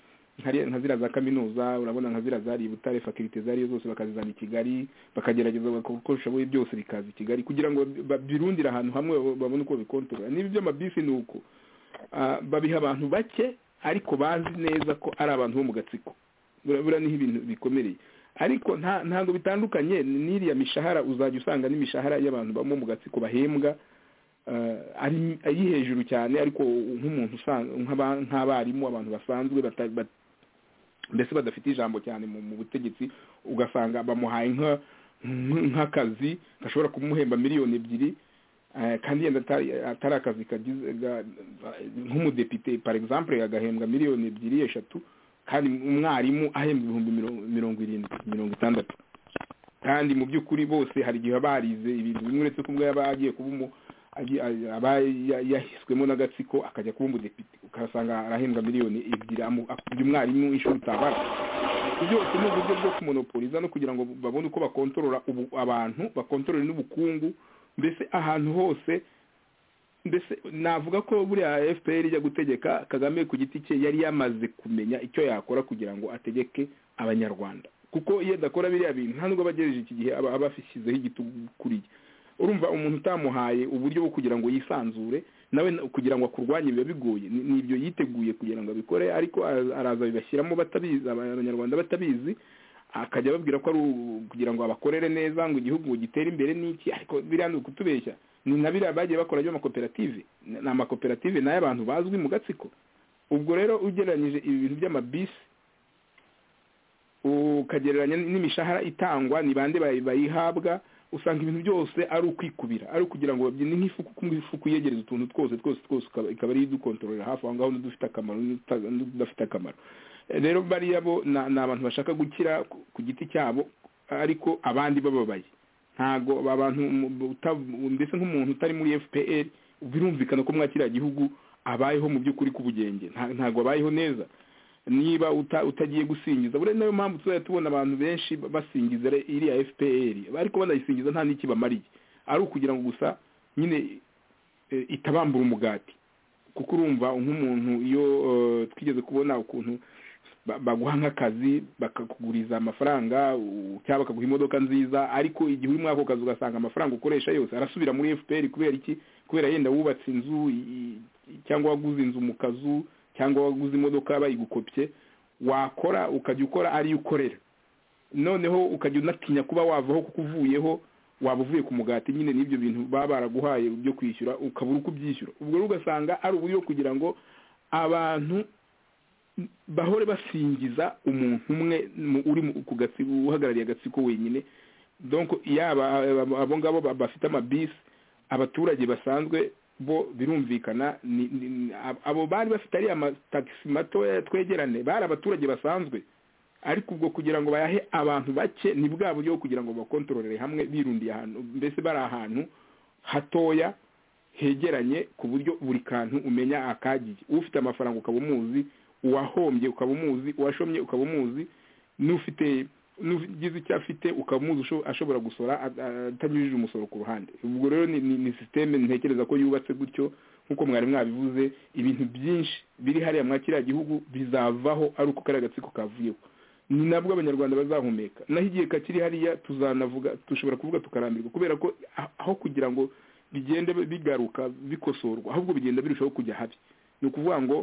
nkari- nka ziriya za kaminuza urabona nka ziriya zari i butare fakirite zariyo zose bakazizana i kigali bakagerageza bagakora uko bishoboye byose bikaza i kigali kugira ngo babirundire ahantu hamwe babone uko babikontorora n'ibi by'amabisi ni uko Ah, babiha abantu bake ariko bazi neza ko ari abantu bo mu gatsiko burabura niho ibintu bikomeye ariko nta ntabwo bitandukanye n'iriya mishahara uzajya usanga n'imishahara y'abantu bamwe mu gatsiko bahembwa eh, ari ari hejuru cyane ariko nk'umuntu usan- nk'aba- nk'abarimu abantu basanzwe bata- bat- mbese badafite ijambo cyane mu mu butegetsi ugasanga bamuhaye nka- nk- nk'akazi gashobora kumuhemba miliyoni ebyiri eh, kandi yenda atari atari akazi kagize ga- nk'umudepite par exemple agahembwa miliyoni ebyiri eshatu kandi umwarimu ahembwa ibihumbi mirongo- mirongo irindwi mirongo itandatu kandi mu by'ukuri bose hari igihe aba yarize ibintu bimwe uretse ko ubwo yaba agiye kuba umu agi- a- aba ya- yahiswemo n'agatsiko akajya kuba umudepite ukasanga arahembwa miliyoni ebyiri amu- akubye umwarimu inshuro utabara byose ni uburyo bwo kumonopoliza no kugira ngo babone uko bakontorora ubu- abantu bakontorore n'ubukungu mbese ahantu hose mbese navuga ko buriya fpr ijya gutegeka kagame ku giti cye yari yamaze kumenya icyo yakora kugira ngo ategeke abanyarwanda kuko iyo adakora biriya bintu nta nubwo abagejeje iki gihe aba abashyizeho igitugu kuriya urumva umuntu utamuhaye uburyo bwo kugira ngo yisanzure nawe na- kugira ngo akurwanye biba bigoye Ni- ni ibyo yiteguye kugira ngo abikore ariko ara- araza bibashyiramo batabizi aba- abanyarwanda batabizi akajya ababwira ko ari u- kugira ngo abakorere neza ngo igihugu gitere imbere n'iki ariko biriya ni ukutubeshya ni na biriya bagiye bakora byo amakoperative Ni- ni amakoperative ni ay'abantu bazwi mu gatsiko ubwo rero ugereranyije ibi bintu by'amabisi ukagereranya n'imishahara itangwa ni bande bayi- bayihabwa usanga ibintu byose ari ukwikubira ari ukugira ngo babyine nk'ifuku kuko ifuku yegereza utuntu twose twose twose ukaba- ikaba ari idukontororera hafi aho ngaho n'udufite akamaro n'ututa- n'udafite akamaro Eh, rero bariya bo ni ni abantu bashaka gukira ku- ku giti cyabo ariko abandi bababaye ntago aba bantu mu- uta- mbese nk'umuntu utari muri fpr birumvikana ko mwakiriya gihugu abayeho mu by'ukuri k'ubugenge Nta- ntago abayeho neza niba uta- utagiye gusingiza buriya niyo mpamvu tuzajya tubona abantu benshi basingiza re- iriya fpr ariko banayisingiza nta n'iki bamariye ari ukugira ngo gusa nyine eh, itabambura umugati kuko urumva nk'umuntu iyo eh, twigeze kubona ukuntu ba- baguha nk'akazi bakakuguriza amafaranga u- cyangwa bakaguha imodoka nziza ariko igihe uri muri ako kazi ugasanga amafaranga ukoresha yose arasubira muri fpr kubera iki kubera yenda wubatse inzu i- i- cyangwa waguze inzu mu kazu cyangwa waguze imodoka bayigukopye wakora ukajya ukora ariyo ukorera noneho ukajya unatinya kuba wavaho kuko uvuyeho waba uvuye ku mugati nyine n'ibyo bintu baba baraguhaye byo kwishyura ukabura uko ubyishyura ubwo rero ugasanga ari uburyo kugira ngo abantu bahore basingiza umuntu umwe mu- uri mu- ku gatsiko uhagarariye agatsiko wenyine donc yaba aba- abo ngabo ba- bafite amabisi abaturage basanzwe bo birumvikana ni- ni- ni- ab- abo bari bafite ariya amatagisi matoya twegerane bari abaturage basanzwe ariko ubwo kugira ngo bayahe abantu bake ni bwa buryo bwo kugira ngo bakontororere hamwe birundiye ahantu mbese bari ahantu hatoya hegeranye ku buryo buri kantu umenya akagiye ufite amafaranga ukaba umuzi uwahombye ukaba umuzi uwashomye ukaba umuzi n'ufite n'ugize icyo afite ukaba umuzi usho- ashobora gusora a- a- atanyujije umusoro ku ruhande ubwo rero ni, ni, ni systeme ntekereza ko yubatse gutyo nk'uko mwari mwabivuze ibintu byinshi biri hariya mwa kiriya gihugu bizavaho ari uko kariya gatsiko kavuyeho ni nabwo abanyarwanda bazahumeka naho igihe kakiri hariya tuzanavuga dushobora kuvuga tukarambirwa kubera ko ah- aho kugira ngo bigende bigaruka bikosorwa ahubwo bigenda birushaho kujya habi ni ukuvuga ngo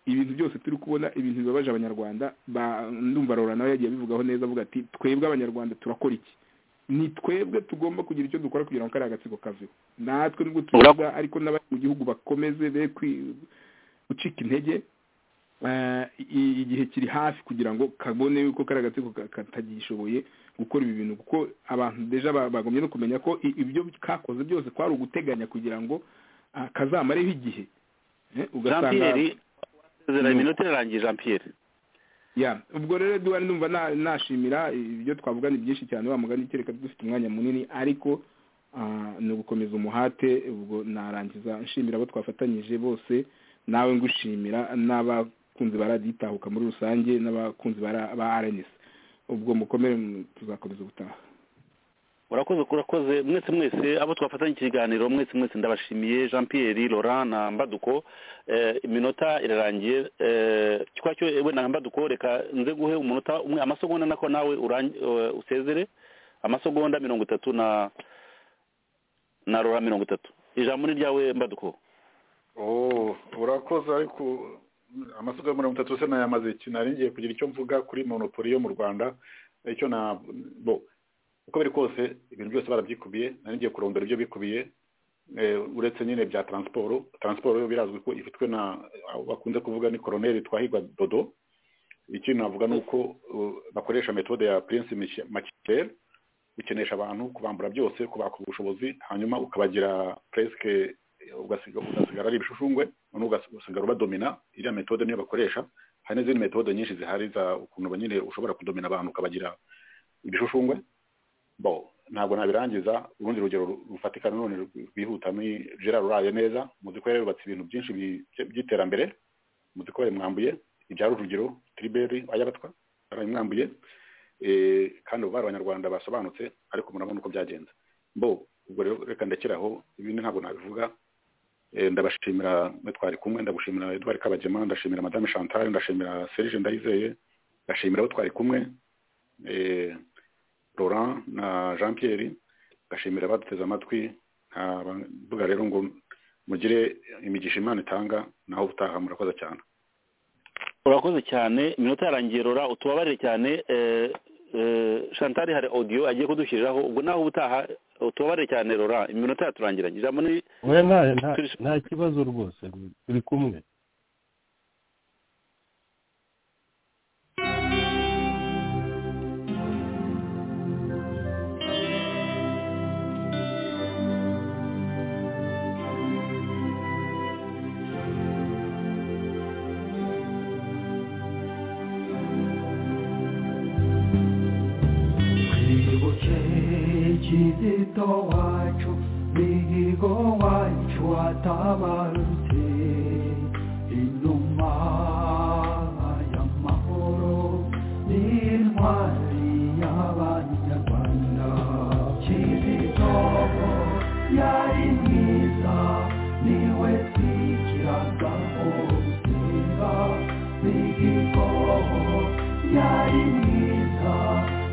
ibintu byose turi kubona ibintu bibabaje abanyarwanda ba- ndumva rora nawe yagiye abivugaho neza avuga ati twebwe abanyarwanda turakora iki ni twebwe tugomba kugira icyo dukora kugira ngo kariya agatsiko kaveho natwe nubwo tubivuga ariko n'abari mu gihugu bakomeze be kwi- gucika intege eh, i- igihe kiri hafi kugira ngo kabone yuko kariya gatsiko ka- katagishoboye gukora ibi bintu kuko abantu deja ba- bagombye no kumenya ko i- ibyo kakoze byose kwari uguteganya kugira ngo ah, kazamareho igihe Eh, jean ugasanga pierre wasezeranye Mm. iminota irarangiye jean pierre ya ubwo rero duhari numva na- nashimira ibyo twavuga ni byinshi cyane wa mugani kereka dufite umwanya munini ariko ah, ni ugukomeza umuhate ubwo narangiza nshimira abo twafatanyije bose nawe ngushimira n'abakunzi ba radiyo itahuka muri rusange n'abakunzi ba ra- ba rns ubwo mukomere mm, tuzakomeza ubutaha urakoze urakoze mwese mwese abo twafatanya ikiganiro mwese mwese ndabashimiye jean pierre laurent na mbaduko eh, iminota irarangiye eh, kwacyo ewe na mbaduko reka nze guhe umunota umwe amasegonda nako nawe urang- eh, usezere amasegonda mirongo itatu na na laurent mirongo itatu ijambo ni ryawe mbaduko oh urakoze ariko amasuka ya mirongo itatu se nayamaze iki nari ngiye kugira icyo mvuga kuri monopoli yo mu rwanda icyo na bo uko biri kose ibintu byose barabyikubiye nari ngiye kurondora ibyo bikubiye eh, uretse nyine bya taransiporo taransiporo yo birazwi ko ifitwe na abo bakunze kuvuga ni koroneri twahirwa dodo ikindi navuga ni uko uh, bakoresha metode ya prince Mich- Machiavel gukenesha abantu kubambura byose kubaka ubushobozi hanyuma ukabagira presque ugasiga- ugasigara ari ibishushungwe noneho ugas- ugasigara ubadomina iriya metode niyo bakoresha hari n'izindi metode nyinshi zihari za ukuntu nyine ushobora kudomina abantu ukabagira ibishushungwe bo ntabwo nabirangiza urundi rugero ru- rufatika nanone rw- rwihuta ni gerard uraye neza muzi ko yari yubatse ibintu byinshi bi- by'iterambere muzi ko yamwambuye ibya rujugiro tiriberi ayabatwa yaramwambuye Eh, kandi ubu bari abanyarwanda basobanutse ariko murabona uko byagenze bo ubwo rero reka ndekeraho ibindi ntabwo nabivuga Eh, ndabashimira mwe twari kumwe ndagushimira edward kabagema ndashimira madame chantal ndashimira serge ndayizeye ndashimira abo twari kumwe Eh, laurent na jean pierre ndashimira abaduteze amatwi nkaba mvuga rero ngo mugire imigisha imana itanga naho ubutaha murakoze cyane urakoze cyane iminota yarangiye rora utubabarire cyane eh, eh, chantal hari audio agiye kudushyiriraho ubwo naho ubutaha utubabarire cyane rora iminota yaturangiranye ijambo ni we nta- nta- nta kibazo rwose turi kumwe twibuke kizito wacu mihigo wacu watabarutse inuma y'amahoro n'intwari y'abanyarwanda kizito yari mwiza niwe twigiraga umutima mihigo yari mwiza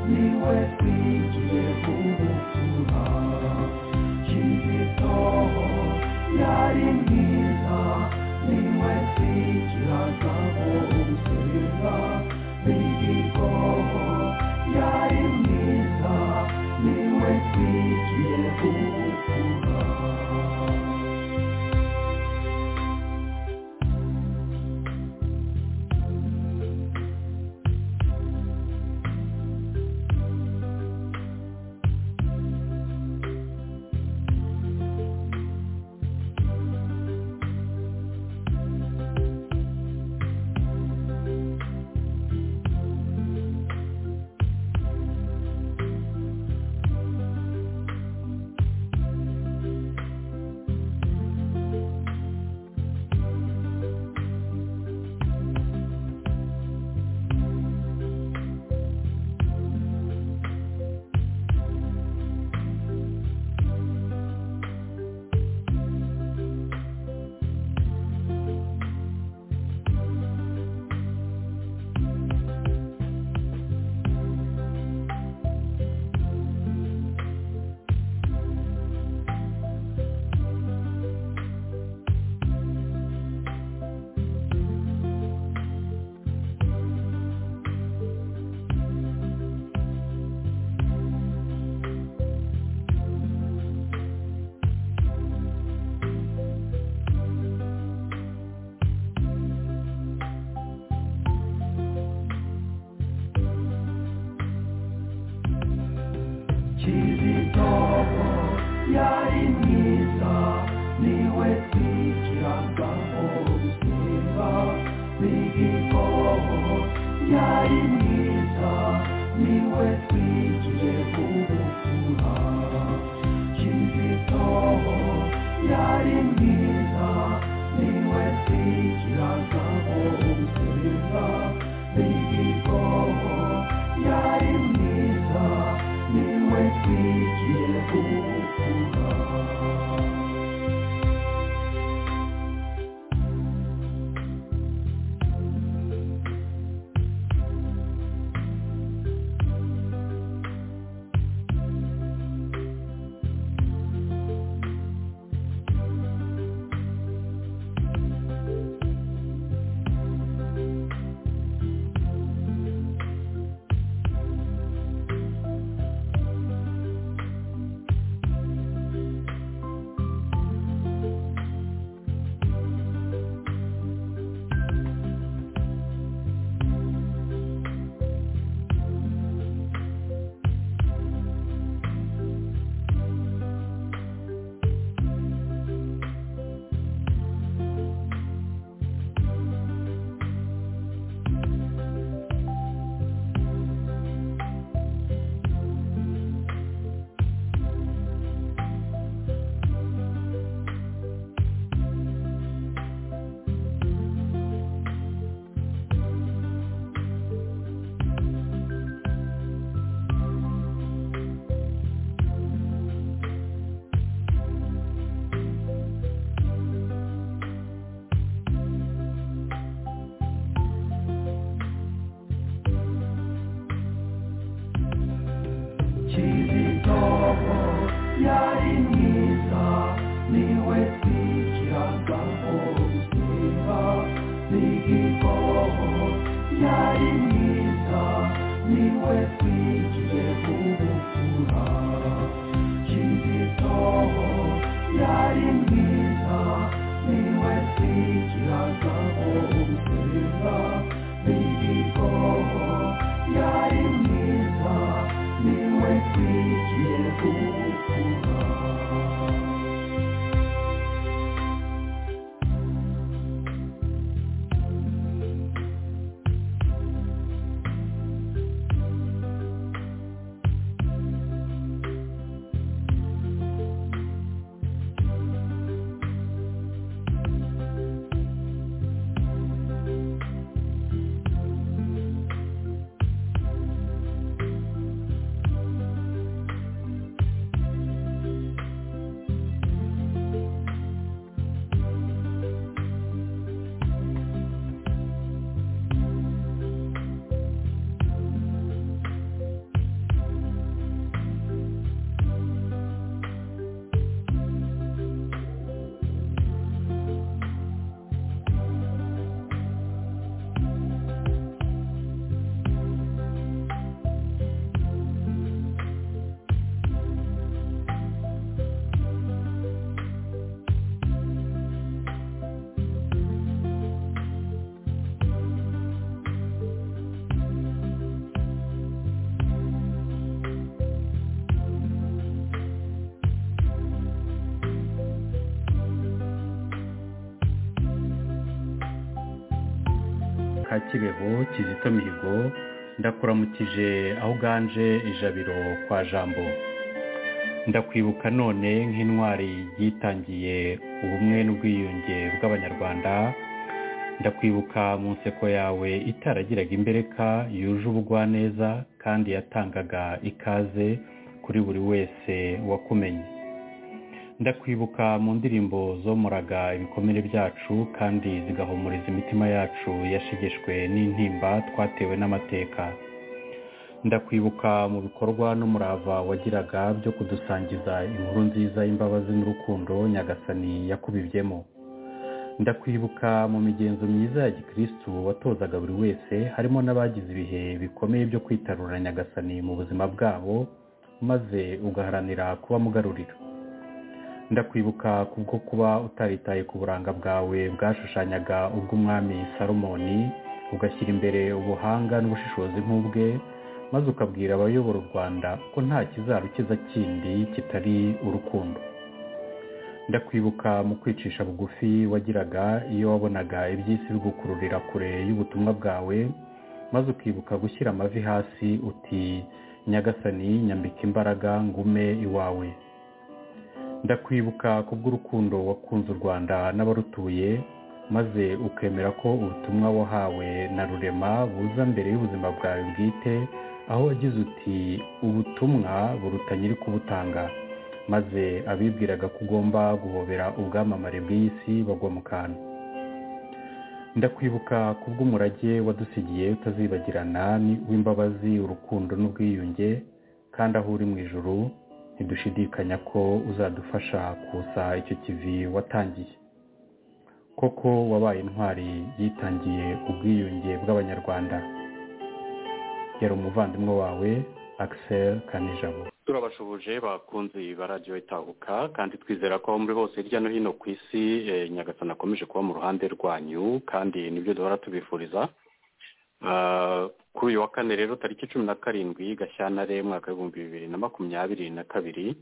niwe twigiye kubutura kizito yari mwiza niwe twigiraga umutima mihigo yari mwiza niwe twigiye kubutura yari mwiza niwe twigiragaho ubwiza bw'ibigo yari mwiza niwe twigiye kubukura kizito yari mwiza niwe twigiragaho ubwiza bw'ibigo yari mwiza niwe twigiye kubukura Kizitoho yari mwiza niwe twigiragaho ubwiza bw'igihoho yari mwiza niwe twigiye kubukura Kizitoho yari mwiza niwe twigiragaho ubwiza bw'igihoho yari mwiza niwe twigiye kubukura ka kibeho kizito mihigo ndakuramukije aho uganje ijabiro kwa jambo ndakwibuka none nk'intwari yitangiye ubumwe n'ubwiyunge bw'abanyarwanda ndakwibuka mu nseko yawe itaragiraga imbereka yuje ubugwaneza kandi yatangaga ikaze kuri buri wese wakumenye ndakwibuka mu ndirimbo zomuraga ibikomere byacu kandi zigahumuriza imitima yacu yashegeshwe n'intimba twatewe n'amateka ndakwibuka mu bikorwa n'umurava wagiraga byo kudusangiza inkuru nziza y'imbabazi n'urukundo nyagasani yakubibyemo ndakwibuka mu migenzo myiza ya gikirisitu watozaga buri wese harimo n'abagize ibihe bikomeye byo kwitarura nyagasani mu buzima bwabo maze ugaharanira kubamugarurira ndakwibuka kubwo kuba utaritaye ku buranga bwawe bwashushanyaga ubw'umwami salomoni ugashyira imbere ubuhanga n'ubushishozi nk'ubwe maze ukabwira abayobora u rwanda ko nta kizarukiza kindi kitari urukundo ndakwibuka mu kwicisha bugufi wagiraga iyo wabonaga iby'isi bigukururira kure y'ubutumwa bwawe maze ukibuka gushyira amavi hasi uti nyagasani nyambika imbaraga ngume iwawe ndakwibuka kubw'urukundo wakunze u rwanda n'abarutuye maze ukemera ko ubutumwa wahawe na rurema buza mbere y'ubuzima bwawe bwite aho wagize uti ubutumwa buruta nyiri kubutanga maze abibwiraga ko ugomba guhobera ubwamamare bw'isi bagwa mu kantu ndakwibuka kubw'umurage wadusigiye utazibagirana w'imbabazi urukundo n'ubwiyunge kandi aho uri mu ijuru ntidushidikanya ko uzadufasha kusa icyo kivi watangiye koko wabaye intwari yitangiye ubwiyunge bw'abanyarwanda yari umuvandimwe wawe akisel kanijabo turabashubuje bakunze barajya itahuka kandi twizera ko muri hose hirya no hino ku isi nyagasana akomeje kuba mu ruhande rwanyu kandi nibyo duhora tubifuriza kuri uyu wa kane rero tariki cumi na karindwi gashyantare mwaka w'ibihumbi bibiri na makumyabiri na kabiri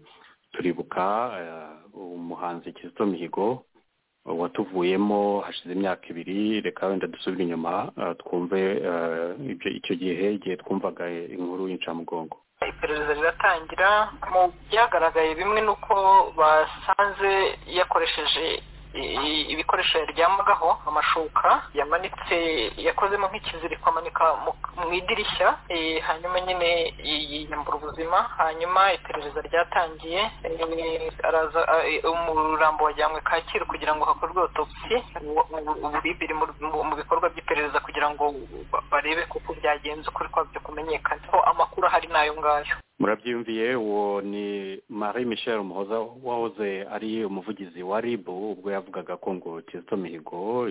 turibuka umuhanzi kizito mihigo watuvuyemo hashize imyaka ibiri reka wenda dusubire inyuma twumve icyo gihe igihe twumvaga inkuru y'incamugongo iperereza riratangira mu byagaragaye bimwe ni uko basanze yakoresheje ibikoresho yaryamagaho amashuka yamanitse yakozemo nk'ikiziriko amanika mu idirishya hanyuma nyine yiyambura ubuzima hanyuma iperereza ryatangiye umurambo wajyanywe kacyiru kugira ngo hakorwe otopsi ubu biri mu bikorwa by'iperereza kugira ngo barebe kuko byagenze ukuri kwabyo kumenyekana ko amakuru ahari n'ayo ngayo murabyiyumviye uwo ni marie michel muhoza wahoze ari umuvugizi wa ribu ubwo yavugaga ko ngo kizito mihigo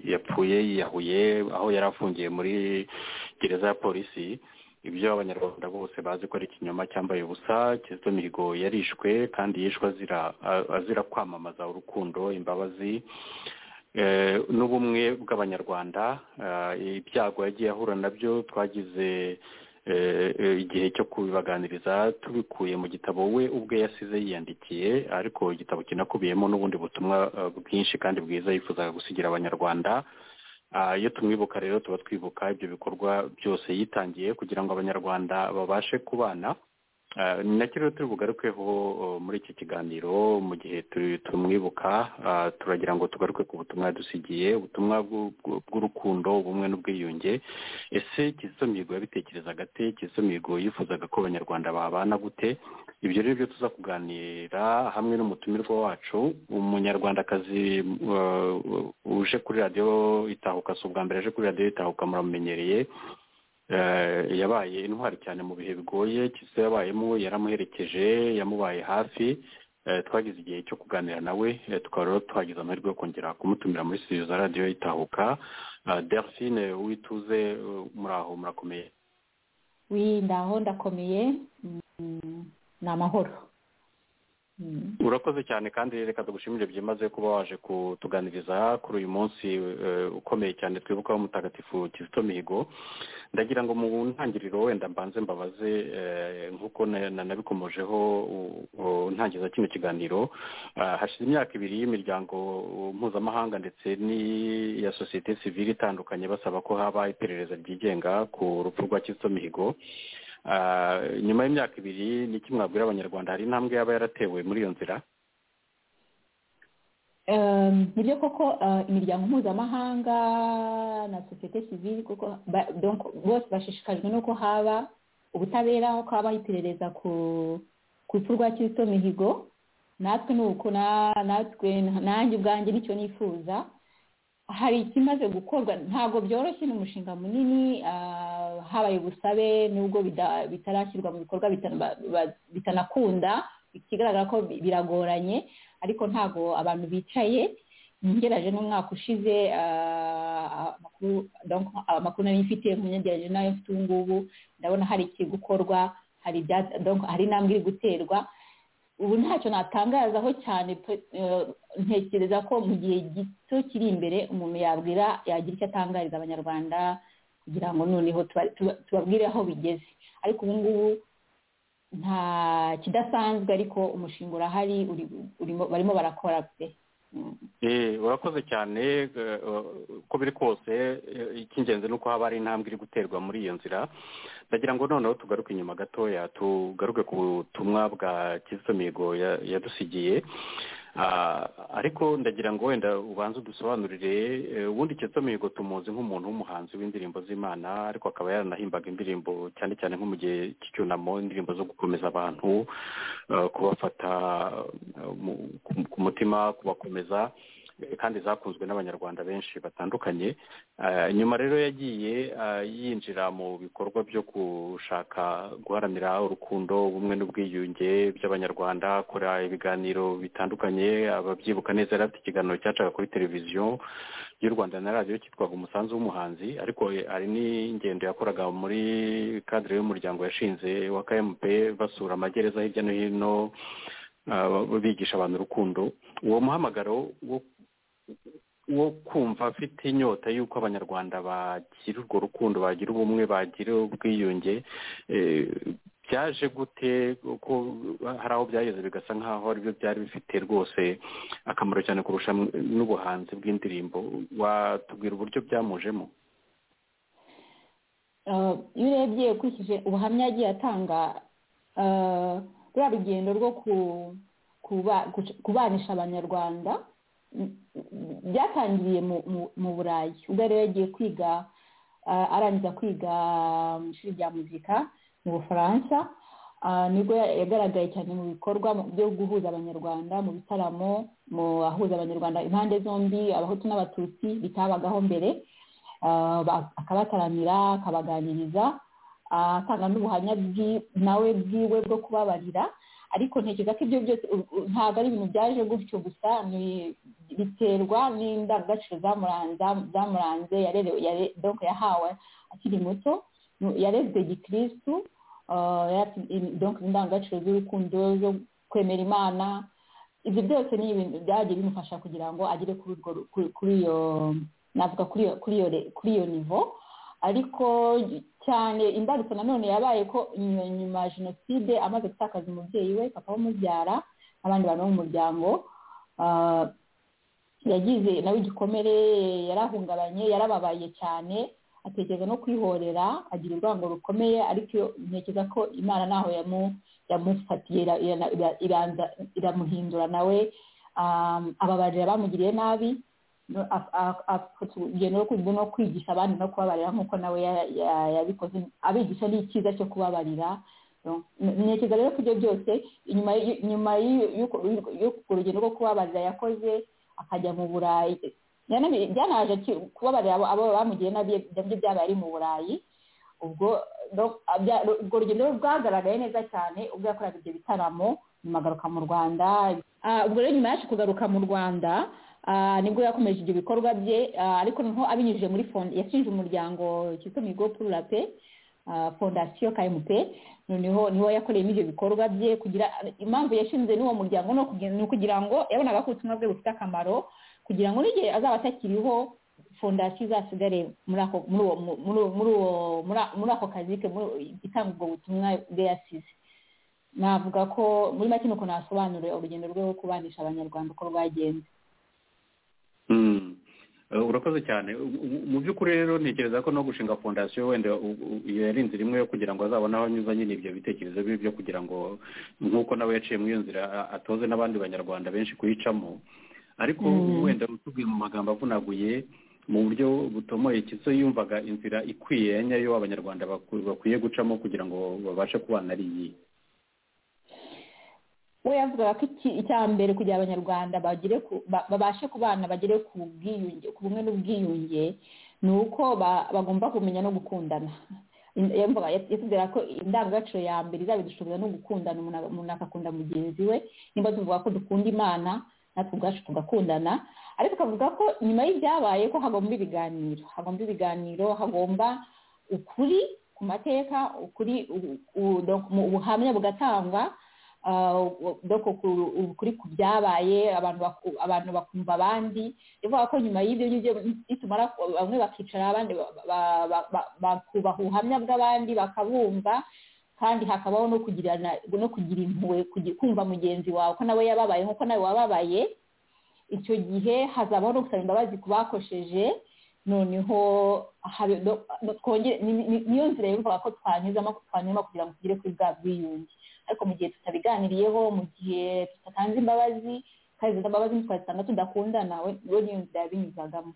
yapfuye yiyahuye aho yari afungiye muri gereza ya polisi ibyo abanyarwanda bose bazi ko ari ikinyoma cyambaye ubusa kizito mihigo yarishwe kandi yishwe azira kwamamaza urukundo imbabazi n'ubumwe bw'abanyarwanda ibyago yagiye ahura nabyo twagize igihe cyo kubibaganiriza tubikuye mu gitabo we ubwe yasize yiyandikiye ariko igitabo kinakubiyemo n'ubundi butumwa bwinshi kandi bwiza yifuzaga gusigira abanyarwanda iyo tumwibuka rero tuba twibuka ibyo bikorwa byose yitangiye kugira ngo abanyarwanda babashe kubana ni nacyo rero turi bugarukeho muri iki kiganiro mu gihe tumwibuka turagira ngo tugaruke ku butumwa yadusigiye ubutumwa bw'urukundo ubumwe n'ubwiyunge ese kizito mihigo yabitekerezaga ate kizito mihigo yifuzaga ko abanyarwanda babana gute ibyo rero byo tuza kuganira hamwe n'umutumirwa wacu umunyarwandakazi uje kuri radiyo itahuka si ubwa mbere aje kuri radiyo itahuka muramumenyereye yabaye intwari cyane mu bihe bigoye kizito yabayemo yaramuherekeje yamubaye hafi twagize igihe cyo kuganira nawe tukaba rero twagize amahirwe yo kongera kumutumira muri studio za radiyo itahuka delphine wituze muri aho murakomeye ndaho ndakomeye ni amahoro urakoze cyane kandi reka tugushimire byimaze kuba waje kutuganiriza kuri uyu munsi ukomeye cyane twibukaho mutagatifu kizito mihigo ndagira ngo mu ntangiriro wenda mbanze mbabaze nk'uko nanabikomojeho ntangiza kino kiganiro hashize imyaka ibiri y'imiryango mpuzamahanga ndetse n'iya sosiyete sivire itandukanye basaba ko haba iperereza ryigenga ku rupfu rwa kizito mihigo nyuma y'imyaka ibiri ni iki mwabwira abanyarwanda hari intambwe yaba yaratewe muri iyo nzira ni byo koko imiryango mpuzamahanga na sosiyete sivili kuko bose bashishikajwe nuko haba ubutabera ko habaho iperereza ku rupfu rwa kizito mihigo natwe ni uko natwe nanjye ubwanjye nicyo nifuza hari ikimaze gukorwa ntabwo byoroshye ni umushinga munini habaye ubusabe nubwo bitarashyirwa mu bikorwa bitanakunda ikigaragara ko biragoranye ariko ntabwo abantu bicaye ngeraje n'umwaka ushize amakuru nari mfite nkunyageraje nayo mfite ubu ngubu ndabona hari ikiri gukorwa hari intambwe iri guterwa ubu ntacyo natangazaho cyane ntekereza ko mu gihe gito kiri imbere umuntu yabwira yagira icyo atangariza abanyarwanda kugira ngo noneho tubabwire aho bigeze ariko ubu ngubu nta kidasanzwe ariko umushinga urahari barimo barakora pe urakoze cyane uko biri kose icy'ingenzi ni uko haba hari intambwe iri guterwa muri iyo nzira ndagira ngo noneho tugaruke inyuma gatoya tugaruke ku butumwa bwa kizito mihigo yadusigiye ariko ndagira ngo wenda ubanze udusobanurire ubundi kizito mihigo tumuzi nk'umuntu w'umuhanzi w'indirimbo z'imana ariko akaba yaranahimbaga indirimbo cyane cyane nko mu gihe cy'icyunamo indirimbo zo gukomeza abantu kubafata ku mutima kubakomeza kandi zakunzwe n'abanyarwanda benshi batandukanye nyuma rero yagiye yinjira mu bikorwa byo gushaka guharanira urukundo ubumwe n'ubwiyunge by'abanyarwanda akora ibiganiro bitandukanye ababyibuka neza yari afite ikiganiro cyacaga kuri televiziyo y'u rwanda na radiyo cyitwaga umusanzu w'umuhanzi ariko hari n'ingendo yakoraga muri kadire y'umuryango yashinze wa kmp basura amagereza hirya no hino bigisha abantu urukundo uwo muhamagaro wo wo kumva afite inyota y'uko abanyarwanda bagira urwo rukundo bagira ubumwe bagira ubwiyunge byaje gute kuko hari aho byageze bigasa nk'aho aribyo byari bifite rwose akamaro cyane kurusha n'ubuhanzi bw'indirimbo watubwira uburyo byamujemo iyo urebye ukurikije ubuhamya yagiye atanga ruriya rugendo rwo kubanisha abanyarwanda byatangiriye mu burayi ubwo rero yagiye kwiga arangiza kwiga mu ishuri rya muzika mu bufaransa nibwo yagaragaye cyane mu bikorwa byo guhuza abanyarwanda mu bitaramo mu ahuza abanyarwanda impande zombi abahutu n'abatutsi bitabagaho mbere akabataramira akabaganiriza atanga n'ubuhamya nawe bwiwe bwo kubabarira ariko ntekereza ko ibyo byose ntabwo ari ibintu byaje gutyo gusa biterwa n'indangagaciro zamuranze donko yahawe akiri muto yarezwe gikirisitu donko indangagaciro z'urukundo zo kwemera imana ibyo byose ni ibintu byagiye bimufasha kugira ngo agere kuri iyo navuga kuri iyo nivo ariko cyane imbarutso nanone yabaye ko nyuma ya jenoside amaze gutakaza umubyeyi we papa umubyara n'abandi bantu bo mu muryango yagize nawe igikomere yarahungabanye yarababaye cyane atekereza no kwihorera agira urwango rukomeye ariko ntekereza ko imana ntaho yamufatiye iramuhindura nawe ababarira abamugiriye nabi afite urugendo no kwigisha abandi no kubabarira nk'uko nawe yabikoze abigisha ni icyiza cyo kubabarira ntekereza rero ko ibyo byose nyuma y'urwo rugendo rwo kubabarira yakoze akajya mu burayi byanaje kubabarira abo bamugiriye nabi nabyo byabaye ari mu burayi ubwo urwo rugendo rwagaragaye neza cyane ubwo yakoraga ibyo bitaramo nyuma agaruka mu rwanda ubwo rero nyuma yacu kugaruka mu rwanda nibwo yakomeje ibyo bikorwa bye ariko noneho abinyujije muri fonde yashinje umuryango cyitwa migo purura pe fondasiyo kayimupe noneho niwo yakoreyemo ibyo bikorwa bye kugira impamvu yashinze n'uwo muryango ni ukugira ngo yabonaga ko ubutumwa bwe bufite akamaro kugira ngo n'igihe azaba atakiriho fondasiyo izasigare muri ako kazi ke itanga ubwo butumwa bwe yasize navuga ko muri make nuko nasobanura urugendo rwe rwo kubanisha abanyarwanda uko rwagenze urakoze cyane mu by'ukuri rero ntekereza ko no gushinga fondasiyo wenda yari inzira imwe yo kugira ngo azabone aho anyuza nyine ibyo bitekerezo bibi byo kugira ngo nk'uko nawe yaciye muri iyo nzira atoze n'abandi banyarwanda benshi kuyicamo ariko wenda utubwiye mu magambo avunaguye mu buryo butomoye kizo yumvaga inzira ikwiye ya nyayo abanyarwanda bakwiye gucamo kugira ngo babashe kubana ari iyi we yavugaga ko icya mbere kugira abanyarwanda babashe kubana bagere ku bwiyunge ku bumwe n'ubwiyunge ni uko bagomba kumenya no gukundana yatubwira ko indangagaciro ya mbere izabidushoboza no gukundana umuntu agakunda mugenzi we nimba tuvuga ko dukunda imana natwe ubwacu tugakundana ariko akavuga ko nyuma y'ibyabaye ko hagomba ibiganiro hagomba ibiganiro hagomba ukuri ku mateka ukuri ubuhamya bugatangwa ukuri ku byabaye abantu bakumva abandi bivuga ko nyuma y'ibyo ngibyo nitumara bamwe bakicara abandi bakubaha ubuhamya bw'abandi bakabumva kandi hakabaho no kugirana no kugira impuhwe kugi- kumva mugenzi wawe ko nawe yababaye nk'uko nawe wababaye icyo gihe hazabaho no gusaba imbabazi ku bakosheje noneho habe- no- no- twongere- ni- ni- niyo nzira yumvaga ko twanyuzamo twanyuramo kugira ngo tugere kuri bwa bwiyunge ariko mu gihe tutabiganiriyeho mu gihe tudatanze imbabazi kandi izo mbabazi ntitwazitanga tudakundana we we niyo nzira yabinyuzagamo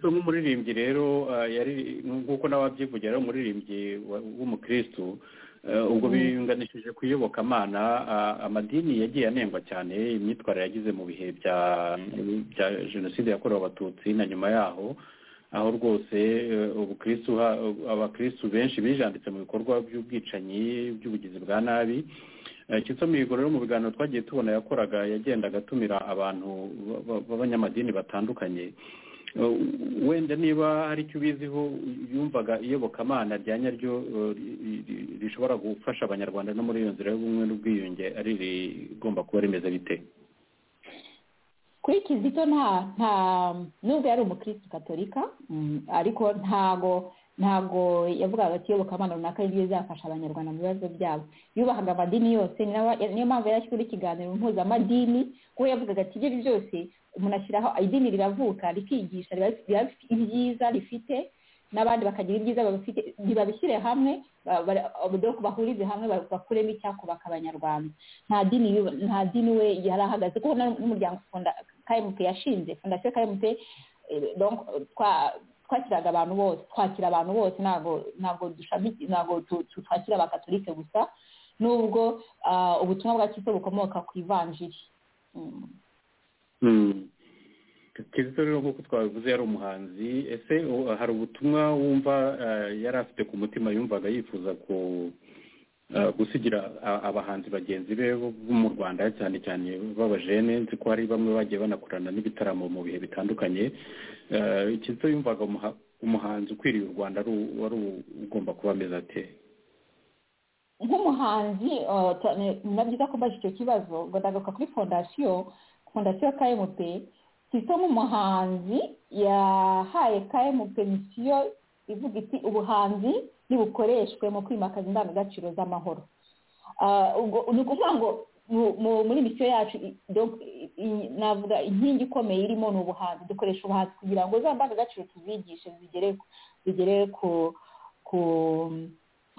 so nk'umuririmbyi rero ah, yari nk'uko nawe wabyivugira ari umuririmbyi wa- w'umukirisitu eh, ubwo Mm. biyunganishije ku iyobokamana ah, amadini yagiye anengwa cyane imyitwarire yagize mu bihe bya bya jenoside yakorewe abatutsi na nyuma yaho aho rwose eh, ubukristu ha- abakristu benshi bijanditse mu bikorwa by'ubwicanyi by'ubugizi bwa nabi Eh, Kitso Mihigo rero mu biganiro twagiye tubona yakoraga yagendaga atumira abantu ba- ba- b'abanyamadini batandukanye Eh, wenda niba hari icyo ubiziho yumvaga iyobokamana rya nyaryo eh, ri- ri- rishobora gufasha abanyarwanda no muri iyo nzira y'ubumwe n'ubwiyunge ari rigomba kuba rimeze bite kuri kizito nta nta nubwo yari umukristo katolika mm, ariko ntago ntago yavugaga ati iyobokamana runaka ryo izafasha abanyarwanda mu bibazo byabo yubahaga amadini yose ni nawe- niyo mpamvu yari ashyira ikiganiro mpuzamadini kuko yavugaga ati ibyo ari byo byose umuntu ashyiraho idini riravuka rikigisha riba riba rifite ibyiza rifite n'abandi bakagira ibyiza babifite ntibabishyire hamwe ba- ba- dore ko bahurize hamwe ba- bakuremo icyakubaka abanyarwanda nta dini yu- nta dini we yari ahagaze kuko na- n'umuryango funda kmt yashinze fondasiyo kmt eh, donc, twa- twakiraga abantu bose twakira abantu bose ntabwo ntabwo dushami- ntabwo tu- tu- twakira abakatolike gusa nubwo ah, ubutumwa bwa kiso bukomoka ku ivanjiri Mm. kizito rero nk'uko twabivuze yari umuhanzi ese u- hari ubutumwa wumva eh, yari afite ku mutima yumvaga yifuza ku eh, gusigira a- abahanzi bagenzi be bo- bo mu rwanda cyane cyane b'abajene nzi ko hari bamwe bagiye banakorana n'ibitaramo mu bihe bitandukanye Eh, kizito yumvaga umuha- umuhanzi ukwiriye u rwanda ari u- wari u- ugomba kuba ameze ate nk'umuhanzi uh, ta- ni na byiza ko mbaje icyo kibazo ngo ndagaruka kuri fondasiyo fondasiyo kmp kizito nk'umuhanzi yahaye kmp misiyo ivuga iti ubuhanzi nibukoreshwe mu kwimakaza indangagaciro z'amahoro Ah, ubwo ni ukuvuga ngo mu- mu- muri misiyo yacu i- donc, i- i- navuga inkingi ikomeye irimo ni ubuhanzi dukoresha ubuhanzi kugira ngo za ndangagaciro tuzigishe zigere zigere ku ku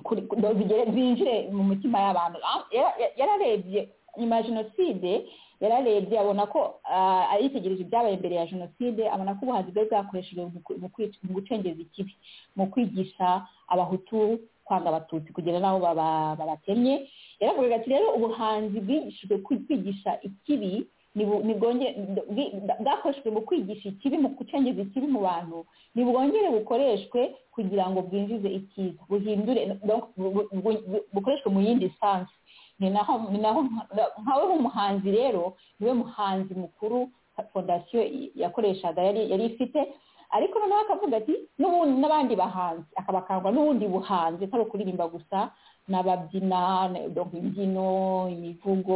kuri- ku- zigere zinjire mu mitima y'abantu Ah, yara- ya- yararebye nyuma ya jenoside yararebye abona ko ah, aritegereje ibyabaye mbere ya jenoside abona ko ubuhanzi bwe bwakoreshejwe mu ku- mu kwica- mu gucengeza ikibi mu kwigisha abahutu kwanga abatutsi kugera n'aho baba- babatemye yaravugaga ati rero ubuhanzi bwigishijwe kwi- kwigisha ikibi nibu- nibwonge- bwi- bwakoreshejwe mu kwigisha ikibi mu gucengeza ikibi mu bantu nibwongere bukoreshwe kugira ngo bwinjize icyiza buhindure donc bu- bu- bu- bukoreshwe mu yindi sansi ni naho ni naho nka- nkawe nk'umuhanzi rero niwe muhanzi mukuru fondasiyo yakoreshaga yari yari ifite ariko noneho akavuga ati n'ubundi n'abandi bahanzi akabakangwa n'ubundi buhanzi atari ukuririmba gusa n'ababyina ne- donc imbyino imivugo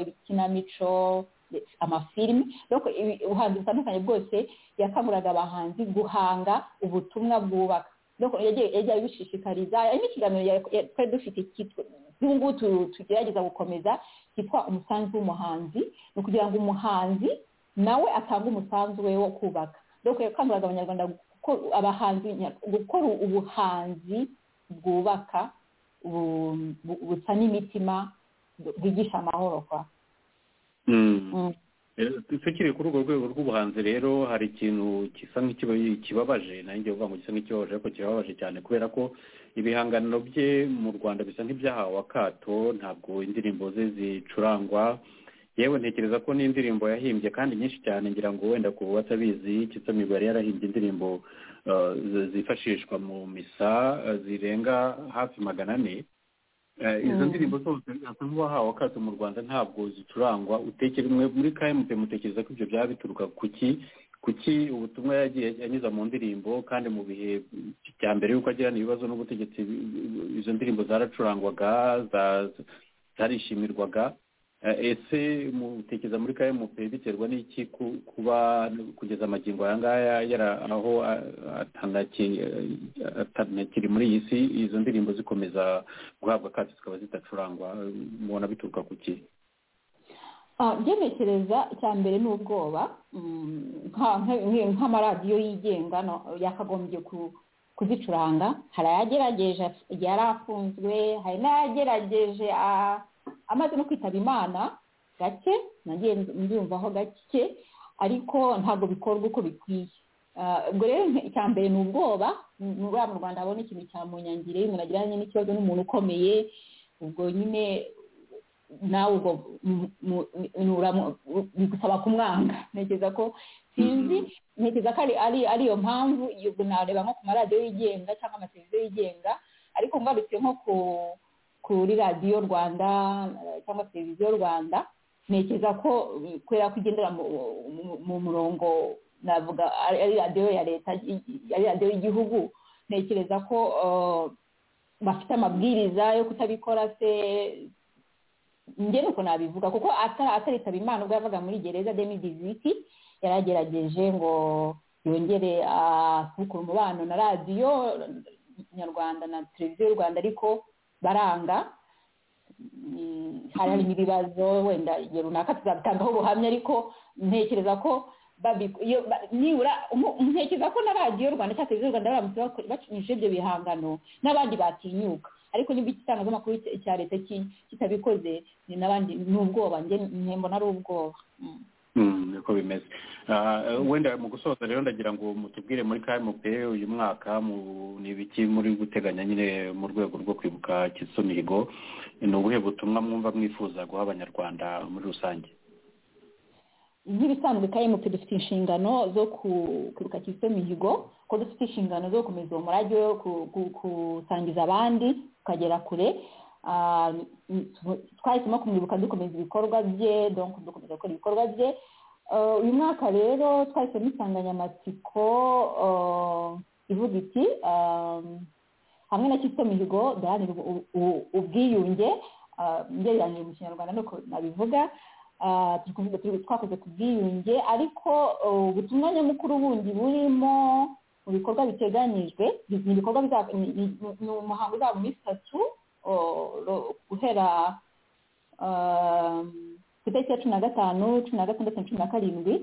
ibikinamico ndetse amafilimi donc ibi- ubuhanzi butandukanye bwose yakanguriraga abahanzi guhanga ubutumwa bwubaka Donc, yagiye yagiye abishishikariza hari n'ikiganiro ya- ya- twari dufite cyitwa n'ubu ngubu tu- tugerageza gukomeza cyitwa umusanzu w'umuhanzi ni ukugira ngo umuhanzi nawe atange umusanzu we wo kubaka donc yakanguriraga abanyarwanda gukora abahanzi nya- gukora ubuhanzi bwubaka bu- bu- busa n'imitima bu- bwigisha amahoro kwa Mm. Eh, tukiri kuri urwo rwego rw'ubuhanzi rero hari ikintu gisa nk'ikiba kibabaje nanjye uvuga ngo gisa nk'ikibabaje ariko kibabaje cyane kubera ko ibihangano bye mu rwanda bisa nk'ibyahawe akato ntabwo indirimbo ze zicurangwa yewe ntekereza ko n'indirimbo yahimbye kandi nyinshi cyane ngira ngo wenda ku batabizi Kizito Mihigo yari yarahimbye indirimbo eh, zi- zifashishwa mu misa eh, zirenga hafi magana ane Eh, izo Mm. ndirimbo zose asa nk'uwahawe akato mu rwanda ntabwo zicurangwa utekere mwe muri kmt mutekereza ko ibyo byaba bituruka kuki kuki ubutumwa yagiye anyuza mu ndirimbo kandi mu bihe bya mbere y'uko agirana ibibazo n'ubutegetsi bi- bi- izo ndirimbo zaracurangwaga za- zarishimirwaga ese mutekereza muri kmp biterwa n'iki kuba kugeza amagingo aya ngaya yari aho atanakiri muri iyi si izo ndirimbo zikomeza guhabwa akato zikaba zidacurangwa mubona bituruka ku ki byemekereza icya mbere ni ubwoba nk'amaradiyo yigenga yakagombye kuzicuranga hari ayagerageje yari afunzwe hari n'ayagerageje amaze no kwitaba imana gake nagiye mbyumvaho gake ariko ntabwo bikorwa uko bikwiye ubwo rero icya mbere ni ubwoba nubwo mu rwanda habona ikintu cya munyangire umuntu agiranye n'ikibazo n'umuntu ukomeye ubwo nyine nawe ubwo bigusaba kumwanga ntekereza ko sinzi ntekereza ko ari iyo mpamvu ubwo nareba nko ku maradiyo yigenga cyangwa amateleviziyo yigenga ariko ngarutse nko ku kuri radiyo rwanda cyangwa televiziyo rwanda ntekereza ko kubera ko igendera mu murongo navuga ari radiyo ya leta ari radiyo y'igihugu ntekereza ko bafite amabwiriza yo kutabikora se njye nuko nabivuga kuko ataritaba imana ubwo yavaga muri gereza demidiziti yaragerageje ngo yongere asukura umubano na radiyo nyarwanda na televiziyo rwanda ariko baranga hari harimo ibibazo wenda igihe runaka tuzabitangaho ubuhamya ariko ntekereza ko nibura ntekereza ko na radiyo rwanda cyangwa televiziyo rwanda baramutse bakinisha ibyo bihangano n'abandi batinyuka ariko niba igitangazamakuru cya leta kitabikoze ni n'abandi ni ubwoba njye mbona ari ubwoba niko bimeze wenda mu gusoza rero ndagira ngo mutubwire muri kmp uyu mwaka ni ibiki muri guteganya nyine mu rwego rwo kwibuka kizito mihigo ni ubuhe butumwa mwumva mwifuza guha abanyarwanda muri rusange nk'ibisanzwe kmp dufite inshingano zo kwibuka kizito mihigo ko dufite inshingano zo gukomeza uwo murage wo gusangiza abandi tukagera kure twahisemo kumwibuka dukomeza ibikorwa bye dukomeza gukora ibikorwa bye uyu mwaka rero twahisemo insanganyamatsiko ivuga iti hamwe na kizito mihigo duharanira ubwiyunge ngereranyije mu kinyarwanda nuko nabivuga twakoze ku bwiyunge ariko ubutumwa nyamukuru bundi burimo mu bikorwa biteganyijwe ni ibikorwa ni umuhango uzaba muri sitatu guhera ku itariki ya cumi na gatanu cumi na gatandatu cumi na karindwi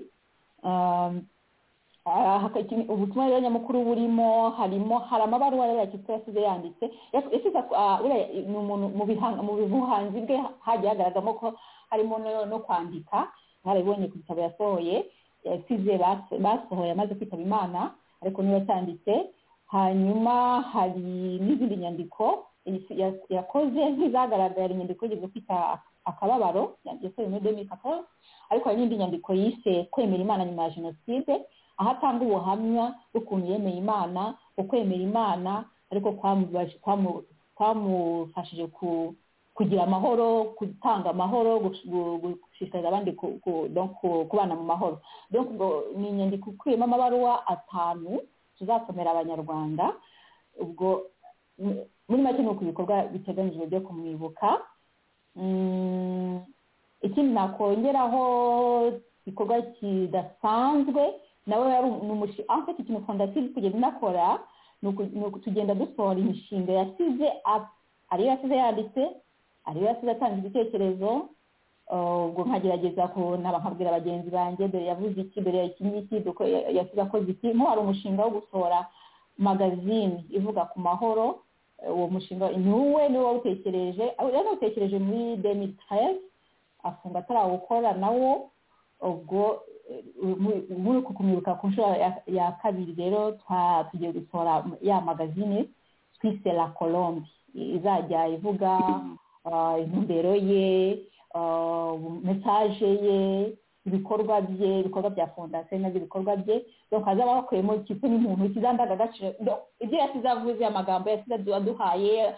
ubutumwa rero nyamukuru burimo harimo hari amabaruwa rero yakitwa yasize yanditse mu buhanzi bwe hagiye hagaragamo ko harimo no kwandika harabibonye ku gitabo yasohoye yasize basohoye amaze kwitaba imana ariko niba cyanditse hanyuma hari n'izindi nyandiko yakoze nk'izagaragara inyandiko yo kwita akababaro yasohoye muri demiri kaporu ariko hari n'indi nyandiko yise kwemera imana nyuma ya jenoside aho atanga ubuhamya bw'ukuntu yemeye imana ukwemera imana ariko kwamufashije kugira amahoro gutanga amahoro gushishikariza abandi kubana mu mahoro ni inyandiko ikubiyemo amabaruwa atanu tuzasomera abanyarwanda ubwo muri make ni uko ibikorwa biteganyijwe byo kumwibuka ikindi nakongeraho igikorwa kidasanzwe nawe yari afite ikintu fondasiyo iri kugenda inakora ni tugenda dusohora imishinga yasize ariyo yasize yanditse ariyo yasize atanga ibitekerezo ubwo nkagerageza kunaba nkabwira bagenzi banjye dore yavuze iki dore iki ngiki yasize akoze iki nko hari umushinga wo gusohora magazine ivuga ku mahoro uwo mushinga niwe niwe wawutekereje yanawutekereje muri deni taresi afunga atarawukora nawo ubwo muri uku kumwibuka ku nshuro ya kabiri rero tugiye gusohora ya magazine twise la colombe izajya ivuga intumbero ye mesaje ye ibikorwa bye ibikorwa bya fondasiyo nabyo ibikorwa bye donc hazaba hakuyemo ikipe n'umuntu kiza ndangagaciro ibyo yasize avuze amagambo yasize aduhaye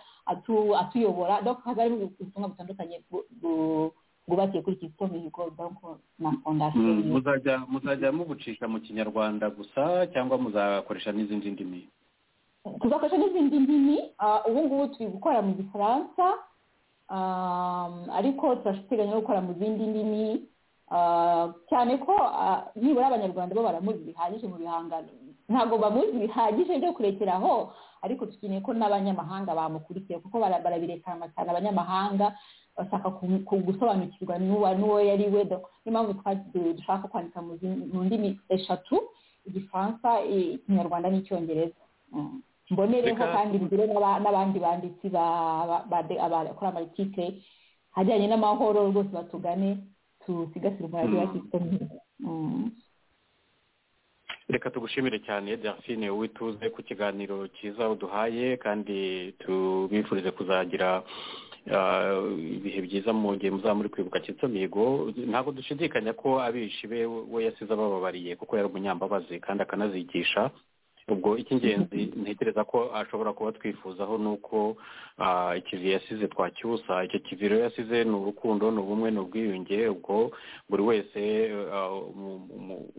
atuyobora donc hazarimo ubutumwa butandukanye bwubakiye kuri kizito mihigo donc na fondasiyo muzajya muzajya mubucisha mu kinyarwanda gusa cyangwa muzakoresha n'izindi ndimi tuzakoresha n'izindi ndimi ubu ngubu turi gukora mu gifaransa ariko turashyiteganya no gukora mu zindi ndimi cyane ko nibura abanyarwanda bo baramuzi bihagije mu bihangano ntabwo bamuzi bihagije byo kurekeraho ariko dukeneye ko n'abanyamahanga bamukurikiye kuko barabirekana cyane abanyamahanga bashaka gusobanukirwa n'uwo yari we niyo mpamvu dushaka kwandika mu ndimi eshatu igifaransa ikinyarwanda n'icyongereza mbonereho kandi bigire n'abandi banditsi bakora amatike ajyanye n'amahoro rwose batugane dusigasire umurage wa kristo reka tugushimire cyane delphine wowe tuze ku kiganiro cyiza uduhaye kandi tubifurize kuzagira ibihe byiza mu gihe muzaba muri kwibuka mihigo ntabwo dushidikanya ko abishi be we yasize abababariye kuko yari umunyambabazi kandi akanazigisha ubwo icy'ingenzi ntekereza ko ashobora kuba twifuzaho ni uko ikivi yasize twacyusa icyo kivi rero yasize ni urukundo ni ubumwe ni ubwiyunge ubwo buri wese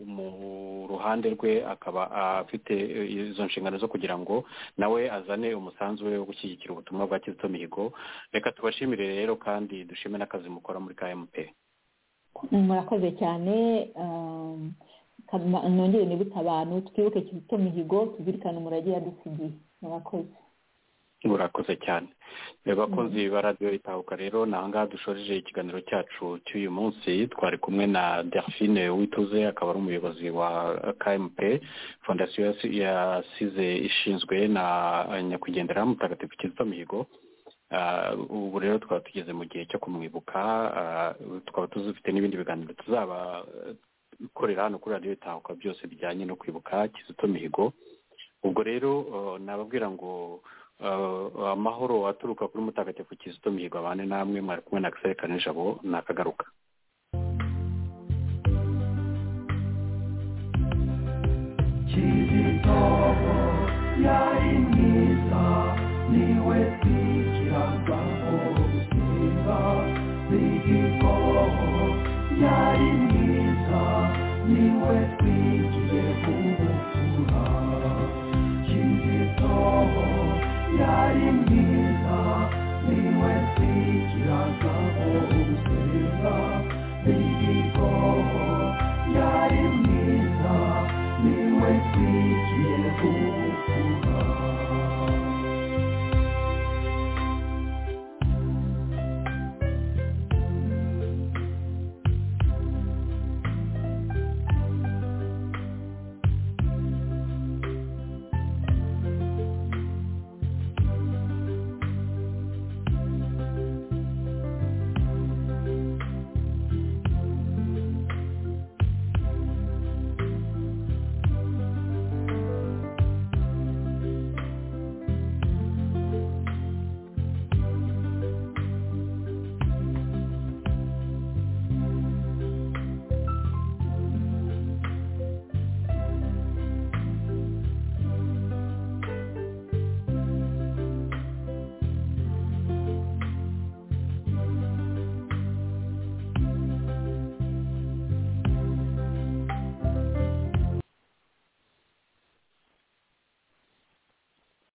mu ruhande rwe akaba afite izo nshingano zo kugira ngo nawe azane umusanzu we wo gushyigikira ubutumwa bwa kizito mihigo reka tubashimire rero kandi dushime n'akazi mukora muri kmp murakoze cyane nongere nibutse abantu twibuke kizito mihigo tuzirikane umurage yadusigiye murakoze murakoze cyane bakunzi ba radiyo itahuka rero ni ahangaha dushoreje ikiganiro cyacu cy'uyu munsi twari kumwe na delphine wituze akaba ari umuyobozi wa kmp fondasiyo yasize ishinzwe na nyakwigendera mutagatifu kizito mihigo ubu rero twaba tugeze mu gihe cyo kumwibuka twaba tuzifite n'ibindi biganiro tuzaba ikorera hano kuri radiyo itahuka byose bijyanye no kwibuka kizito mihigo ubwo rero nababwira ngo amahoro aturuka kuri mutagatifu kizito mihigo abane namwe mwari kumwe na akiseri kanijabo nakagaruka kizito yari mwiza niwe twikiraga ubusinga bw'igikorwa yari mwiza